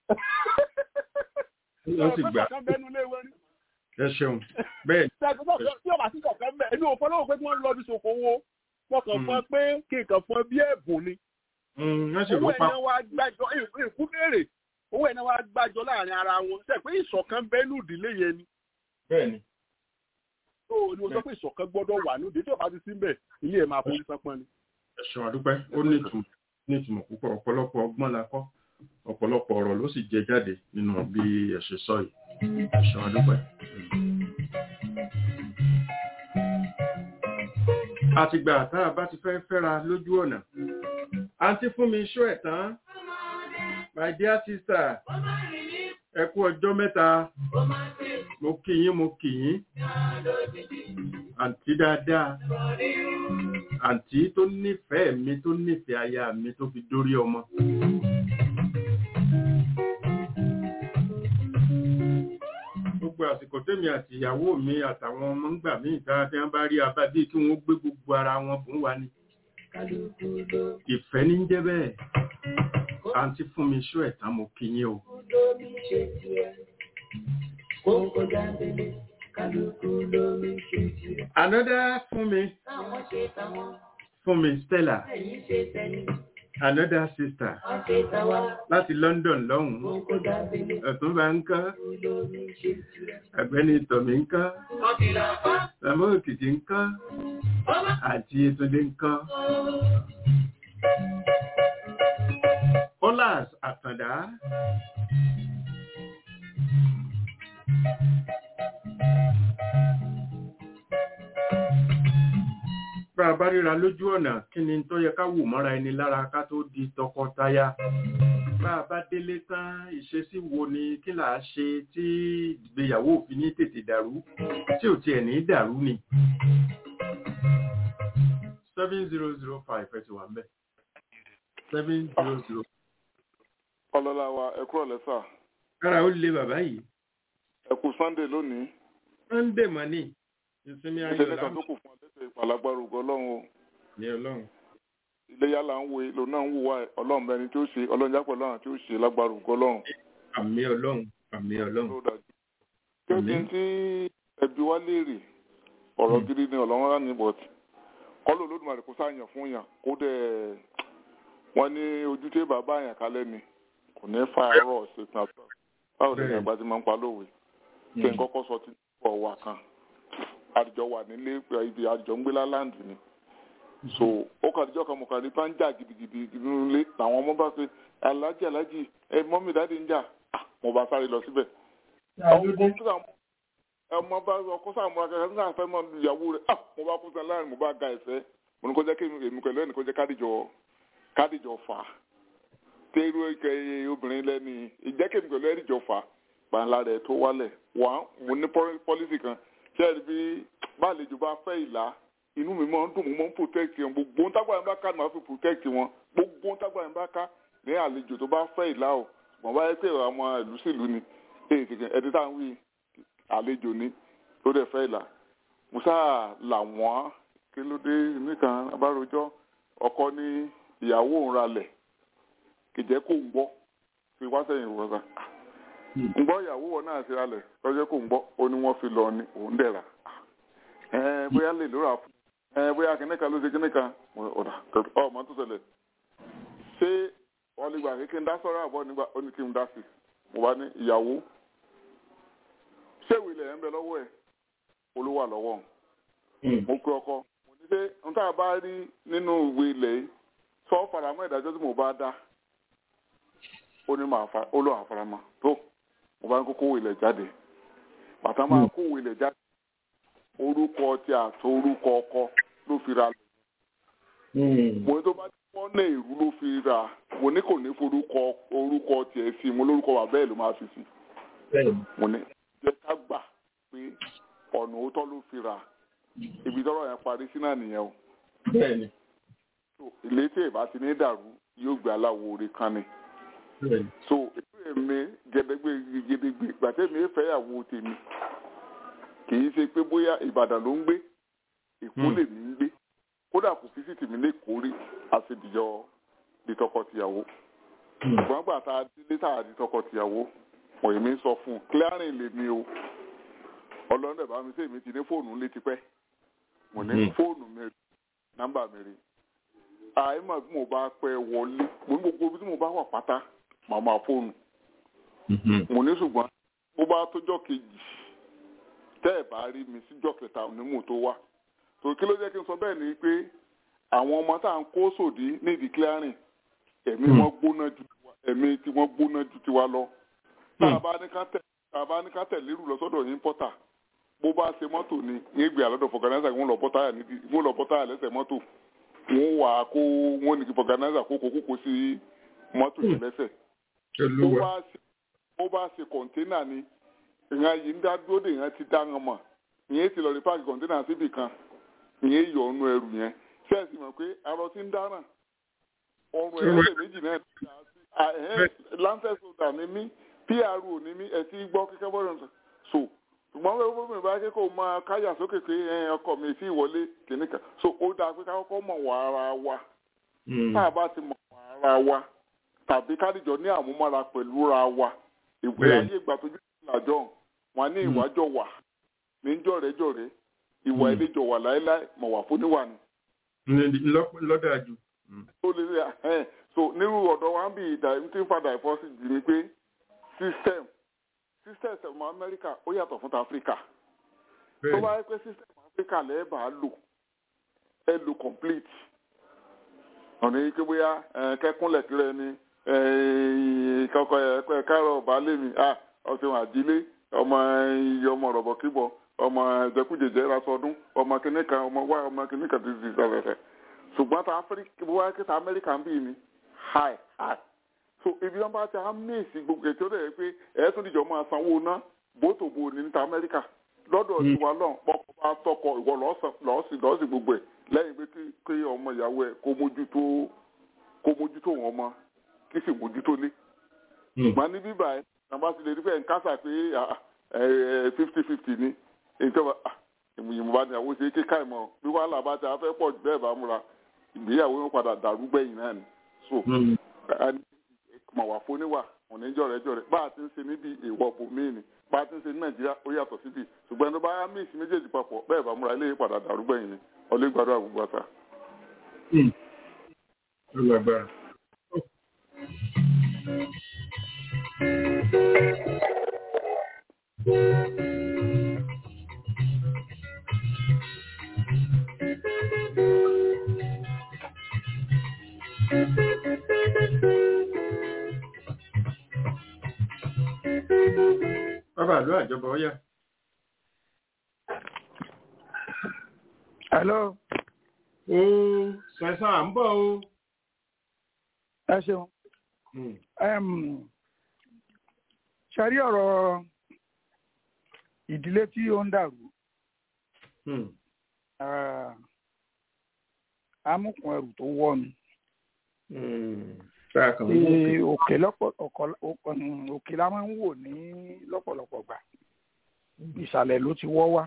ó sì gbà Ọ̀pẹ́ bẹ́nu lé wọn ni ẹ ṣeun bẹ́ẹ̀ tí ọba sí kọ̀ọ̀kan mẹ́ ẹni òfin lọ́wọ́ pé kí wọ́n lọ bí ṣòkòwò wọn kàn fún ẹ pé kí nǹkan fún ẹ bí ẹ̀bùn ni Mm, wọ́n sì owó rò ẹ̀ pa náà wá gbàjọ èkú béèrè owó ẹ̀ náà wá gbàjọ láàrin ara wọn ṣe pé ìṣọ̀kan bẹ́ẹ̀ ní ìdílé yẹn ni bẹ́ẹ̀ ni tó o ní o sọ pé ìṣọ̀kan gbọ́dọ̀ wà ní òde tí ọba ti sí mbẹ̀ ilé ẹ̀ máa forí sánpọ́n ni. ẹ ṣeun àdúpẹ́ ó ní ìtumọ̀ ní ìtumọ̀ púpọ̀ ọ̀pọ̀lọpọ̀ ọgbọ́n la kọ́ ọ̀pọ̀lọpọ̀ ọ̀rọ̀ ló sì jẹ jáde nínú bí ẹ ṣe sọ yìí ẹ ṣeun àdúpẹ́. àtìgbà tá a bá ti fẹ́ fẹ́ra lójú ọ̀nà àǹtí fún mi ṣó ẹ̀ tán my dear sister ẹ kú ọjọ́ mẹ́ta mo kì yín mo kì yín àǹtí dáadáa àǹtí tó nífẹ̀ẹ́ mi tó nífẹ̀ẹ́ aya mi tó fi dórí ọmọ. gbogbo àsìkò ẹ̀kọ́ tèmi àti ìyàwó mi àtàwọn ọmọ ń gbà mí ìta tí wọ́n bá rí abá bíi kí wọ́n gbé gbogbo ara wọn fún wa ni kálukú ló ìfẹ́ ní ń jẹ́ bẹ́ẹ̀ àǹtí fún mi ṣó ẹ̀tá mo kí yín o lómi ṣe tiẹ̀ kókó jábélé kálukú lómi ṣe tiẹ̀. another fún mi táwọn ṣe táwọn fún mi Stella ẹ̀yìn ṣe tẹ̀yìn another sister wọ́n ṣe táwa láti London lọ́hùn-ún kókó jábélé ọ̀túnba ń kọ́ kálukú lómi ṣe tiẹ̀. ọ̀gbẹ́ni tọ̀mí ń kọ́ wọ́n ti là fá bàbá òkìkí ń kọ́ ọmọ àti Yétúndé ń kọ́ Olas Àtàndá bá a bá ríra lójú ọ̀nà kí ni tó yẹ ká wò mọ́ra ẹni lára ká tó di tọkọtaya bá a bá délé tán ìṣesí wo ni kí là á ṣe tí ìgbéyàwó òfin ní tètè dàrú tí ò tiẹ̀ ní dàrú ni. seven zero zero five ẹ ti wà ń bẹ̀ seven zero zero. ọlọ́lá wa ẹ kúrò lẹ́sà kára ó lé bàbá yìí ẹ kú sunday lónìí sunday money ìsinmi ayọ̀ ìṣẹ̀lẹ̀ kan láǹ tó kù fún ọdẹ́sẹ̀ ìpàlágbára ògo ọlọ́run o ní ọlọ́run. iléyà là ń wo lòun náà ń wò wá ẹ ọlọ́run bẹni tí ó ṣe ọlọ́run jápọ̀ láwọn tí ó ṣe lágbára ògo ọlọ́run àmì ọlọ́run àmì ọlọ́run. ló dájú. kí ó ti ń tí ẹbí wa léèrè ọ̀rọ̀ gidi ni ọlọ́run rán ní bọ̀t kọ́lù olódùmarè kó sáàyàn fún yàn kó dẹ̀ wọ́n ní ojú tí bàbá yàn kálẹ̀ ni kò ní fa àárọ̀ ṣètò àtọ́ báwo ni Bẹ́ẹ̀. àgbà ti máa ń pa lówe kí n kọ́kọ́ sọ ti pọ̀ wà kan àdìjọ wà nílé ibi àdìjọ ń gbé láńdì ni so ó kà àdìjọ kan mọ̀ kàrí bá ń jà gidigidi nínú ilé làwọn ọmọ bá ṣe alájì alájì ẹ mọ́mí dáadé ń jà Ah, mo bá sáré lọ síbẹ̀ ọkọ tó sàmú ọmọ bá ọkọ sàmú akẹ́kẹ́ nígbà fẹ́ mọ́ ìyàwó rẹ̀ ah mo bá kú sàn láàrin mo bá ga ẹ̀fẹ́ mo ní kó jẹ́ kí èmi pẹ̀lú ẹnì kó jẹ́ kádìjọ kádìjọ fà á tẹ́rù ẹ̀kẹ́ obìnrin lẹ́ni ìjẹ́ kí èmi pẹ̀lú ẹ̀dìjọ fà á gbàǹlà rẹ̀ tó wálẹ̀ wà mo ní pọ́lísì kan ṣé ẹ̀rí bí báàlejò bá fẹ́ ìlà inú mi máa ń dùn mo máa ń protect wọn gbogbo ń tágbà yẹn bá ká ni màá fi protect wọn gbogbo ń tágbà yẹn bá ká ní àlejò tó bá fẹ́ ìlà o mọ̀ báyẹn pé àwọn ìlú sílùú ni èyí kìkì ẹ̀dí tá à ń wí àlejò ni ló dẹ̀ fẹ́ ìlà musa là wọ́n kí ló dé nìkan abárojọ́ ọkọ ní ìyàwó òun ralẹ̀ kìjẹ́ kó ń gbọ́ fi wá sẹ́yìn ìwọ̀sán ń gbọ́ ìyàwó wọn náà ti ralẹ̀ lọ́jọ́ kó ń gbọ́ ó ní wọ́n fi lọ ní òun dẹ̀ rà ẹ bóyá lè lóra fún ẹ bóyá kìnìkan ló ṣe kìnìkan ọ̀dà ọmọ tó ṣẹlẹ̀ ṣé wọ́n lè gbà kí kí n dá sọ́rọ̀ àbọ̀ nígbà ó ní kí n dá sí mo bá ní ìyàwó ṣé ìwé ilẹ̀ ń bẹ lọ́wọ́ ẹ̀ olówó àlọ́wọ́ mo pe ọkọ mo ní ṣe n tá a bá rí nínú ìwé ilẹ̀ yìí sọ faramọ́ ìdájọ́ tí mo bá dá ó ní màá fa ó lọ́ àfaramọ́ tó mo bá ń kókó ilẹ̀ jáde bàtà máa kó ilẹ̀ jáde orúkọ tí àti orúkọ ọkọ ló fi ra mo ní tó bá ti wọ́n náà èrú ló fi ra mo ní kò ní forúkọ orúkọ tiẹ̀ sí mo lórúkọ wà bẹ́ẹ̀ ló máa fi sí mo ní jẹ́ ká gbà pé ọ̀nà òótọ́ ló fi ra ibi tọ́rọ̀ yẹn parí sí náà nìyẹn o bẹ́ẹ̀ni so ilé tí ìbá ti ní dàrú yóò gbé aláwo orí kan ni bẹ́ẹ̀ni so ètò èmi gẹdẹgbẹ gẹdẹgbẹ gbàtẹ́mi ìfẹ́yàwó tèmi kì í ṣe pé bóyá ìbàdàn ló ń gbé èkó Hmm. lèmi ń gbé kódà kò fi sí tèmi lẹ́kọ̀ọ́ rí àṣedìjọ di tọkọtìyàwó ṣùgbọ́n gbà tá a délé tá a di tọkọtìyàwó mọ̀ èmi sọ fún un clearing lèmi o ọlọ́run ẹ̀bá mi sí èmi ti ní fóònù ńlé tipẹ́ mo ní Hmm. fóònù mi rí nọ́mbà mi rí àìmọ̀ bí mo bá pẹ́ wọlé mo ní gbogbo ibi tí mo bá wà pátá màá máa fóònù mo ní ṣùgbọ́n bó bá tójọ́ kejì tẹ́ ẹ̀ bá rí mi síjọ́ kẹta onímù tó wá tó kí ló jẹ́ kí n sọ bẹ́ẹ̀ ni pé àwọn ọmọ tá à ń kó sòdí nídìí clearing ẹ̀mí Hmm. wọn gbóná ju tiwa ẹ̀mí tí wọ́n gbóná ju tiwa lọ tá a bá ní ká tẹ̀ tá a bá ní ká tẹ̀ lérù lọ sọ́dọ̀ yín pọ́tà bó bá ṣe mọ́tò ni ní ìgbé àlọ́dọ̀ fọ̀gánáìsà wọn lọ bọ́ táyà nídìí wọn lọ bọ́ táyà lẹ́sẹ̀ mọ́tò wọn wà á kó wọn ní kí fọ̀gánáìsà kó kó kókó sí mọ́tò yẹn lẹ́sẹ̀ bó olúwa bá ṣe bó bá ṣe kọ̀ńténà ni ìyẹn yìí ń dá dúró de ìyẹn ti dá wọn mọ̀ ìyẹn ti lọ rí páàkì kọ̀ńténà síbì kan ìyẹn yọ ọ̀nù ẹrù yẹn sẹ́ẹ̀sì mọ̀ pé arọ ti ń dáràn ọrùn ẹ̀rọ lè méjì náà ti dà sí ẹ̀hẹ́n lancet soda ni mí pro ni mí ẹ̀ ti gbọ́ kíkẹ́ bọ́ọ̀rọ̀ so tó ṣùgbọ́n bẹ́ẹ̀ bó mi bá ké kó máa káyà sókè pé ẹ, ọkọ mi sí ìwọlé kìnnìkan so ó dáa pé ká kọ́kọ́ mọ̀ wá ara wa tá a bá ti mọ̀ wá ara wa tàbí kádìjọ ní àmúmọ́ra pẹ̀lú ra wa ìwé Bẹ́ẹ̀ni. ayé ìgbà tó jẹ́ ìlàjọ wọn ní ìwájọ wà ní jọ̀rẹ́jọ̀rẹ́ ìwà Mm. ìlẹ́jọ wà láéláé mọ̀ wà fún níwà ni lọ́dà jù. ó lè rí ẹ̀ so nírú ọ̀dọ̀ wa ń bí ìdá tí ń fa divorce jì ní pé system system ọmọ Amẹ́ríkà ó yàtọ̀ fún ti Áfíríkà tó bá yẹ pé system Áfíríkà lẹ́ẹ̀bà lò ẹ lò complete ọ̀nà yìí pé bóyá ẹ, kẹ́kúnlẹ̀ tirẹ̀ ni kọ́kọ́ ẹ kárọ̀ baálé mi ah ọ̀sẹ̀ wọn àjílé ọmọ iye ọmọ rọ̀bọ̀ kíbọ̀ ọmọ jẹkújẹjẹ rasọdún ọmọ kìnìkan ọmọ wá ọmọ kìnìkan ti di sẹfẹsẹ ṣùgbọ́n ta Áfíríkà bóyá kí ta Amẹ́ríkà ń bí mi high high so ibi wọn bá ti á mèsì gbogbo ètò rẹ̀ pé ẹ̀ tún dìjọ́ máa sanwó ná bótò bo ní ta Amẹ́ríkà lọ́dọ̀ Mm. tiwa lọ́n pọ́kọ bá tọkọ ìwọ lọ́ọ̀sì lọ́ọ̀sì gbogbo ẹ̀ lẹ́yìn pé kí kí ọmọ ìyàwó ẹ̀ kó mójútó kó mójútó wọn ọmọ kí sì mójútó lé ṣùgbọ́n ní bíbá ẹ̀ nàbà ti lè rí fẹ́ ń kásà pé fifty fifty ni ìjọba ìmùyìmù bá ní àwọn ṣe kíkà ìmọ̀ bí wàhálà bá ti afẹ́ pọ̀ jù bẹ́ẹ̀ bá múra ìgbéyàwó yóò padà dàrú gbẹ̀yìn náà ni so mọ̀ wà fún níwà òní jọ̀rẹ́jọ̀rẹ́ bá a ti ń ṣe níbi ìwọ̀ bòmíì ni bá a ti ń ṣe ní Nàìjíríà ó yàtọ̀ síbi ṣùgbọ́n tó bá yá mí ìsìn méjèèjì papọ̀ bẹ́ẹ̀ bá múra ilé padà dàrú gbẹ̀yìn ni ọlẹ́gbàdo àgbègbè àtà. ó lágbára. bàbá àlọ́ àjọba ọ̀yà. hello ó sẹ̀sán à ń bọ̀ o. ẹ ṣeun Em, ṣe rí ọ̀rọ̀ ìdílé tí ó ń dàrú eh, amúkùn ẹrù tó wọ́ ni tá a kàn ń Tí òkè lọ́pọ̀ ọ̀kọ̀- ọ̀kọ̀- mm, òkè la máa ń wò ní lọ́pọ̀lọpọ̀ gbà ìsàlẹ̀ ló ti wọ́ wá.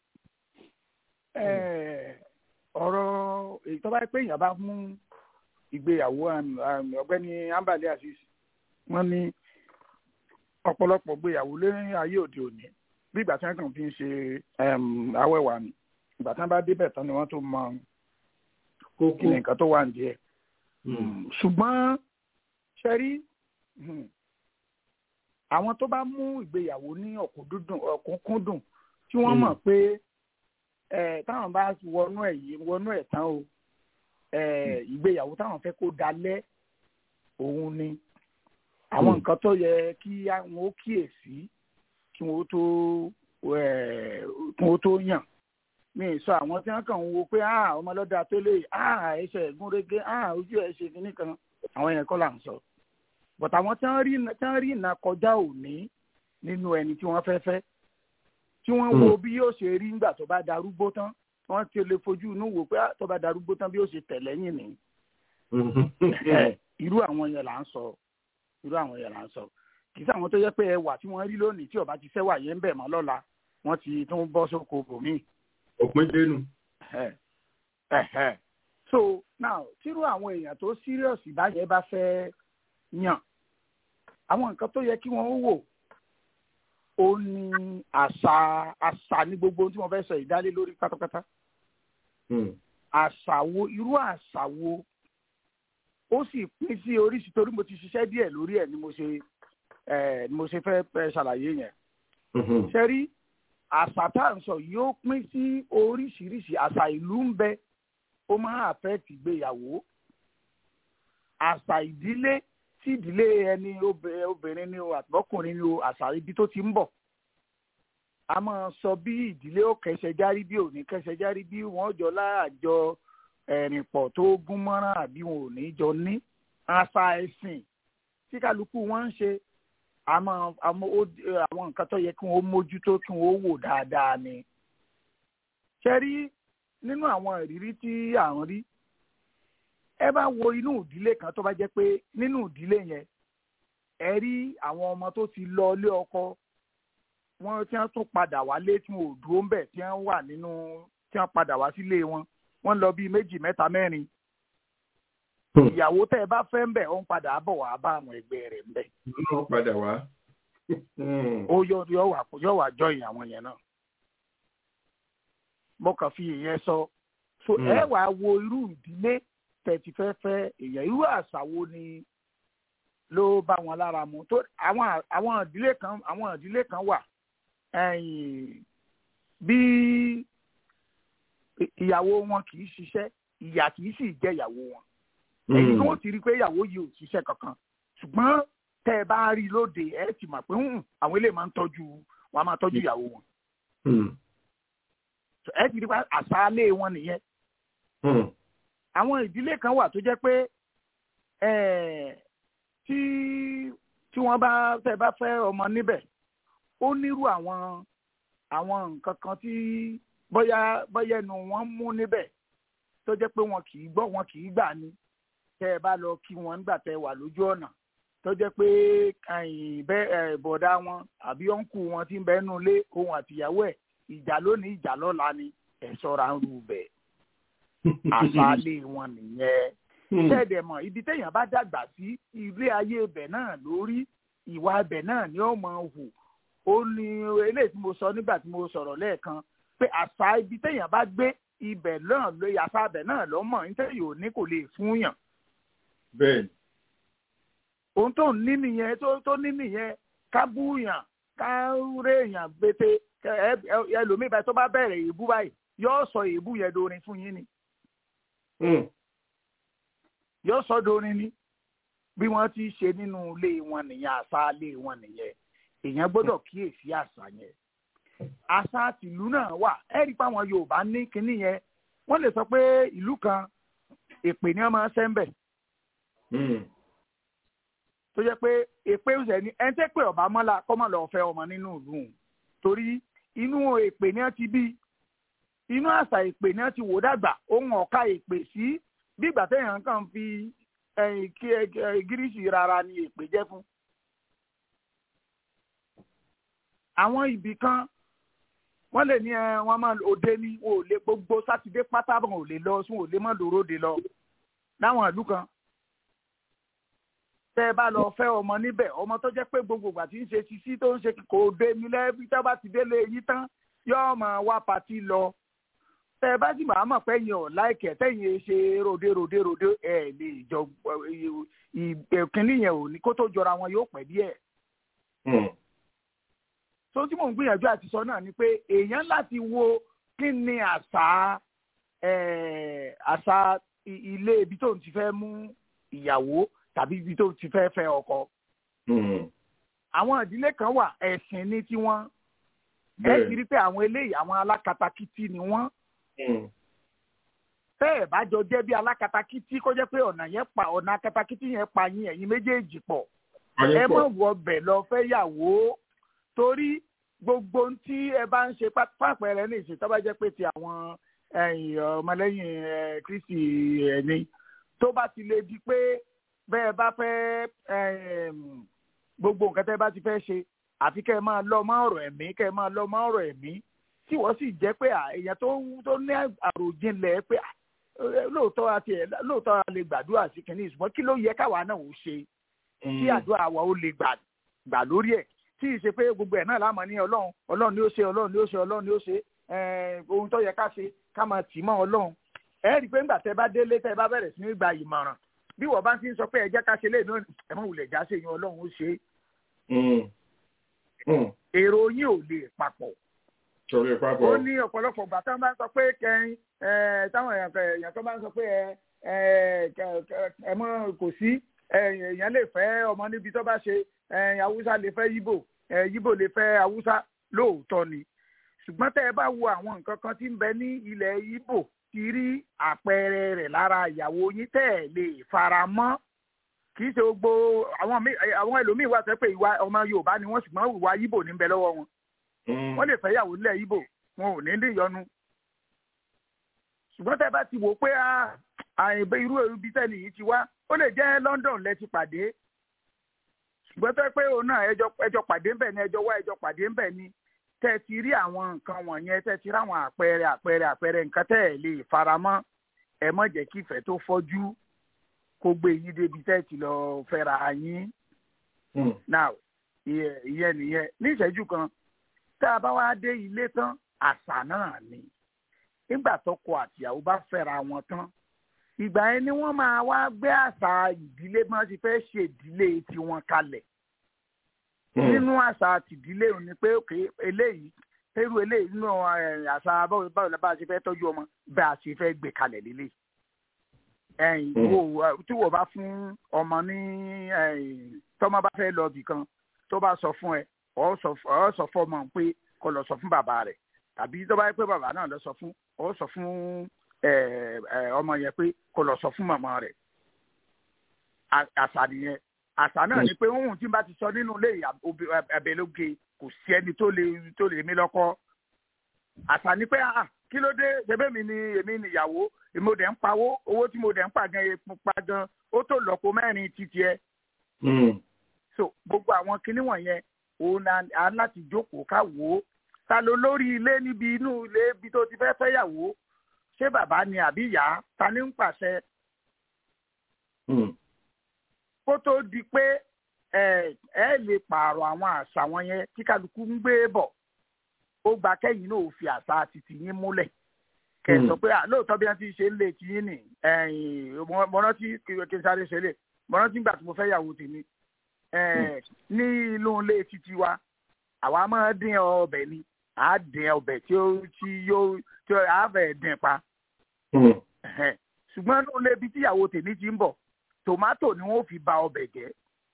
Eh, ọ̀rọ̀ èyí tó bá pé èèyàn bá mú ìgbéyàwó um, um, ọ̀gbẹ́ni ambali azeez wọ́n ní ọ̀pọ̀lọpọ̀ gbéyàwó lórí ayé òde òní bí ìgbà tí wọ́n kàn fi ń ṣe um, awẹ́wà ni ìgbà tí wọ́n bá débẹ̀ tán ni wọ́n tó mọ kókó. kí ni nǹkan tó wà nídìí ẹ̀ ṣùgbọ́n ṣe rí hmm, àwọn tó bá mú ìgbéyàwó ní ọ̀kúnkúndùn tí wọ́n Mm. mọ̀ pé eh, táwọn bá wọnú ẹ̀ yìí wọnú ẹ̀ tán o eh, ìgbéyàwó táwọn fẹ́ kó dalẹ̀ òun ni àwọn Mm. nǹkan tó yẹ kí àwọn ó kíyèsí kí wọ́n tó eh, kí wọ́n tó yàn mi ì sọ àwọn tí wọn kàn ń wo pé ah ọmọ lọ́dà tó lè ah ẹsẹ̀ ẹ̀gúnrégé ah ojú ẹ̀ ṣe kínní kan àwọn yẹn kọ́ là ń sọ but àwọn tí wọ́n rí tí wọ́n rí ìnà kọjá òní nínú ẹni tí wọ́n fẹ́ fẹ́ tí wọ́n wo bí yóò ṣe rí nígbà tó bá darúgbó tán wọ́n ti lè fojú inú wò pé ah, tó bá darúgbó tán bí yóò ṣe tẹ̀ lẹ́yìn ni Eh, irú àwọn yẹn là ń sọ irú àwọn yẹn là ń sọ kì í sí àwọn tó yẹ pé ẹwà tí wọ́n rí lónìí tí ọba ti fẹ́ wà yẹn ń bẹ̀ mọ́ lọ́la wọ́n ti tún bọ́ sóko bòmíì òpin dénú. Ẹhẹ́. Ẹhẹ́. so now tírú àwọn èèyàn tó serious báyẹn bá fẹ́ yàn àwọn nǹkan tó yẹ kí wọ́n wò ó ní àṣà àṣà ní gbogbo ohun tí wọ́n fẹ́ sọ ìdálé lórí pátápátá àṣà wo irú àṣà wo ó sì pín sí oríṣi torí mo ti ṣiṣẹ́ díẹ̀ lórí ẹ̀ ni mo ṣe ẹ̀ ni mo ṣe fẹ́ fẹ́ ṣàlàyé yẹn ṣe rí àṣà tá à ń sọ yóò pín sí oríṣiríṣi àṣà ìlú ń bẹ ó máa affect ìgbéyàwó àṣà ìdílé tí ìdílé ẹni obe- obìnrin ni o àtọkùnrin ni o àṣà ibi tó ti ń bọ̀ a máa sọ bí ìdílé ó kẹsẹ̀ járí bí ò ní kẹsẹ̀ járí bí wọ́n jọ láàjọ ẹ̀rìn pọ̀ tó gún mọ́rán àbí wọn ò ní jọ ní àṣà ẹ̀sìn tí kálukú wọn ń ṣe àmọ́ àmọ́ ó àwọn nǹkan tó yẹ kí wọ́n mójútó kí wọ́n wò dáadáa ni. ṣe rí nínú àwọn ìrírí tí à ń rí ẹ bá wo inú ìdílé kan tó bá jẹ́ pé nínú ìdílé yẹn ẹ rí àwọn ọmọ tó ti lọ ilé ọkọ wọ́n tí wọ́n tún padà wálé tí wọn ò dúró ń bẹ̀ tí wọ́n wà nínú tí wọ́n padà wá sílé wọn wọ́n lọ bíi méjì mẹ́ta mẹ́rin ìyàwó tẹ́ ẹ bá fẹ́ ń bẹ̀ ó ń padà bọ̀ wá bá àwọn ẹgbẹ́ rẹ̀ ń bẹ̀ wọ́n padà wá. ó yọ yọ wà yọ wà jọyìn àwọn yẹn náà mo kàn fi ìyẹn sọ so Mm. ẹ wàá wo irú ìdílé tẹ̀tí fẹ́ fẹ́ èèyàn irú àṣà wo ni ló bá wọn lára mu tó àwọn àwọn ìdílé kan àwọn ìdílé kan wà ẹ̀yìn bí ìyàwó wọn kì í ṣiṣẹ́ ìyà kì í sì jẹ́ ìyàwó wọn èyí tó ti rí i pé ìyàwó yìí ò ṣiṣẹ́ kankan ṣùgbọ́n tẹ́ ẹ bá rí i lóde ẹ ti mọ̀ pé "Hmm, àwọn eléyìí máa ń tọ́jú wọn a máa tọ́jú ìyàwó wọn ẹ ti rí i pé àṣàlẹ̀ wọn nìyẹn àwọn ìdílé kan wà tó jẹ́ pé eh, tí tí wọ́n bá tẹ́ bá fẹ́ ọmọ níbẹ̀ ó nírú àwọn àwọn nǹkan kan tí bóyá bóyá ẹnu wọn mú níbẹ̀ tó jẹ́ pé wọn kì í gbọ́ wọn kì í gbà ní tẹ́ ẹ bá lọ kí wọn nígbà tẹ́ ẹ wà lójú ọ̀nà tó jẹ́ pé ẹ̀yìn bẹ́ ẹ̀ bọ̀dá wọn àbí ọ̀nkù wọn ti ń bẹ́ẹ̀ nù lé òun àtìyàwó ẹ̀ ìjà lónìí ìjà lọ́la ni ẹ̀ sọ́ra ń rú bẹ́ẹ̀ àṣàlẹ̀ wọn nìyẹn tẹ́ẹ̀dẹ̀ mọ̀ ibi téèyàn bá dàgbà sí ilé ayé ibẹ̀ náà lórí ìwà ibẹ̀ náà ni ó máa hù ó ní eléyìí tí mo sọ nígbà tí mo sọ̀rọ̀ lẹ́ẹ̀kan pé àṣà ibi téèyàn bá gbé ibẹ̀ náà ló àṣà ibẹ̀ náà ló mọ̀ nítorí ò ní kò lè fún yàn bẹ́ẹ̀ ohun tó ní nìyẹn tó tó ní nìyẹn ká bú yàn ká ré yàn gbété ẹlòmíì báyìí tó bá bẹ̀rẹ̀ èébú báyìí yóò sọ èébú yẹn dorin fún yín ni yóò sọ dorin ni bí wọ́n ti ṣe nínú ilé wọn nìyẹn àṣà ilé wọn nìyẹn èèyàn gbọ́dọ̀ kíyèsí àṣà yẹn àṣà tìlú náà wà ẹ rí i pé àwọn Yorùbá ní kinní yẹn wọ́n lè sọ pé ìlú kan èpè ni wọ́n máa ń sẹ́ńbẹ̀ tó jẹ́ pé èpè ń sẹ́ni ẹni tẹ́ pé ọba mọ́lá kọ́mọ̀ lọ́ọ́ fẹ́ ọmọ nínú ìlú òun torí inú èpè ni wọ́n ti bí inú àṣà èpè ni wọ́n ti wò dàgbà ohun ọ̀ka èpè sí bí ìgbà téèyàn kàn fi ẹ̀yìn kí gírísì rárá ni èpè jẹ́ fún. àwọn ibì kan wọ́n lè ní ẹ wọ́n máa òde ní wọn ò lè gbogbo sátidé pátá wọn ò lè lọ sún ò lè mọ́ lòróde lọ láwọn ìlú kan tẹ́ ẹ bá lọ fẹ́ ọmọ níbẹ̀ ọmọ tó jẹ́ pé gbogbo ìgbà tí ń ṣe sisi tó ń ṣe kò dé ní lẹ́bí tẹ́ bá ti délé yín tán yóò máa wá patí lọ tẹ́ ẹ bá sì máa mọ̀ pé yín ọ̀ láìkẹ́ tẹ́yìn ṣe ròde ròde ròde ẹ̀ lè jọ ìkíní yẹn ò ní kó tó jọra wọn yóò pẹ́ díẹ̀. tó tí mò ń gbìyànjú àti sọ náà ni pé èèyàn láti wo kí ni àṣà àṣà ilé ibi tó ń ti fẹ́ mú ìyàwó tàbí ibi tó ti fẹ́ fẹ́ ọkọ. àwọn ìdílé kan wà ẹ̀sìn ní tiwọn ẹ ti rí pé àwọn eléyìí àwọn alákatakítí ni wọ́n. tẹ́ ẹ̀ bá jọ jẹ́ bí alákatakítí kó jẹ́ pé ọ̀nà yẹn pa ọ̀nà akatakítí yẹn pa yín ẹ̀yin méjèèjì pọ̀ ẹ mọ̀ wọ bẹ̀ lọ fẹ́ yàwó torí gbogbo tí ẹ bá ń ṣe pápẹ́rẹ́ ní ìṣètò bá jẹ́ pé ti àwọn ọmọlẹ́yìn Kristi ẹni tó bá ti lè di pé bẹ́ẹ̀ bá fẹ́ gbogbo nǹkan tẹ́ bá ti fẹ́ ṣe àfi kẹ́ ẹ máa lọ mọ́ ọ̀rọ̀ ẹ̀mí kẹ́ ẹ máa lọ mọ́ ọ̀rọ̀ ẹ̀mí tí wọ́n sì jẹ́ pé èèyàn tó ní àròjinlẹ̀ pé lóòótọ́ àti ẹ̀ lóòótọ́ a lè gbàdúrà sí kìnìún ṣùgbọ́n kí ló yẹ káwa náà ó ṣe kí àdúrà wa ó lè gbà lórí ẹ̀ tí ì ṣe pé gbogbo ẹ̀ náà láàmú ní ọlọ́run ọlọ́run ni ó ṣe ọlọ́run ni ó ṣe ọlọ́run ni ó ṣe ohun tó yẹ ká ṣe ká máa tì mọ́ ọlọ́run ẹ rí i pé ńgbà tẹ́ bá délé tẹ́ bá bẹ̀rẹ̀ sí ní gba ìmọ̀ràn bí wọ́n bá ti ń sọ pé ẹ jẹ́ ká ṣe lé náà ẹ mọ̀ wulẹ̀ já sí yan ọlọ́run ó ṣe é. èrò yín ò lè papọ̀. ó ní ọ̀pọ̀lọpọ̀ ìgbà táwọn bá ń sọ pé kẹrin táwọn èèyàn kan bá ń sọ pé ẹ mọ̀ kò sí èèyàn lè fẹ́ ọmọ níbi tó bá ṣe haúsá lè fẹ́ yíbò yíbò lè fẹ́ haúsá lóòótọ́ ni ṣùgbọ́n tẹ́ ẹ bá wo àwọn nǹkan kan tí ń bẹ ní ilẹ̀ yíbò ti rí àpẹẹrẹ rẹ̀ lára ìyàwó yín tẹ́ ẹ̀ lè fara mọ́ kì í ṣe gbogbo àwọn ẹlòmíì wà sẹ́ pé ìwà ọmọ Yorùbá ni wọ́n ṣùgbọ́n ìwà Yíbò ní bẹ lọ́wọ́ wọn wọ́n lè fẹ́ yàwó nílẹ̀ Yíbò wọn ò ní lè yọnu ṣùgbọ́n tẹ́ bá ti wò pé àìbẹ irú ibi tẹ́lẹ̀ yìí ti wá ó lè jẹ́ London lẹ ti pàdé ṣùgbọ́n tẹ́ pé òun náà ẹjọ́ pàdé ńbẹ̀ ni ẹjọ́ wá ẹjọ́ pàdé ńbẹ̀ ni tẹ́ ẹ ti rí àwọn nǹkan wọ̀nyẹn tẹ́ ẹ ti rí àwọn àpẹẹrẹ àpẹẹrẹ àpẹẹrẹ nǹkan tẹ́ ẹ lè faramọ́ ẹ má jẹ́ kí ìfẹ́ tó fọ́jú kó gbé yín débi tẹ́ ẹ ti lọ fẹ́ra yín. now ìyẹn ìyẹn nìyẹn ní ìṣẹ́jú kan tá a bá wá dé ilé tán àṣà náà ni nígbà tọkọ àtìyàwó bá fẹ́ra wọn tán ìgbà yẹn ni wọ́n máa wá gbé àṣà ìdílé bí wọ́n ti fẹ́ ṣe ìdílé tiwọn kalẹ̀ nínú àṣà tìdílé ò ní pé òkè eléyìí irú eléyìí nínú ẹ, àṣà báwo báwo la bá a ṣe fẹ́ tọ́jú ọmọ bá a ṣe fẹ́ gbé kalẹ̀ lélẹ̀ ẹ̀yìn wo tí wọ́n bá fún ọmọ ní ẹ̀yìn tọ́mọ bá fẹ́ lọ bì kan tó bá sọ fún ẹ ọ̀ sọ ọ̀ sọ fún ọmọ pé kó lọ sọ fún bàbá rẹ̀ tàbí tó bá yẹ pé bàbá náà lọ sọ fún ọ̀ sọ fún ẹ, ẹ, ọmọ yẹn pé kó lọ sọ fún màmá rẹ̀ À- àṣà nìyẹn àṣà náà ni pé ohun tí n bá ti sọ nínú ilé abẹ́lóge kò sí ẹni tó lè tó lè mí lọ́kọ́ àṣà ni pé ah kí ló dé ṣebí mi ni èmi nìyàwó èmi ò dẹ̀ ń pawó owó tí mo dẹ̀ ń pa gan epo pa gan ó tó lọ́pọ̀ mẹ́rin títí ẹ so gbogbo àwọn kinní wọ̀nyẹn òun na à ń láti jókòó ká wò ó ta ló lórí ilé níbi inú ilé ibi tó ti fẹ́ fẹ́yàwó ṣé bàbá ni àbí ìyá ta ni ń pàṣẹ kó tó di pé ẹ ẹ lè pààrọ̀ àwọn àṣà wọn yẹn tí kálukú ń gbé bọ̀ ó gba kẹ́yìn náà ò fi àṣà títì yín múlẹ̀ kẹ sọ pé à lóòótọ́ bí wọ́n ti ṣe ń lè tí yín nì ẹ̀yìn mo rántí kí n sáré ṣe lè mo rántí nígbà tí mo fẹ́ yàwó tèmi ẹ̀, ní inú ilé títí wa àwa máa dín ọbẹ̀ ni à á dín ọbẹ̀ tí ó tí yóò tí ó á fẹ́ dín pa Ẹ̀hẹ́n. ṣùgbọ́n inú ilé ibi tíyàwó tèmi ti ń bọ̀ tòmátò ni wọ́n fi ba ọbẹ̀ jẹ́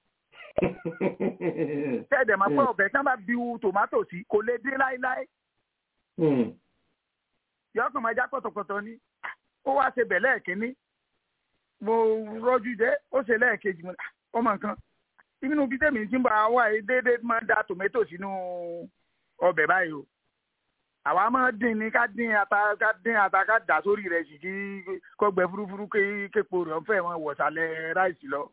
tẹ́ẹ̀dẹ̀ máa pẹ́ ọbẹ̀ tí wọ́n bá biu tòmátò sí kò lè dín láéláé yọkàn máa já pọ̀tọ̀pọ̀tọ̀ ni ó wá ṣe bẹ̀ lẹ́ẹ̀kínní mo rọ́jú jẹ́ ó ṣe lẹ́ẹ̀kejì mo ní, "Ah, ọmọ nǹkan inú bí tèmi ti ń bọ̀ àwọn àyè déédéé máa ń da tòmátò sínú ọbẹ̀ báyìí o àwa máa dín ní ká dín ata ká dín ata ká dà sórí rẹ̀ sì kí kó gbẹ fúrúfúrú ké képo rẹ̀ ń fẹ́ wọn wọ̀sálẹ̀ ráìsì lọ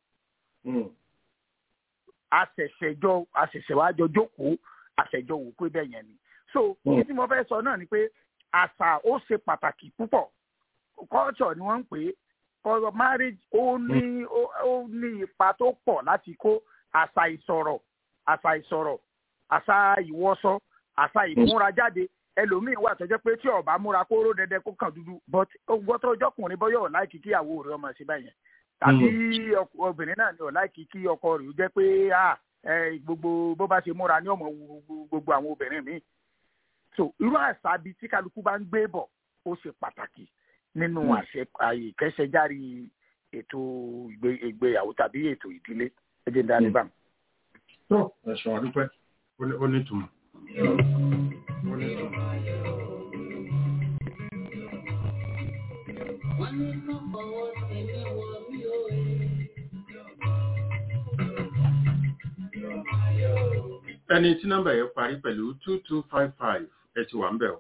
àṣẹ̀ṣẹ̀jọ àṣẹ̀ṣẹ̀wájọ jókòó àṣẹ̀jọ wò pé bẹ́ẹ̀ yẹn ni. so Mm. kí tí mo fẹ́ sọ náà ni pé àṣà ó ṣe pàtàkì púpọ̀ culture ni wọ́n ń pè é culture marriage ó ní ó ó ní ipa tó pọ̀ láti kó àṣà ìsọ̀rọ̀ àṣà ìsọ̀rọ̀ àṣà ìwọṣọ àṣà ìmúrajáde ẹlòmíín wà tó jẹ́ pé tí ó bá múra kóró dẹdẹ kó kàn dúdú but gbọ́tọ̀ ọjọ́kùnrin bọ́yọ̀ láìkí kíyàwó rẹ̀ ọmọ sí báyẹn tàbí ọkọ- obìnrin náà ní ọ̀ láìkí kí ọkọ rẹ̀ ó jẹ́ pé ah, ẹ, gbogbo bó bá ṣe múra ní ọmọ wu gbogbo- gbogbo àwọn obìnrin míì so irú àṣà bíi tí kálukú bá ń gbé bọ̀ ó ṣe pàtàkì nínú àṣẹ àyè kẹsẹjárí ètò ìgbé- ìgbéyàwó tàbí ètò ìdílé ẹ jẹ́ ń dá níbà. tó ẹ̀sùn àdúpẹ́ ó ní- ó nítumọ̀. Ó nítumọ̀. Wọ́n ní kọ́ fọwọ́ tẹ̀lé wọ mí ó rí. ẹni tí nọ́mbà yẹn parí pẹ̀lú two two five five ẹ ti wà ń bẹ̀ o.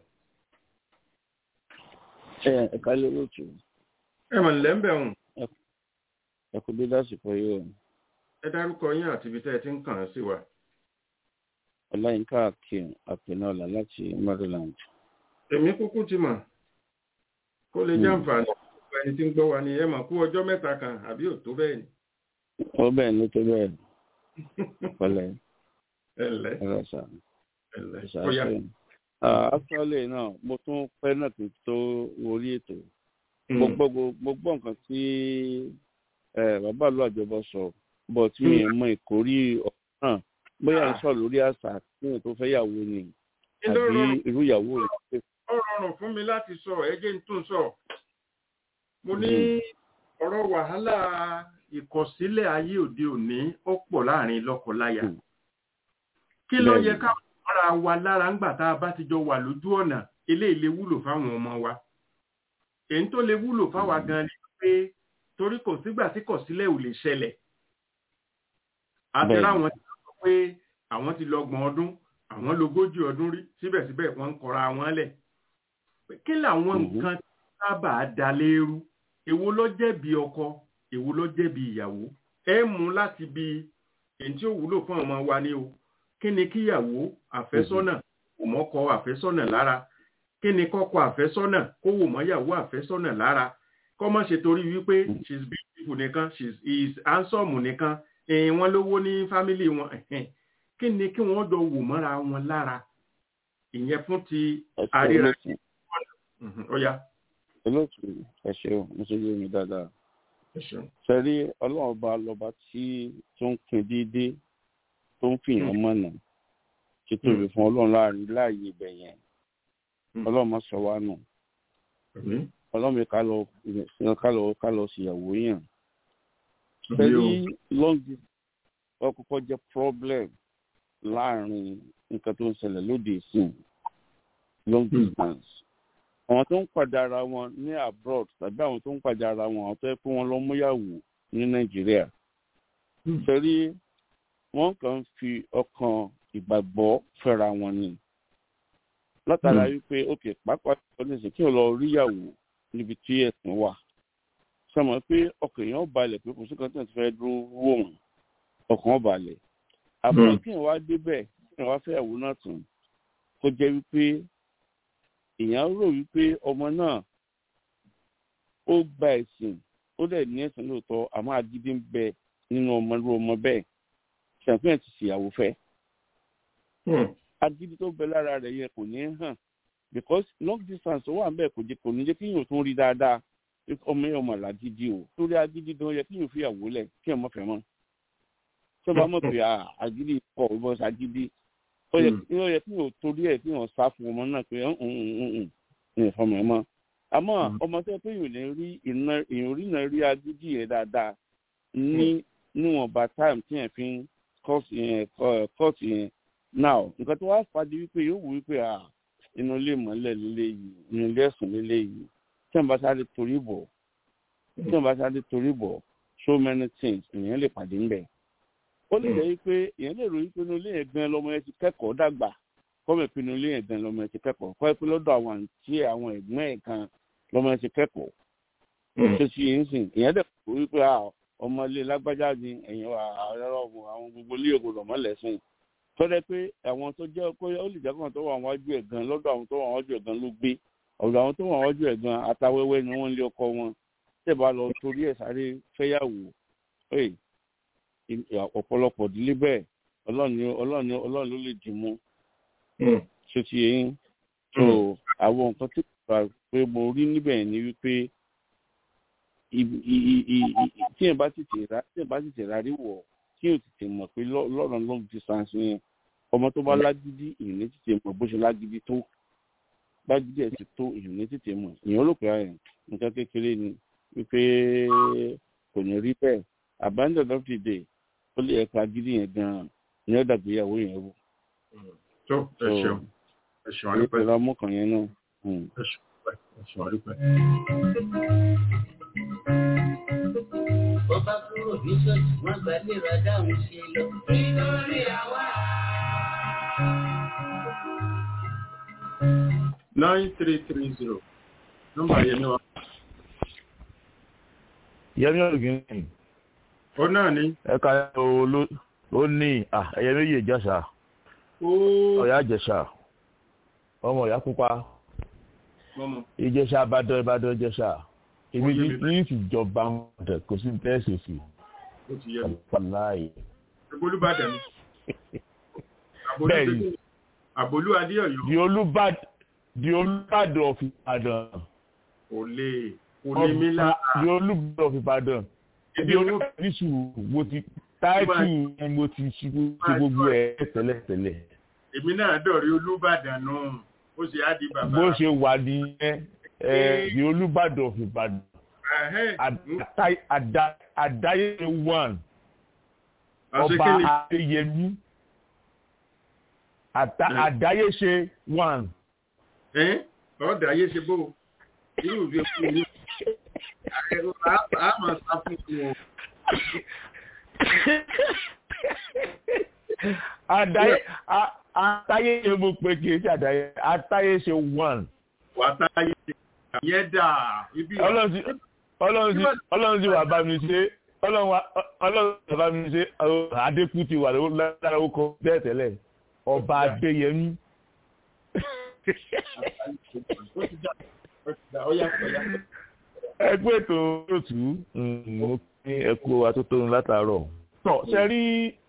ẹ ẹ̀ka lérò tù ẹ mọ̀ nílẹ̀ ń bẹ̀ hùn ẹ kú dé lásìkò yìí o ẹ dárúkọ yín àti ibi tẹ́ ẹ ti ń kàn án sí wa. ọláyínká akin àpẹnọlá láti maryland èmi kúkú ti mọ̀ kó lè jẹ́ àǹfààní fún ẹni tí ń gbọ́ wa ni ẹ mọ̀ kú ọjọ́ mẹ́ta kan àbí ò tó bẹ́ẹ̀ ni. ó bẹ́ẹ̀ ní tó bẹ́ẹ̀ pẹ̀lẹ́ ẹ ǹlẹ́ ẹ̀rọ sà ẹ ǹlẹ́ ó yá. ìṣàṣẹ. actually náà mo tún pẹ́ náà tó tó orí ètò mo gbọ́ gbo- mo gbọ́ nǹkan tí eh, bàbá ìlú àjọbọ sọ bọ̀ tí mi ò mọ ìkórí ọ̀rọ̀ náà bóyá ń sọ lórí àṣà tíyẹn tó fẹ́ yàwó ni Kí ló àbí rọrùn? irú ìyàwó rẹ̀ pé ó rọrùn fún mi láti sọ ẹ jẹ́ n tún sọ mo ní Mhm. ọ̀rọ̀ wàhálà ìkọ̀sílẹ̀ ayé òde òní ó pọ̀ láàrin lọ́kọláya Mhm. kí ló Bẹ́ẹ̀ni. yẹ ká ara wa lára ńgbà tá a bá ti jọ wà lójú ọ̀nà eléyìí lè wúlò fáwọn ọmọ wa èyí tó lè wúlò fáwa gan ni pé torí kò sígbà tí kọ̀sílẹ̀ ò lè ṣẹlẹ̀ àti Bẹ́ẹ̀ni. ráwọn tí wọ́n sọ pé àwọn ti lọ́gbọ̀n ọdún àwọn lógójì ọdún rí síbẹ̀síbẹ̀ wọ́n ń kọra wọn lẹ̀ pé kí làwọn Mhm. nǹkan tí sábà da léru èwo ló jẹ̀bi ọkọ èwo ló jẹ̀bi ìyàwó ẹ mú láti bi èyí tí ó wúlò fún ọmọ wa ni o kí ni kíyàwó àfẹ́sọ́nà wò mọ́kọ àfẹ́sọ́nà lára kí ni kọ́kọ́ àfẹ́sọ́nà kó wò mọ́yàwó àfẹ́sọ́nà lára kọ́ mọ́ ṣe torí wípé she is beautiful nìkan she is handsome nìkan ẹ̀yìn wọn lówó ní fámìlì wọn ẹ̀hẹ́n. kí ni kí wọ́n jọ wò mọ́ra wọn lára ìyẹn fún ti ẹsẹ àríra olóòtú Mhm, ó yá olóòtú ẹ ṣeun mo ṣe yé mi dáadáa ẹ ṣeun. sẹ́rí ọlọ́run ọba lọ́ba tí tó ń pin déédéé tó ń fìyàn mọ̀nà tí tóbi fún ọlọ́run láàrin láàyè ibẹ̀ yẹn Mm. ọlọ́run má sọ wá nù Àmín. ọlọ́run mi ká lọ ká lọ ká lọ ṣìyàwó yàn Àmín sẹ́rí o. long distance ọkọ̀ọ̀kọ̀ jẹ́ problem láàrin nǹkan tó ń ṣẹlẹ̀ lóde ìsìn long Mm. distance àwọn tó ń pàdé ara wọn ní abroad tàbí àwọn tó ń pàdé ara wọn àwọn tó yẹ kó wọn lọ múyàwó ní nàìjíríà Mm. sẹ́rí wọ́n kàn ń fi ọkàn ìgbàgbọ́ fẹ́ra wọn ni látara Mm. wípé ok pàápàá ọdún kí o lọ ríyàwó níbi tí ẹ̀sìn wà sọmọ pé ọkàn èèyàn balẹ̀ pé kò sí kan tí wọ́n ti fẹ́ dúró wò wọ́n ọkàn balẹ̀ àbúrò Mm. kí èèyàn wá débẹ̀ kí èèyàn wá fẹ́yàwó náà tún kó jẹ́ wípé èèyàn rò wípé ọmọ náà ó gba ẹ̀sìn ó dẹ̀ ní ẹ̀sìn lóòótọ́ àmọ́ agídí ń bẹ nínú ọmọ irú ọmọ bẹ́ẹ̀ ṣàfihàn ti ṣìyàwó fẹ́ Mm. agídí tó bẹ lára rẹ̀ yẹn kò ní hàn because long distance tó wà ń bẹ̀ kò jẹ́ kò ní jẹ́ kí yóò tún rí dáadáa pé ọmọ yẹn ọmọ làgídí o torí agídí gan yẹ kí yóò fi àwò lẹ̀ kí ọmọ fẹ́ mọ́ tí ó bá mọ̀ pé ah, agídí pọ̀ ó bọ́ sagídí ó yẹ Mm. ó yẹ kí yóò torí ẹ̀ kí yóò sá fún ọmọ náà pé ń ń ń ń ń ìfọmọ ẹ̀ mọ́ àmọ́ Mm. ọmọ tó yẹ pé yóò lè rí iná èèyàn rí náà rí agídí yẹn dáadáa ní níwọ̀nba time tí yẹn fi ń kọ́ọ̀sì yẹn kọ́ọ̀sì yẹn now nǹkan tó wá fàdí wípé yóò wù wípé à inú ilé ìmọ̀lẹ̀ lílé yìí inú ilé ẹ̀sùn lílé yìí tí wọ́n bá sáré torí bọ̀ tí wọ́n bá sáré torí bọ̀ so many things èèyàn lè pàdé ńbẹ̀. ó lè jẹ́ wípé èèyàn lè ròyìn pé inú ilé yẹn gan lọmọ yẹn ti kẹ́kọ̀ọ́ dàgbà kọ́mọ̀ pé inú ilé yẹn gan lọmọ yẹn ti kẹ́kọ̀ọ́ kọ́ ẹ pé lọ́dọ̀ àwọn àǹtí àwọn ẹ̀gbọ́n ẹ̀ kan lọmọ yẹn ti kẹ́kọ̀ọ́ Mm. tó ti yẹn sìn èèyàn dẹ̀ kó wípé à ọmọ ilé lágbájá ni ẹ̀yìn àwọn gbogbo ilé ògùn lọ́mọ lẹ́sìn tọ́lẹ̀ pé àwọn tó jẹ́ pé ó lè jẹ́ kàn tó wà wájú ẹ̀ gan lọ́dọ̀ àwọn tó wà wájú ẹ̀ gan ló gbé ọ̀dọ̀ àwọn tó wà wájú ẹ̀ gan atawẹ́wẹ́ ni wọ́n ń lé ọkọ wọn tẹ̀ bá lọ torí ẹ̀ sáré fẹ́yàwó ẹ̀ ọ̀pọ̀lọpọ̀ ìdílé bẹ́ẹ̀ ọlọ́run ni- ọlọ́run ni- ọlọ́run ló lè dì mú Mm. ṣé ti yẹn so àwọn nǹkan tí kò bá pé mo rí níbẹ̀ ni wípé ibi- i- i- i- i- tí ẹ̀ bá tètè rà tí ẹ̀ bá tètè rà rí wọ̀ tí ò tètè mọ̀ pé lọ́- lọ́rọ̀ long distance yẹn ọmọ tó bá lágídí èèyàn ní tètè mọ̀ bó ṣe lágídí tó lágídí ẹ̀ ti tó èèyàn ní tètè mọ̀ èèyàn rò pé ẹ̀ nǹkan kékeré ni wípé kò ní rí bẹ́ẹ̀ abandon of the day ó lè ẹ̀ka agídí yẹn gan-an ní ọ̀dà ìgbéyàwó yẹn rú. tó ẹ So, ṣeun ẹ ṣeun èyí àdúpẹ́ pẹ̀lú amúkan yẹn náà. Mm. ẹ ṣeun àdúpẹ́ ẹ ṣeun àdúpẹ́. Bọ́bá kúrò ní ṣọ́ọ̀ṣì wọ́n gbà léra dáhùn ṣe lọ. Nítorí àwa. nine three three zero nọ́mbà yẹn ni wa. yẹmi ọ̀gìn ó náà ní. ẹ̀ka olú ó ní à, ẹ̀yẹ méjì ìjẹsà ó ọ̀yà ìjẹsà ọmọ ọ̀yà pupa mọ́mọ́ ìjẹsà àbádọ́ ìbádọ́ ìjẹsà èmi Ó yé mi ní ìjọba ọ̀dẹ̀ kò sí tẹ́sí sí ó ti yẹ mi. ọ̀pọ̀láyé olùbàdàn ni. Àbólú Bẹ́ẹ̀ni. Adé- àbólú adéọ̀yọ́ di olúbàdàn di olúbàdàn of ìbàdàn kò lè kò lè mí lára. di olúbàdàn of ìbàdàn Ibi di owó oníṣù mo ti táìtù mo ti ṣe gbogbo ẹ̀ tẹ́lẹ̀tẹ́lẹ̀ èmi náà dọ̀rí olùbàdàn náà ó sì á di bàbá. bó ṣe wà nìyẹn ẹ di olúbàdàn of ìbàdàn Ẹ̀hẹ́n. Àdá- àdá- àdáyé one ọba Àṣekélé. adéyẹmí Àdá- Mm. àdáyé ṣe one Ẹ́n? ọ̀dà ayé ṣe bó irú ìwé fún mi. a máa sá fún wọn. àdáyé a- àdáyé ṣe mo pe kì í ṣe àdáyé àdáyé ṣe one wà á táyé ṣe ìyẹn dà ibi ọlọ́run sì ọlọ́run sì ọlọ́run sì wà bá mi ṣe ọlọ́run wà ọlọ́run sì wà bá mi ṣe adékú ti wà lára owó kọ bẹ́ẹ̀ tẹ́lẹ̀ ọba adéyẹmí ẹgbẹ́ ètò òtù mo kí ẹkú atótónu látàárọ̀. tọ́ ṣe rí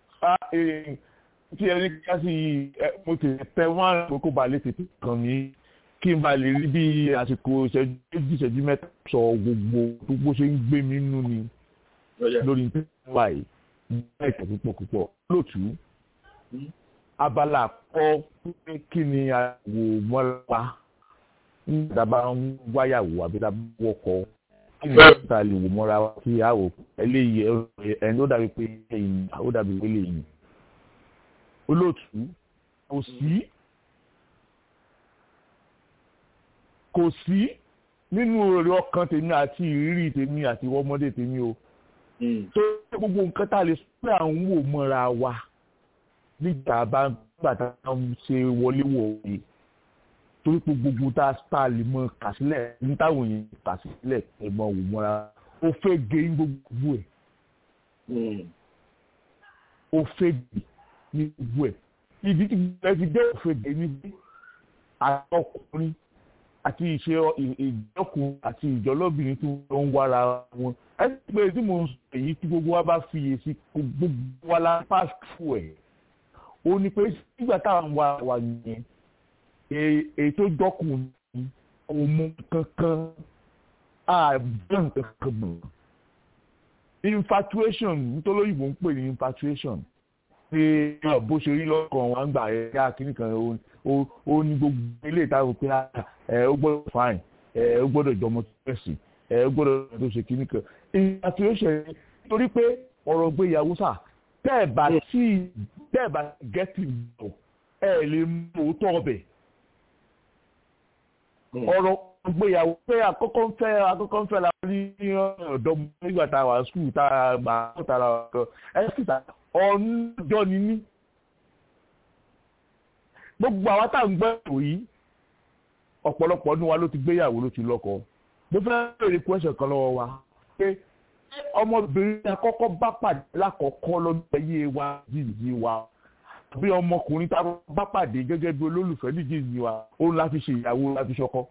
tí ẹni ká sí mo ti tẹ wọ́n àkókò balẹ̀ tètè kàn mí kí n bá lè rí bí àsìkò ìṣẹ́jú méjì ìṣẹ́jú mẹ́ta sọ gbogbo gbogbo ṣe ń gbé mi nínú ni lórí nípa yìí bẹ́ẹ̀ tẹ̀ púpọ̀ púpọ̀ lótú abala kọ́ pé kí ni àwò mọ́ra nígbà bá ń wáyàwó àbí tá a bá wọkọ̀ kí ni ta lè wò mọ́ra wa kí a wò eléyìí ẹni ó dàbí pé ẹ̀yìn ó dàbí pé lèyìn olóòtú kò sí kò sí nínú èrè ọkàn tèmi àti ìrírí tèmi àti ọmọdé tèmi o tó gbogbo nǹkan tá a lè sọ pé à ń wò mọ́ra wa nígbà bá nígbà tá a ń ṣe wọléwọ̀de torí pé gbogbo tá a lè mọ kà sílẹ̀ ní táwọn èèyàn kà sílẹ̀ ẹ̀ mọ wò mọ́ra ó fẹ́ gé ní gbogbo ẹ̀ ó fẹ́ gé ní gbogbo ẹ̀ ibi tí ẹ fi dé òfin gé ní bí àtọkùnrin àti ìṣe ìjọkùn àti ìjọlọ́bìnrin tí wọ́n ń wára wọn ẹ ti pé tí mo ń sọ èyí tí gbogbo wa bá fiyèsí gbogbo wa la pass through ẹ̀ ó ní pé nígbà táwọn wa wà yẹn èyí tó jọkùn ní ọmọ kankan àbẹ̀rẹ̀ kankan mọ̀ infatuation nítorí òyìnbó ń pè ní infatuation pé bó ṣe rí lọ́kàn wọn gbà ẹ̀ yá kíní kan ó ní gbogbo ilé ìtawọ̀ pé ẹ ó gbọ́dọ̀ fine ẹ ó gbọ́dọ̀ jọmọ tó fẹ̀sì ẹ ó gbọ́dọ̀ tó ṣe kíní kan infatuation torí pé ọ̀rọ̀ gbéyàwó sà tẹ́ẹ̀ bá tí tẹ́ẹ̀ bá gẹ́tì bọ̀ ẹ lè mú òótọ́ ọbẹ̀ ọ̀rọ̀ gbéyàwó pé àkọ́kọ́ ń fẹ́ àkọ́kọ́ ń fẹ́ la ní ọ̀dọ́ nígbà tá a wà skul tá a gbà á tá a ra ọ̀dọ́ ẹ sì ta ọ̀nùjọ́ ni ní. gbogbo àwa tá à ń gbọ́ ètò yìí ọ̀pọ̀lọpọ̀ ọdún wa ló ti gbéyàwó ló ti lọ́kọ mo fẹ́ béèrè question kan lọ́wọ́ wa pé ọmọbìnrin àkọ́kọ́ bá pàdé lákọ̀ọ́kọ́ lọ́dún ayé wa jíjí wa bí ọmọkùnrin tá a bá pàdé gẹ́gẹ́ bí olólùfẹ́ níjìjì wa òun la fi ṣe ìyàwó la fi ṣọkọ.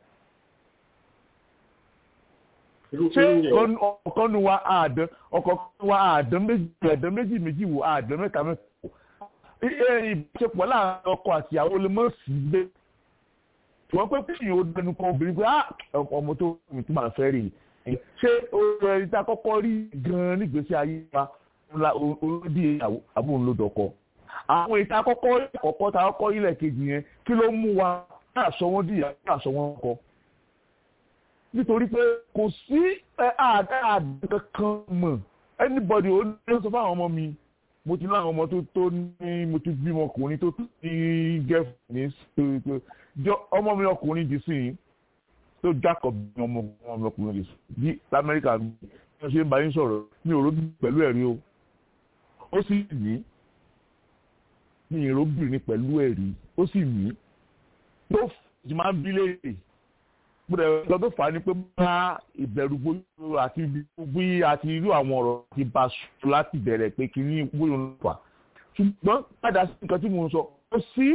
ṣé ọkàn nu wa àdán ọkàn nu wa àdán méjì àdán méjì méjì wò àdán mẹ́ta mẹ́ta wò. ìbáṣepọ̀ láàárín ọkọ àti ìyàwó lè mọ̀ sí gbé. wọ́n pẹ́ kí ìyẹn ó dẹnu kan obìnrin pé ọmọ tó mi tó máa fẹ́ rí i. ṣé ẹni tá a kọ́kọ́ rí gan-an nígbésí ayé wa olódì àbúrò ló dọ̀kọ àwọn ìta kọ́kọ́ kọ́kọ́ ta kọ́kọ́ ilẹ̀ kejì yẹn kí ló mú wa náà sọ wọ́n dìyà náà sọ wọ́n kọ́ nítorí pé kò sí àdá àdá kankan mọ̀ anybody ó ní sọ fáwọn ọmọ mi mo ti láwọn ọmọ tó tó ní mo ti bímọ ọkùnrin tó ní gẹ́fù ní ọmọ mi ọkùnrin dì sí yìí tó Jacob ní ọmọ mi ọkùnrin dì sí bí lamẹ́ríkà mi wọ́n ṣe ń bá yín sọ̀rọ̀ mi ò róbí pẹ̀lú ẹ̀rí o ó sì ní ní ìróbìnrin pẹ̀lú ẹ̀rí ó sì mí tó fi máa ń bí léèrè gbọ́dọ̀ lọ tó fà á ni pé bá ìbẹ̀rù gbóyò àti bí àti irú àwọn ọ̀rọ̀ ti bá sùn láti bẹ̀rẹ̀ pé kí ní gbóyò ló fà ṣùgbọ́n padà sí nǹkan tí mo ń sọ ó sí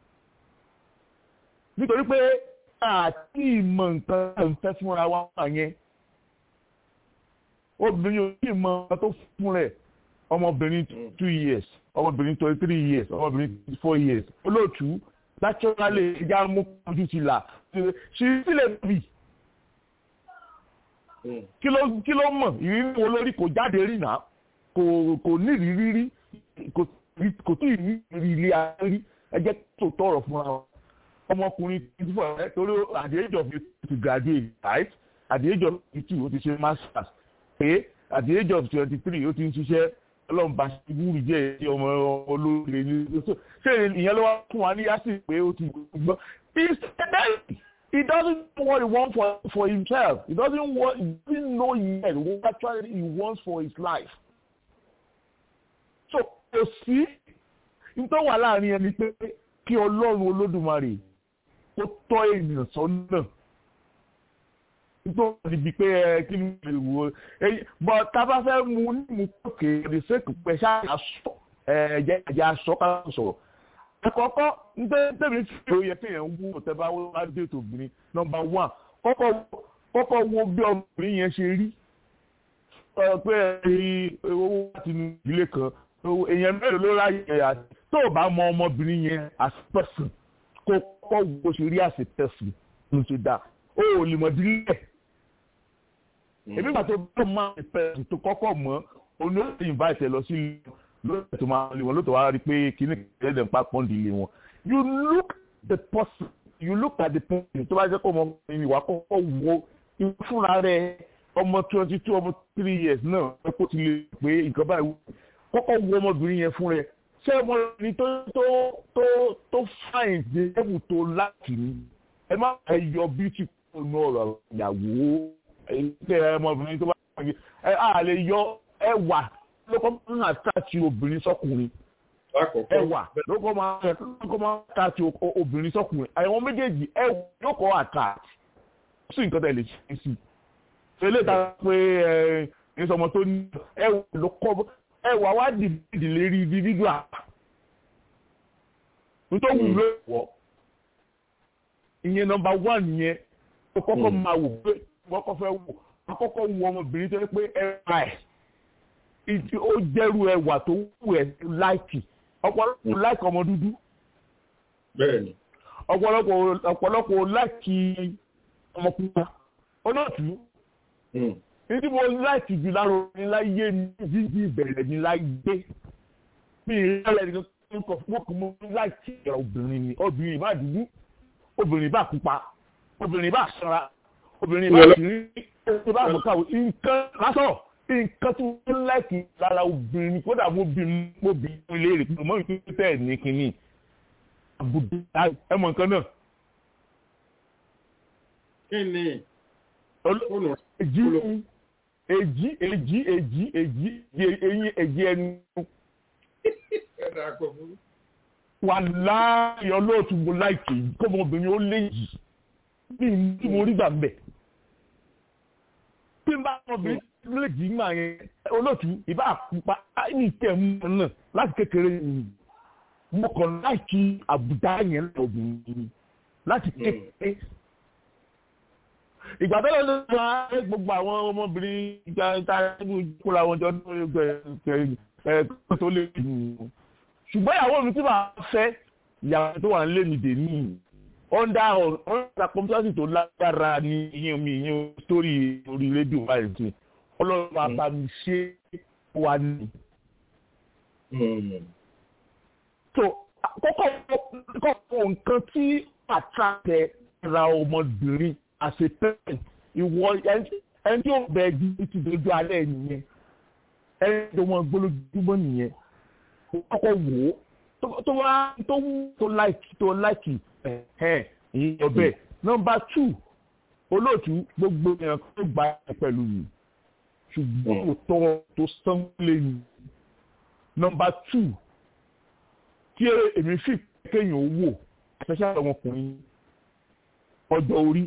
nítorí pé àti ìmọ̀ nǹkan ẹ̀ ń fẹ́ fúnra wa yẹn obìnrin ò ní ìmọ̀ nǹkan tó fún rẹ̀ ọmọbìnrin two years ọmọbìnrin twenty three years ọmọbìnrin twenty four years olóòtú naturally ẹja mú ojú ti là ṣe sílẹ̀ bì kí ló kí ló mọ̀ ìrírí wo lórí kò jáde rí nà kò kò ní ìrírí rí kò tún ìrírí ilé ayé rí ẹ jẹ́ tó tọrọ fún wa ọmọkùnrin twenty four ẹ torí at the age of to graduate right at the age of twenty two ó ti ṣe masters pé at the age of twenty three ó ti ń ṣiṣẹ́ ọlọ́run bá ṣe wúri jẹ́ ẹ̀yẹ ọmọ olóore ní ṣé ìyẹn ló wá fún wa ní yásì pé ó ti gbọ́ he doesn't know what he wants for, for himself he doesn't want he doesn't know yet what actually he wants for his life so kò sí nítorí wà láàrin ẹni pé kí ọlọ́run olódùmarè ó tọ́ ènìyàn sọ́nà tó níbi pé ẹ kí ni lè wo bọ tá a bá fẹ́ mu ní mu kókè the sake pé ṣáà sọ ẹ jẹ́ ẹ̀jẹ̀ aṣọ ká sọ̀rọ̀ àkọ́kọ́ ntẹ́mi fi òye kéèyàn wú ọ̀tẹ́bá wá dé tòbìnrin nọmba one kọ́kọ́ wo bí ọmọbìnrin yẹn ṣe rí pé owó láti inú ìdílé kan èèyàn mélòó ló ráyè ẹ̀yà tó o bá mọ ọmọbìnrin yẹn as person kó kọ́ wo ṣe rí as a person ló ṣe dá o ò lè mọ̀ dílé èmi gbà tó bá mọ as a person tó kọ́kọ́ mọ́ oní ó ti invite ẹ lọ sí lóòótọ́ tó máa lè wọn lóòótọ́ wá rí pé kíní kẹ́lẹ́ ń pa pọ́ǹdì ilé wọn you look the person you look at the person tó bá jẹ́ kó ọmọbìnrin ìwà kọ́kọ́ wo fúnra rẹ̀ ọmọ twenty two ọmọ three years náà ẹ kó ti lè pé nǹkan báyìí kọ́kọ́ wo ọmọbìnrin yẹn fún rẹ̀ ṣé ọmọbìnrin tó tó tó tó fine dé ẹ̀bù tó láti ní ẹ má ẹ yọ beauty kúrò ní ọ̀rọ̀ ìyàwó ẹ ọmọbìnrin tó bá wà ẹ á lè yọ ẹwà lókọ́ máa ń àtàtì obìnrin sọ́kùnrin ẹwà lókọ́ máa ń àtàtì obìnrin sọ́kùnrin àwọn méjèèjì ẹwà yóò kọ́ àtàtì sí nǹkan tẹ̀lé ṣe sí ṣẹlẹ̀ ta pé ẹ ẹ sọmọ tó ní ẹwà ló kọ́ ẹwà wá dìbìdì lérí individual nítorí wù ló wọ̀ ìyẹn nọ́mbà one yẹn ó kọ́kọ́ máa wò pé kọ́kọ́ fẹ́ wò kọ́kọ́ wù ọmọbìnrin tó yẹ pé ẹwà ẹ̀ ó jẹ́rú ẹwà tó wù ẹ́ láìkì ọ̀pọ̀lọpọ̀ láìkì ọmọ dúdú bẹ́ẹ̀ni ọ̀pọ̀lọpọ̀ ọ̀pọ̀lọpọ̀ láìkì ọmọ pupa olóòtú nítorí mo láìkì jù lára orin láyé ní jíjí ìbẹ̀rẹ̀ ní láyé bí ìrẹ́lẹ̀ ní kò fún mo láìkì obìnrin ni obìnrin bá dúdú obìnrin bá pupa obìnrin bá sanra obìnrin bá kiri obìnrin bá mọ̀káwé nǹkan lásán nǹkan tí wọ́n láìkì lára obìnrin kódà mo bí mo bí léèrè pé mo rí pé tẹ̀ ní kínní àbùdá ẹ mọ̀ nǹkan náà. kí ni èjì èjì èjì èjì èjì eyín èjì ẹnu. wà láàyè olóòtú mo láìkì kọ́mọbìnrin ó léyìí bí tí mo rí gbà mbẹ̀. bí n bá ọmọbìnrin léjì ń gbà yẹn olóòtú ìbá àpupa ní ìtẹ̀mú náà láti kékeré yìí mo kàn láìkí àbùdá yẹn lọ́bìnrin láti kékeré. ìgbà tó lọ́dún tó wá gbogbo àwọn ọmọbìnrin ìgbà ìta kóra wọn jọ ẹ tó lè dùn. ṣùgbọ́n ìyàwó mi tí màá fẹ́ ìyàwó tó wà ń lé mi dè ní ọ̀ndà ọ̀ndà kọ́mpútàsì tó lágbára ní ìyẹn mi ìyẹn sórí orí rédíò báyìí sí ọlọ́run máa bá mi ṣe wà ní. so kọ́kọ́ kọ́kọ́ nǹkan tí àtàkẹ́ ra ọmọbìnrin àṣepẹ́ ìwọ ẹni tí ó bẹ ẹbí ti dojú alẹ́ nìyẹn ẹni tó wọn gbólójúmọ́ nìyẹn kọ́kọ́ wò ó tó wá tó wú tó láìkì tó láìkì ẹ̀ ìyẹn ọbẹ̀ nọmba tù olóòtú gbogbo èèyàn tó gbà pẹ̀lú yìí ṣùgbọ́n kò tọ́ tó sán lẹ́yìn. nọmba tù tí èmi fi kéèyàn wò especially àwọn ọkùnrin ọjọ́ orí.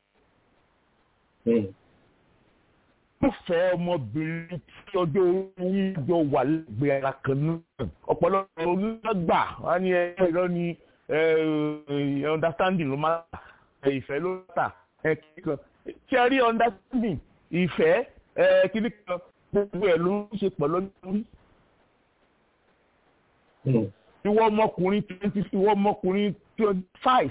mo fẹ́ ọmọbìnrin tí ọjọ́ orí jọ wà lẹ́gbẹ̀ẹ́ ara kan náà ọ̀pọ̀lọpọ̀ onígbà wọn ni ẹ̀rọ ni understanding ló máa ìfẹ́ ló tà ẹ̀kíkan tí a rí understanding ìfẹ́ kíní kan gbogbo ẹ̀ ló ń ṣe pọ̀ lórí. ìwọ ọmọkùnrin twenty ìwọ ọmọkùnrin twenty five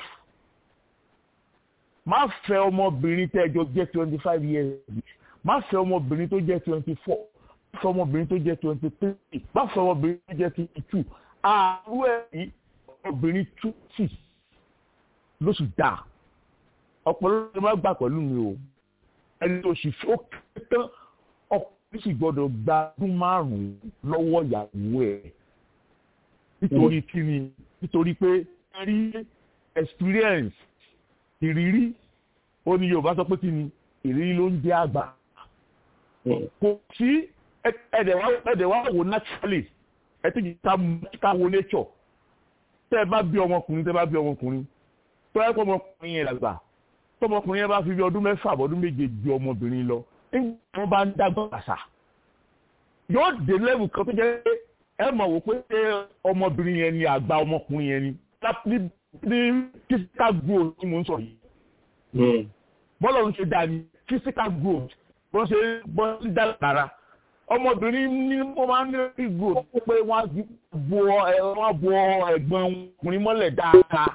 má fẹ́ ọmọbìnrin tẹ́ ẹjọ́ jẹ́ twenty five years má fẹ́ ọmọbìnrin tó jẹ́ twenty four má fẹ́ ọmọbìnrin tó jẹ́ twenty three má fẹ́ ọmọbìnrin tó jẹ́ twenty two àárú ẹ̀ ọmọbìnrin twenty lóṣù dáa ọ̀pọ̀lọpọ̀ má gbà pẹ̀lú mi o ẹni tó sì fi ó kéré tán ọkùnrin sì gbọ́dọ̀ gba ọdún márùn-ún lọ́wọ́ ìyàwó ẹ̀ nítorí kíni nítorí pé rí experience ìrírí ó ní Yorùbá sọ pé kíni ìrírí ló ń jẹ́ àgbà kò sí ẹ̀dẹ̀ wá wò naturally ẹ ti ká wo nature tẹ́ ẹ bá bí ọmọkùnrin tẹ́ ẹ bá bí ọmọkùnrin tó ẹ kọ́ ọmọkùnrin yẹn dàgbà tọmọkùnrin yẹn bá fi bí ọdún mẹ́fà àbọ̀dún méje ju ọmọbìnrin lọ nígbà wọn bá ń dàgbà àṣà yóò dé lẹ́wù kan tó jẹ́ pé ẹ mọ̀ wò pé ọmọbìnrin yẹn ni àgbà ọmọkùnrin yẹn ni ní physical growth tí mo ń sọ yìí bọ́lá ń ṣe dá ní physical growth bó ṣe bọ́ sí dára ọmọbìnrin ní wọ́n máa ń ní physical growth pé wọ́n á bo wọ́n bo ẹ̀gbọ́n ọkùnrin mọ́lẹ̀ dáadáa.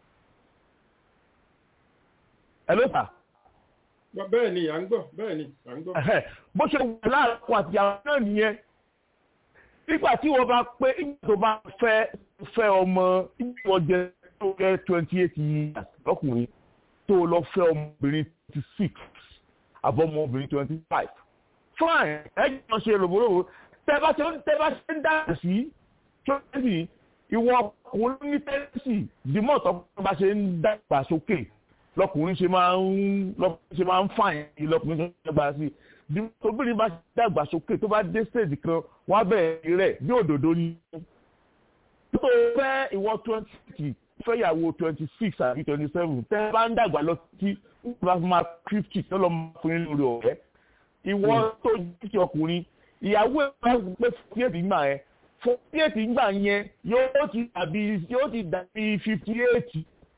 ẹ ló sà. bẹ́ẹ̀ ni à ń gbọ́ bẹ́ẹ̀ ni à ń gbọ́. bó ṣe wà láàrin àti àwọn náà nìyẹn nígbà tí wọ́n bá pé nígbà tó bá fẹ́ fẹ́ ọmọ nígbà wọ́n jẹ tó jẹ́ twenty eight years lọ́kùnrin tó lọ fẹ́ ọmọbìnrin twenty six àbọ̀ ọmọbìnrin twenty five fine ẹ jọ ṣe rògbòrògbò tẹ bá ṣe tẹ bá ṣe ń dá sí twenty ìwọ ọkùnrin ní tẹ́sí dìmọ̀ tó bá ṣe ń dàgbà sókè lọkùnrin ṣe máa ń lọkùnrin ṣe máa ń fàyàn lọkùnrin ṣe ń dàgbà sí tóbìnrin bá dàgbà sókè tó bá dé stage kan wọ́n á bẹ̀rẹ̀ rẹ̀ bí òdòdó ni. tó fẹ́ ìwọ twenty fẹ́yàwó twenty six àbí twenty seven tẹ́ bá ń dàgbà lọ sí bá máa fifty tó lọ máa fún yín lórí ọ̀rẹ́. ìwọ tó jíjẹ ọkùnrin ìyàwó ẹ̀ bá gbé forty eight gbà yẹn forty eight gbà yẹn yóò ti dàbí yóò ti dàbí fifty eight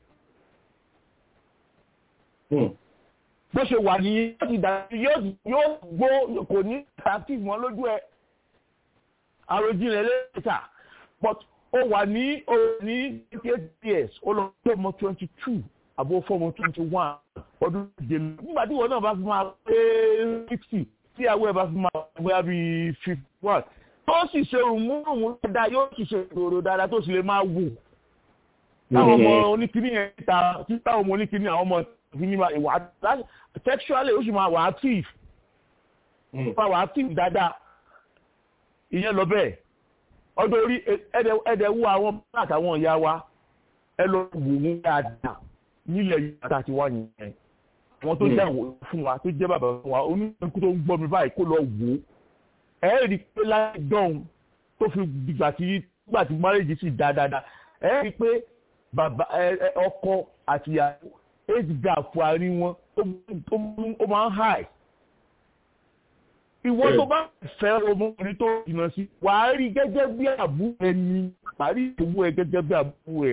bó ṣe wà ní yóò ti dàbí yóò gbó kò ní attractive mọ́ lójú ẹ̀ àròjinlẹ̀ lẹ́tà but ó wà ní ó ní twenty eight years ó lọ sí ọmọ twenty two àbó fọmọ twenty one ọdún méje nígbà tí ìwọ náà bá fi máa pé sixty tí àwọ̀ ẹ̀ bá fi máa wẹ́ bí fifty one tó sì ṣe rùmúrùmú dáadáa yóò sì ṣe ìròrò dáadáa tó sì lè máa wò táwọn ọmọ oníkíní yẹn ta tí táwọn ọmọ oníkíní àwọn ọmọ ìfini máa ìwà sexually ó sì máa wà active ó wà active dáadáa ìyẹn lọ bẹ́ẹ̀ ọdún orí ẹ̀dẹ̀ wú àwọn àtàwọn ìyá wa ẹ lọ wò wọ́n dáadáa nílẹ̀ yìí àti wá yẹn àwọn tó jẹ́ fún wa tó jẹ́ bàbá fún wa oníkú tó ń gbọ́ mi báyìí kó lọ wò ó ẹ rí i pé láì dán tó fi dìgbà tí gbà tí marriage sì dá dáadáa ẹ rí i pé bàbá ọkọ àti ìyàwó age gap àárín wọn ó máa ń high ìwọ tó bá fẹ́ ọmọkùnrin tó jìnnà sí wàá rí gẹ́gẹ́ bí àbúrò ẹni wàá rí ìyàwó ẹ gẹ́gẹ́ bí àbúrò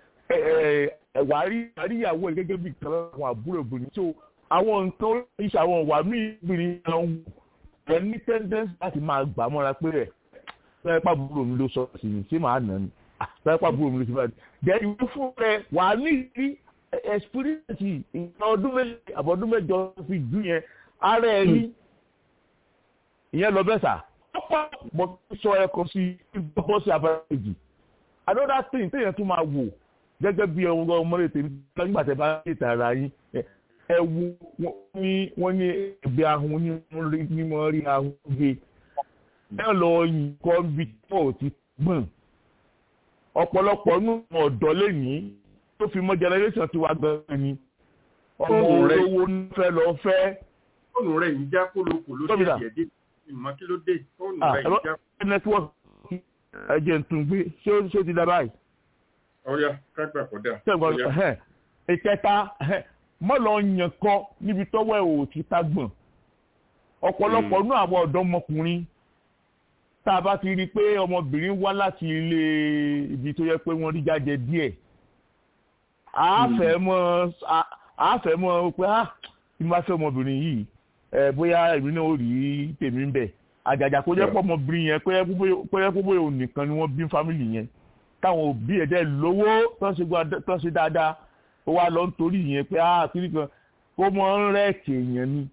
ẹ wàá rí ìyàwó ẹ gẹ́gẹ́ bí ìkan àwọn àbúrò obìnrin tó àwọn nǹkan oríṣi àwọn ìwà míì obìnrin náà wù ẹ ní tẹ́ndẹ́nsì láti máa gbà mọ́ra pé rẹ̀ sọ́yẹ́ pàbúrò mi ló sọ sí mi ṣé màá nà ni sọ́yẹ́ pàbúrò mi ló sọ sí mi jẹ́ ìwé fún rẹ wàá ní ìrí experience ìgbà ọdún méjì àbọ̀dún mẹ́jọ fi jù yẹn ara ẹ̀ rí ìyẹn lọ bẹ́ẹ̀ sà ọ̀pọ̀ mo sọ ẹ̀kọ́ sí bọ́ sí abẹ́rẹ́jì another thing téèyàn tún máa wò gẹ́gẹ́ bí ọmọ ọmọdé tèmi nígbà tẹ́ bá ń tètè ara yín ẹ wo wọ́n ní ẹgbẹ́ ahun ní wọ́n rí ahun gbé ẹ lọ yìn kọ́ bí tó ti gbọ̀n ọ̀pọ̀lọpọ̀ nù ọ̀dọ́ lẹ́yìn tó fi mọ́ generation ti wá gan ni ọmọ olówó ń fẹ́ lọ fẹ́. fóònù rẹ̀ ń já kólókòló dé díẹ̀ dé ìmọ̀ kí ló dé fóònù rẹ̀ ń já. nẹ́tíwọ́ọ̀kì ẹ̀jẹ̀ ń tún gbé ṣé ó ti dá báyìí. ọ̀ya kágbà kò dà. ṣẹ́gun ìkẹta mọ́ lọ yàn kọ́ níbi tọ́wọ́ ẹ̀ ò ti ta gbọ̀n ọ̀pọ̀lọpọ̀ nú àwọn ọ̀dọ́mọkùnrin tá a bá ti rí i pé ọmọbìnrin wá láti ilé ibi tó yẹ pé wọ́n rí jáde díẹ̀ àáfẹ́ mọ́ àáfẹ́ mọ́ pé á tí mo bá fẹ́ ọmọbìnrin yìí ẹ bóyá èmi náà ó rí tèmi ń bẹ̀ àjàjà kó jẹ́ pọ̀ ọmọbìnrin yẹn pé yẹ kó bóyá òun nìkan ni wọ́n bí fámìlì yẹn táwọn òbí ẹ̀ dẹ́ lówó tó ń ṣe dáadáa ó wá lọ nítorí yẹn pé á kiri kan ó mọ ń rẹ́ẹ̀kì èèyàn ni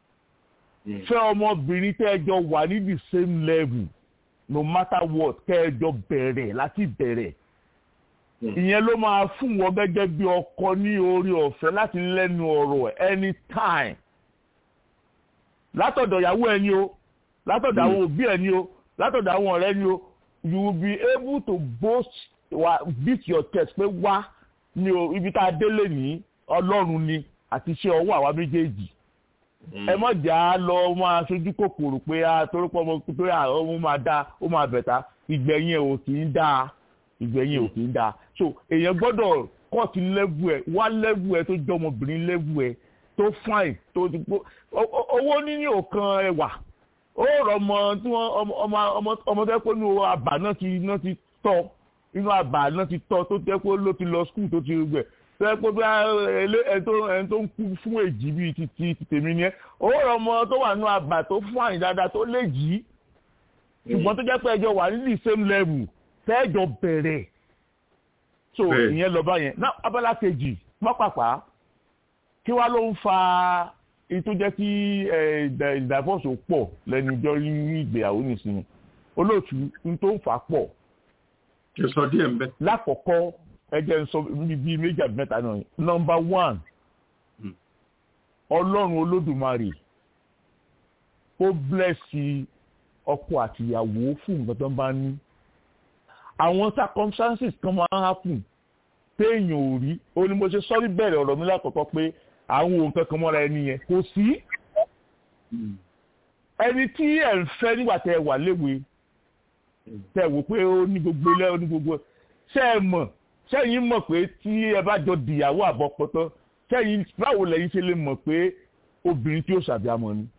fẹ́ ọmọbìnrin tẹ́ ẹ jọ wà ní the same level no matter what kẹ́ ẹ jọ bẹ̀rẹ̀ láti bẹ̀rẹ̀ ìyẹn ló máa fún wọn gẹ́gẹ́ bí ọkọ ní orí ọ̀fẹ́ láti lẹ́nu ọ̀rọ̀ anytime látọ̀dọ̀ ìyàwó ẹni o látọ̀dọ̀ àwọn òbí ẹni o látọ̀dọ̀ àwọn ọ̀rẹ́ ni o you will be able to boast wa beat your chest pé wá ní o ibi tá a délé ní ọlọ́run ni àti iṣẹ́ ọwọ́ àwa méjèèjì ẹ mọ̀ jà á lọ máa sojú kòkòrò pé a torípọ̀ ọmọ pé ó máa dá ó máa bẹ̀ta ìgbẹ̀yìn ẹ̀ ò kì í dáa ìgbẹ̀yìn ò kì í dáa so èèyàn gbọ́dọ̀ kọ́ọ̀tù lẹ́vù ẹ̀ wá lẹ́vù ẹ̀ tó jọ ọmọbìnrin lẹ́vù ẹ̀ tó fine tó ti gbó owó níní òkan ẹwà ó rọ ọmọ tí wọ́n ọmọ ọmọ ọmọ tẹ́ pé inú àbà náà ti náà ti tọ́ inú àbà náà ti tọ́ tó tẹ́ pé ló ti lọ skul tó ti gbẹ̀ tó yẹ pé bí ẹni tó ẹni tó ń kú fún èjì bíi ti ti ti tèmi ni ẹ ó rọ ọmọ tó wà nínú àbà tó fún àyìn dáadáa tó lè jì í ṣùgbọ́n tó jẹ́ pé ẹjọ́ wà ní the same level tẹ́ẹ̀jọ bẹ̀rẹ̀ so ìyẹn lọ bá yẹn náà abala kejì mọ́pàpá kí wá ló ń fa ètò jẹ́ kí ìdàfọ́sọ pọ̀ lẹ́nu ìjọ ní ìgbéyàwó nìsinmi olóòtú ní tó ń fà pọ̀. kí sọ díẹ̀ ń bẹ́. lákọ̀ọ́kọ́ ẹjẹ́ ń sọ bíi méjì àbí mẹ́ta náà nọmba one ọlọ́run olódùmarè ó blẹ́sì ọkọ àtìyàwó fún nǹkan tó ń bá ní àwọn circumstances kan máa ń happen téèyàn ò rí ó ní mo ṣe sọ́rí bẹ̀rẹ̀ ọ̀rọ̀ mi lákọ̀ọ́kọ́ pé àwọn ohun kankan mọ́ra ẹni yẹn kò sí ẹni tí ẹ̀ ń fẹ́ nígbà tẹ́ ẹ wà léwe tẹ́ ẹ wò pé ó ní gbogbo ilé ó ní gbogbo ṣé ẹ mọ̀ ṣẹ́yìn mọ̀ pé tí ẹ bá jọ dìyàwó àbọ̀pọ̀tọ́ ṣẹ́yìn báwo lẹ́yìn ṣe lè mọ̀ pé obìnrin tí ó ṣàbíamọ ni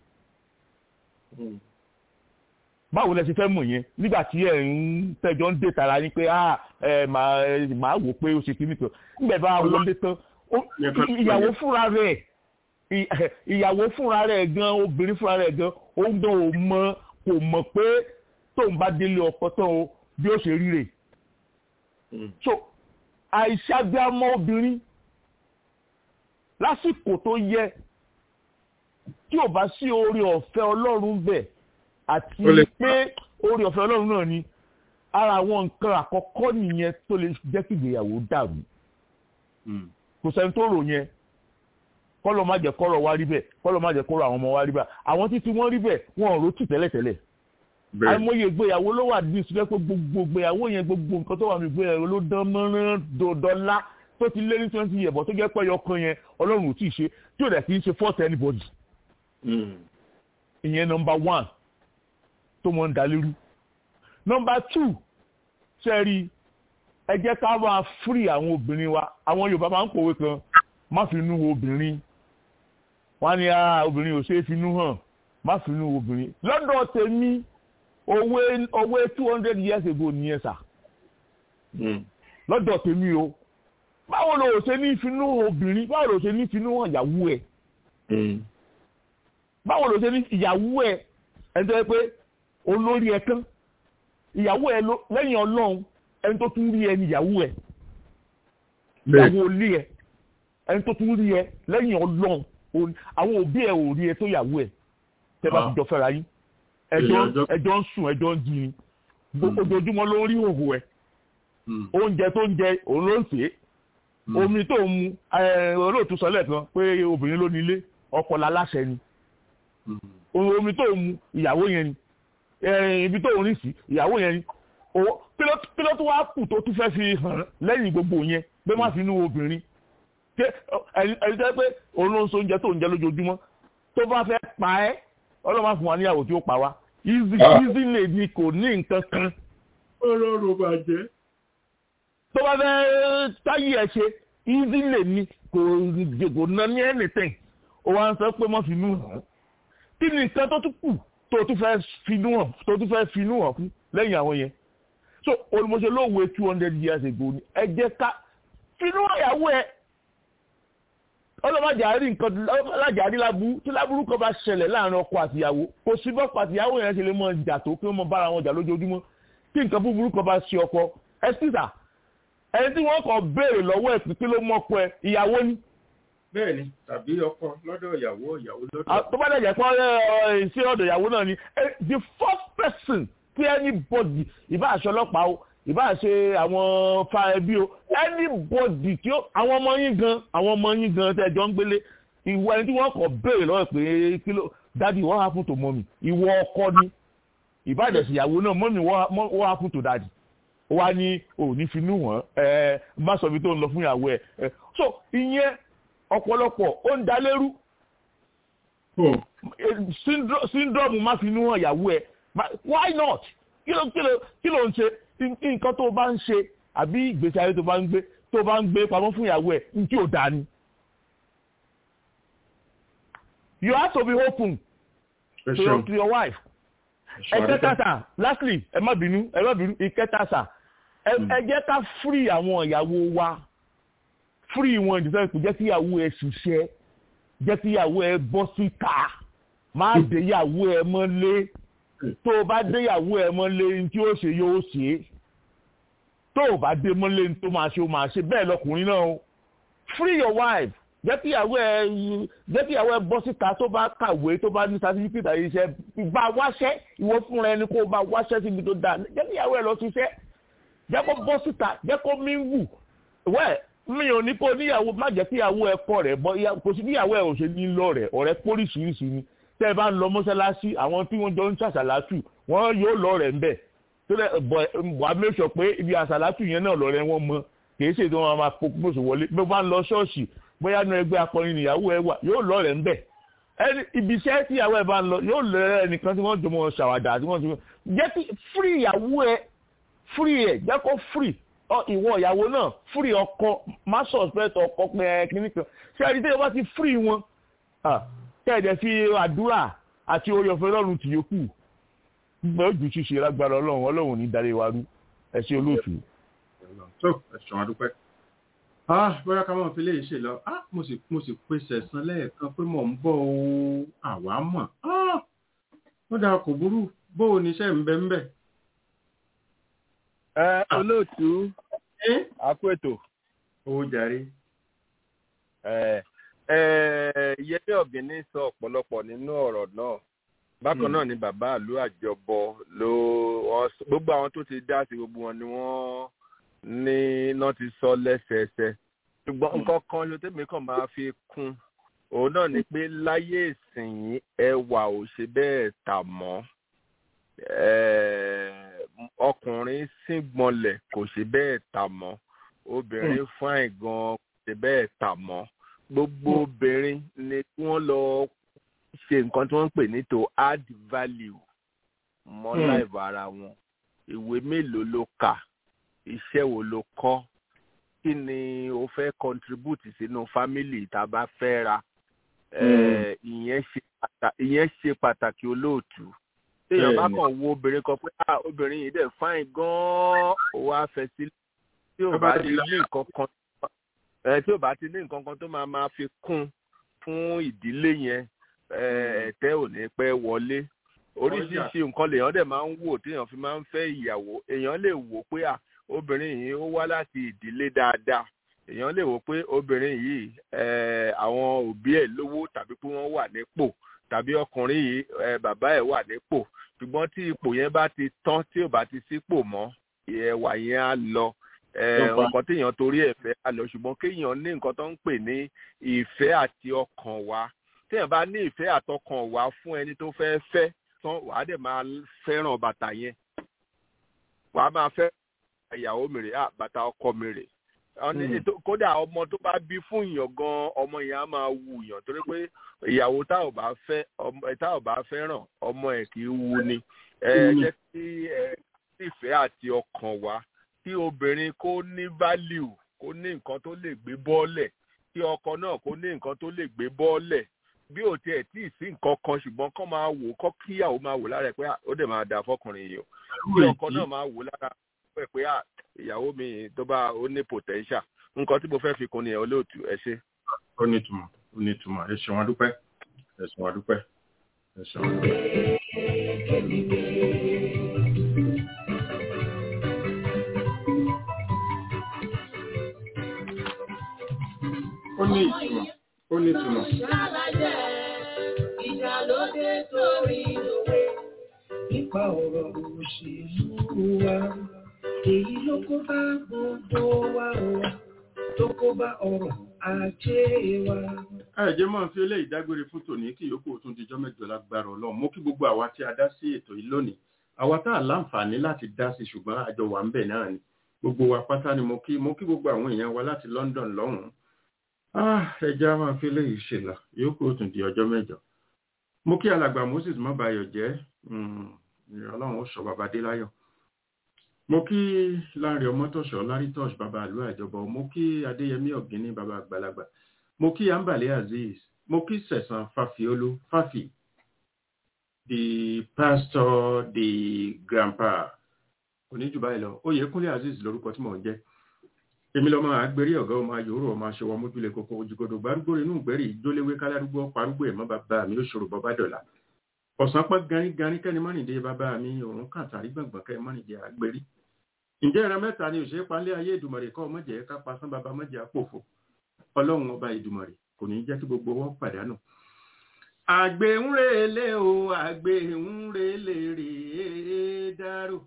báwo lẹ ṣe fẹ́ mọ̀ yẹn nígbà tí ẹ̀ ń tẹ́jọ́ ń dé tara yín pé ẹ máa wò pé ó ṣe kí nìkan nígbà bá wọlé tán ìyàwó fúnra rẹ̀ ìyàwó fúnra rẹ̀ gan obìnrin fúnra rẹ̀ gan òun gan ò mọ kò mọ̀ pé tóun bá délé ọkọ tán o bí ó ṣe ríre so àìṣàgbéamọ obìnrin lásìkò tó yẹ tí ò bá sí oore ọ̀fẹ́ ọlọ́run bẹ̀ àti pé oore ọ̀fẹ́ ọlọ́run náà ni ara àwọn nǹkan àkọ́kọ́ nìyẹn tó lè jẹ́ kí ìgbéyàwó dàrú kò sẹ́ni tó rò yẹn kọ́lọ̀ má jẹ́ kọ́rọ̀ wá rí bẹ́ẹ̀ kọ́lọ̀ má jẹ́ kọ́rọ̀ àwọn ọmọ wá rí bẹ́ẹ̀ àwọn títí wọ́n rí bẹ́ẹ̀ wọn ò rótì tẹ́lẹ̀tẹ́lẹ̀ àìmọye ìgbéyàwó ló wà ní ìsúlẹ̀ pé gbogbo ìgbéyàwó yẹn gbogbo nǹkan tó wà ní ìgbéyàwó ló dán mọ́rán dọ́lá tó ti lé ní twenty years bọ̀ tó jẹ́ pé ọkàn yẹn ọlọ́run ò tí ì ṣe tí ò dẹ̀ kì í ṣe force anybody. ìyẹn nọmba one tó mọ̀ ń dalérú. nọmba two sẹ́ẹ̀rì ẹ jẹ́ ká máa free àwọn obìnrin wa àwọn yorùbá máa ń pòwe kan má fi inú wo obìnrin wọ́n á ní obìnrin ò ṣeé fi inú hàn má fi inú wo obìnrin lọ́dọ̀ tèmi owó owó two hundred years ago nìyẹn sà lọ́dọ̀ tèmi o báwo ló ṣe ní ìfinú obìnrin báwo ló ṣe ní ìfinú hàn ìyàwó ẹ̀ báwo ló ṣe ní ìyàwó ẹ̀ ẹni tó yẹ pé olórí ẹ̀ tán ìyàwó ẹ̀ lẹ́yìn ọlọ́run ẹni tó tún rí ẹ ní ìyàwó ẹ̀ ìyàwó olé ẹ̀ ẹni tó tún rí ẹ lẹ́yìn ọlọ́run àwọn òbí ẹ̀ ò rí ẹ tó ìyàwó ẹ̀ tẹ́ bá ti jọ fẹ́ra yín ẹjọ́ ń sùn ẹjọ́ ń jí ni ojoojúmọ́ ló ń rí òhò ẹ̀ oúnjẹ tó ń jẹ òun ló ń sè é omi tó ń mu olóòtú sọ lẹ́ẹ̀kan pé obìnrin ló ní ilé ọkọ láláṣẹ ni omi tó ń mu ìyàwó yẹn ni ibi tó ń rìn sí ìyàwó yẹn ni kí ló tún wá kù tó tún fẹ́ fi hàn lẹ́yìn gbogbo yẹn pé má fi inú obìnrin ẹni tẹ́ pé òun ló ń so oúnjẹ tó ń jẹ lójoojúmọ́ tó bá fẹ́ pa ẹ́ ọlọ́mọ fún wa níyàwó tí ó pa wá easy easy lè ní kò ní nǹkan kan. ọlọ́run bàjẹ́. tó bá fẹ́ táyé ẹ̀ ṣe easy lè ní kò kò ná ní anything ó wá ń sọ pé má fi inú hàn kí ni nǹkan tó tún kù tó tún fẹ́ finú hàn tó tún fẹ́ finú hàn fún lẹ́yìn àwọn yẹn so olùmọ̀ṣẹ́ lóòwe two hundred years ago ni ẹ jẹ́ ká finú ìyàwó ẹ ọlọ́mọdéjárí nǹkan ọlọ́mọdéjárí lábú tí lábúrú kan bá ṣẹlẹ̀ láàrin ọkọ àtìyàwó kò sí bọ́pọ̀ àtìyàwó yẹn ṣe lè mọ ìjà tó kí wọ́n mọ bára wọn jà lójoojúmọ́ tí nǹkan búburú kan bá ṣe ọkọ ẹ sísà ẹni tí wọ́n kàn béèrè lọ́wọ́ ẹ̀ pípé ló mọ̀ pé ìyàwó ni. bẹ́ẹ̀ni tàbí ọkọ lọ́dọ̀ ìyàwó ìyàwó lọ́dọ̀. tó bá dẹ̀jẹ̀ pé ṣé ọ̀dọ̀ ìyàwó náà ni the first person tí anybody ìbá aṣọ ọlọ́pàá o ìbá ṣe àwọn fa ẹbí o anybody tí ó àwọn ọmọ yín gan àwọn ọmọ yín gan tẹ́ jọ ń gbélé ìwọ ẹni tí wọ́n kọ̀ béèrè lọ́wọ́ pé kí ló dadi what happen to mommy ìwọ ọkọ ni ìbá ìdẹ̀sí ìyàwó náà mommy what happen to dadi ó wá ní òní finú wọn ẹ má sọ ibi tó ń lọ fún ìyàwó ẹ so ìyẹn ọ̀pọ̀lọpọ̀ ó ń dalérú syndrome má finú hàn ìyàwó ẹ why not kí ló kí ló kí ló ń ṣe nǹkan tó bá ń ṣe àbí ìgbésí ayé tó bá ń gbé tó bá ń gbé pamọ́ fún ìyàwó ẹ̀ ní tí ò dáa ni. you have to be open to your to your wife ẹ jẹ́ ká sà lastly ẹ má bínú ẹ má bínú ìkẹta sà ẹ jẹ́ ká free àwọn ìyàwó wa free wọn ìdísẹ́ kò jẹ́ kí ìyàwó ẹ ṣiṣẹ́ jẹ́ kí ìyàwó ẹ bọ́ síta má dé ìyàwó ẹ mọ́lé tó o bá dé ìyàwó ẹ mọ́lé ní tí ó ṣe yóò ṣe é tó o bá dé mọ́lé ní tó máa ṣe ó máa ṣe bẹ́ẹ̀ lọkùnrin náà o free your wife jẹ́ kí ìyàwó ẹ jẹ́ kí ìyàwó ẹ bọ́ síta tó bá kàwé tó bá ní sátífíkìtì àyè iṣẹ́ bá wáṣẹ́ ìwọ fúnra ẹni kó bá wáṣẹ́ síbi tó dáa jẹ́ kí ìyàwó ẹ lọ ṣiṣẹ́ jẹ́ kó bọ́ síta jẹ́ kó mí wù wẹ́ẹ̀ mi ò ní kó níyàwó má jẹ́ kí ìyàwó ẹ kọ́ rẹ̀ bọ́ kò sí níyàwó ẹ ò ṣe ní lọ rẹ̀ ọ̀rẹ́ póríṣiríṣi ni tẹ́ ẹ bá ń lọ mọ́ṣáláṣí àwọn tí wọ́n jọ ń ṣàṣàlátù wọ́n yóò lọ rẹ̀ ń bẹ̀ tó lẹ́ bọ̀ wà á mẹ́sọ̀ pé ibi àṣàlátù yẹn náà lọ rẹ̀ wọ́n mọ kì í ṣe tí wọ́n máa pòpòṣò wọlé bí wọ́n bá ń lọ ṣọ́ọ̀ṣì bóyá nu ẹgbẹ́ akọrin níyàwó ẹ wà yóò lọ rẹ̀ ń bẹ̀ ẹni ibi iṣẹ́ tí ìyàwó ẹ bá ń lọ yóò lọ rẹ̀ ẹnìkan tí wọ́n jọ mọ ṣàwàdà tí wọ́n ti jẹ́ kí free ìyàwó ẹ free ẹ jẹ́ kó free ìwọ ìyàwó náà free ọkọ má suspect ọkọ pé ẹ kíní kan ṣé ẹni tí wọ́n bá ti free wọn kẹ́ẹ̀dẹ̀ fi àdúrà àti orí ọ̀fẹ́ ọlọ́run tì yókù gbẹ́ ojú ṣíṣe lágbára ọlọ́run ọlọ́run ní darí wa rú ẹ ṣe olóòtú. tó ẹ̀sùn àdúpẹ́ bóyá ká máa fi lè ṣe lọ mo sì mo sì pèsè ẹ̀sán lẹ́ẹ̀kan pé mò ń bọ̀ o àwa mọ̀ ó dáa kò burú bó o níṣẹ́ ń bẹ ń bẹ̀. ẹ olóòtú àpò ètò. owó jàre. ẹ ẹ yẹlé ọ̀gbìnní sọ ọ̀pọ̀lọpọ̀ nínú ọ̀rọ̀ náà bákan náà ni bàbá àlú àjọbọ ló gbogbo àwọn tó ti dá sí gbogbo wọn ni wọ́n ní náà ti sọ lẹ́sẹẹsẹ ṣùgbọ́n nǹkan kan ló tẹ́mi kàn máa fi kún òun náà ni pé láyé ìsìn ẹwà ò ṣe bẹ́ẹ̀ tà mọ́ ọkùnrin síngbọnlẹ̀ kò ṣe bẹ́ẹ̀ tà mọ́ obìnrin fáìn gan kò ṣe bẹ́ẹ̀ tà mọ́ gbogbo obìnrin ni kí wọ́n lọ ṣe nǹkan tí wọ́n ń pè ní to add value mọ́ láìpẹ́ ara wọn ìwé mélòó ló kà iṣẹ́ wo ló kọ́ kí ni o fẹ́ contribute sínú family tá a bá fẹ́ ra ìyẹn ṣe pàtàkì olóòtú téèyàn bá kàn wo obìnrin kan pé ah obìnrin yìí dẹ̀ fáìn gan-an ó wá fẹ́ sílẹ̀ tí ò bá ti ní nǹkan kan tí ò bá ti ní nǹkan kan tó máa máa fi kún fún ìdílé yẹn ẹ̀tẹ́ ò ní pẹ́ wọlé oríṣiríṣi nǹkan lèèyàn dẹ̀ máa ń wò téèyàn fi máa ń fẹ́ ìyàwó èèyàn lè wò pé à obìnrin yìí ó wá láti ìdílé dáadáa èèyàn lè wò pé obìnrin yìí àwọn òbí ẹ̀ lówó tàbí pé wọ́n wà nípò tàbí ọkùnrin yìí bàbá ẹ̀ wà nípò ṣùgbọ́n tí ipò yẹn bá ti tán tí ò bá ti sípò mọ́ ẹwà yẹn á lọ nǹkan téèyàn torí ẹ̀ fẹ́ á lọ ṣùgbọ́n kéèyàn ní nǹkan tó ń pè ní ìfẹ́ àti ọkàn wa téèyàn bá ní ìfẹ́ àtọkàn wa fún ẹni tó fẹ́ fẹ́ tán wàá dẹ̀ máa fẹ́ràn bàtà yẹn wàá máa fẹ́ ìyàwó mi rè á bàtà ọkọ mi rè kódà ọmọ tó bá bí fún èèyàn gan ọmọ yẹn á máa wù yàn torí pé ìyàwó tá ò bá fẹ́ tá ò bá fẹ́ràn ọmọ ẹ̀ kì í wù ni ẹ jẹ́ kí ẹ ìfẹ́ àti ọkàn wa kí obìnrin kó ní value kó ní nǹkan tó lè gbé bọ́ọ̀lẹ̀ kí ọkọ náà kó ní nǹkan tó lè gbé bọ́ọ̀lẹ̀ bí ò tiẹ̀ tí ì sí nǹkan kan ṣùgbọ́n kọ́ máa wò kọ́ kíyàwó máa wò lára ẹ̀ pé ó dẹ̀ máa dà fọkùnrin yìí o kí ọkọ náà máa wò lára ẹ̀ pé ìyàwó mi tó bá ó ní potential nǹkan tí mo fẹ́ fi kún ni ẹ̀ olóòtú ẹ ṣe. ó ní ìtumọ̀ ó ní ìtumọ̀ ẹ ṣeun adúpẹ́ ẹ ṣeun adúpẹ́ ẹ ṣeun adúpẹ́. ó ní ìtumọ̀ ó ní ìtumọ̀. Ìjà ló dé torí òwe nípa ọ̀rọ̀ òṣèlú wa. Èyí ló kó bá gbogbo wa o, tó kó bá ọrọ̀ ajé wa. Àìjẹ́ máa fi eléyìí dágbére fún tòní kí yòókù tún dijọ́ mẹ́jọ lágbára ọlọ́run. Mo kí gbogbo àwa tí a dá sí ètò yìí lónìí. Àwa tá a láǹfààní láti dá sí ṣùgbọ́n àjọ wà ń bẹ̀ náà ni. Gbogbo wa pátá ni mo kí mo kí gbogbo àwọn èèyàn wa láti London lọ́hùn-ún ẹja máa fi léyìí ṣe lọ yòókù tún di ọjọ́ mẹ́jọ mo kí alàgbà moses má bayọ̀ jẹ́ ọlọ́run ó sọ bàbá dé láyọ̀ mo kí láàrin ọmọtọ̀ṣọ́ lárítọ́ṣ bàbá àlú àjọbọ mo kí adéyẹmí ọ̀gíní bàbá àgbàlagbà mo kí ambale azeez mo kí sẹ̀sán fàfiolú fàfì the pastor the grandpa oníjù báyìí lọ oyèkúnlé azeez lórúkọ tí mò ń jẹ́ èmi lọ́mọ àgbérí ọ̀gá ọmọ ayòrò ọmọ aṣọwọ́ mójúlé kókó ojúgodò gbárùgbò inú ìgbẹ́rì ìjólewé kálárúgbó parúgbó ẹ̀mọ́ bàbá mi ó ṣòro bọ́ bá dọ̀la ọ̀sán pọ́ garígarí kẹ́ni mọ́nìdé bàbá mi òun kàtàrí gbọ̀ngbọ̀n kẹ́ni mọ́nìdé àgbérí ǹjẹ́ ìran mẹ́ta ni òṣèré palẹ́ ayé ìdùmọ̀rẹ̀ kọ́ ọmọjẹ́ ká pasán bàbá mọ́jẹ́ àpòfò ọlọ́run ọba ìdùmọ̀rẹ̀ kò ní jẹ́ kí gbogbo wọn pàdánù. àgbẹ̀ ń relé o àgbẹ̀ ń relé rèé dárò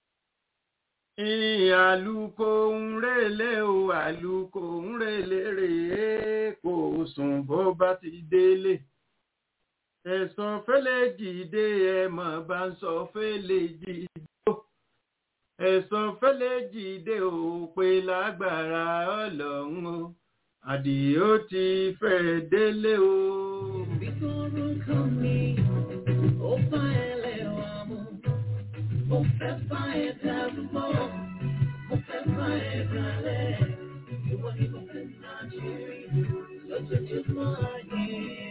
àlùkò ń relé o àlùkò ń relé rèé kò sùn bó bá ti délé ẹ̀sán fẹ́lẹ́ jìde ẹ̀ mọ̀ bá ń sọ fẹ́lẹ́ jìde ẹ̀sán fẹ́lẹ́ jìde ò pé lágbára ọlọ́run o àdìó ti fẹ́ délé o. Ìgboro kan mi, ó bá ẹlẹ́wà mu, mo fẹ́ bá ẹ dàrú mọ́, mo fẹ́ bá ẹ dalẹ̀, ìwọ ni mo fẹ́ náà ṣe rí lójoojúmọ́ ayé.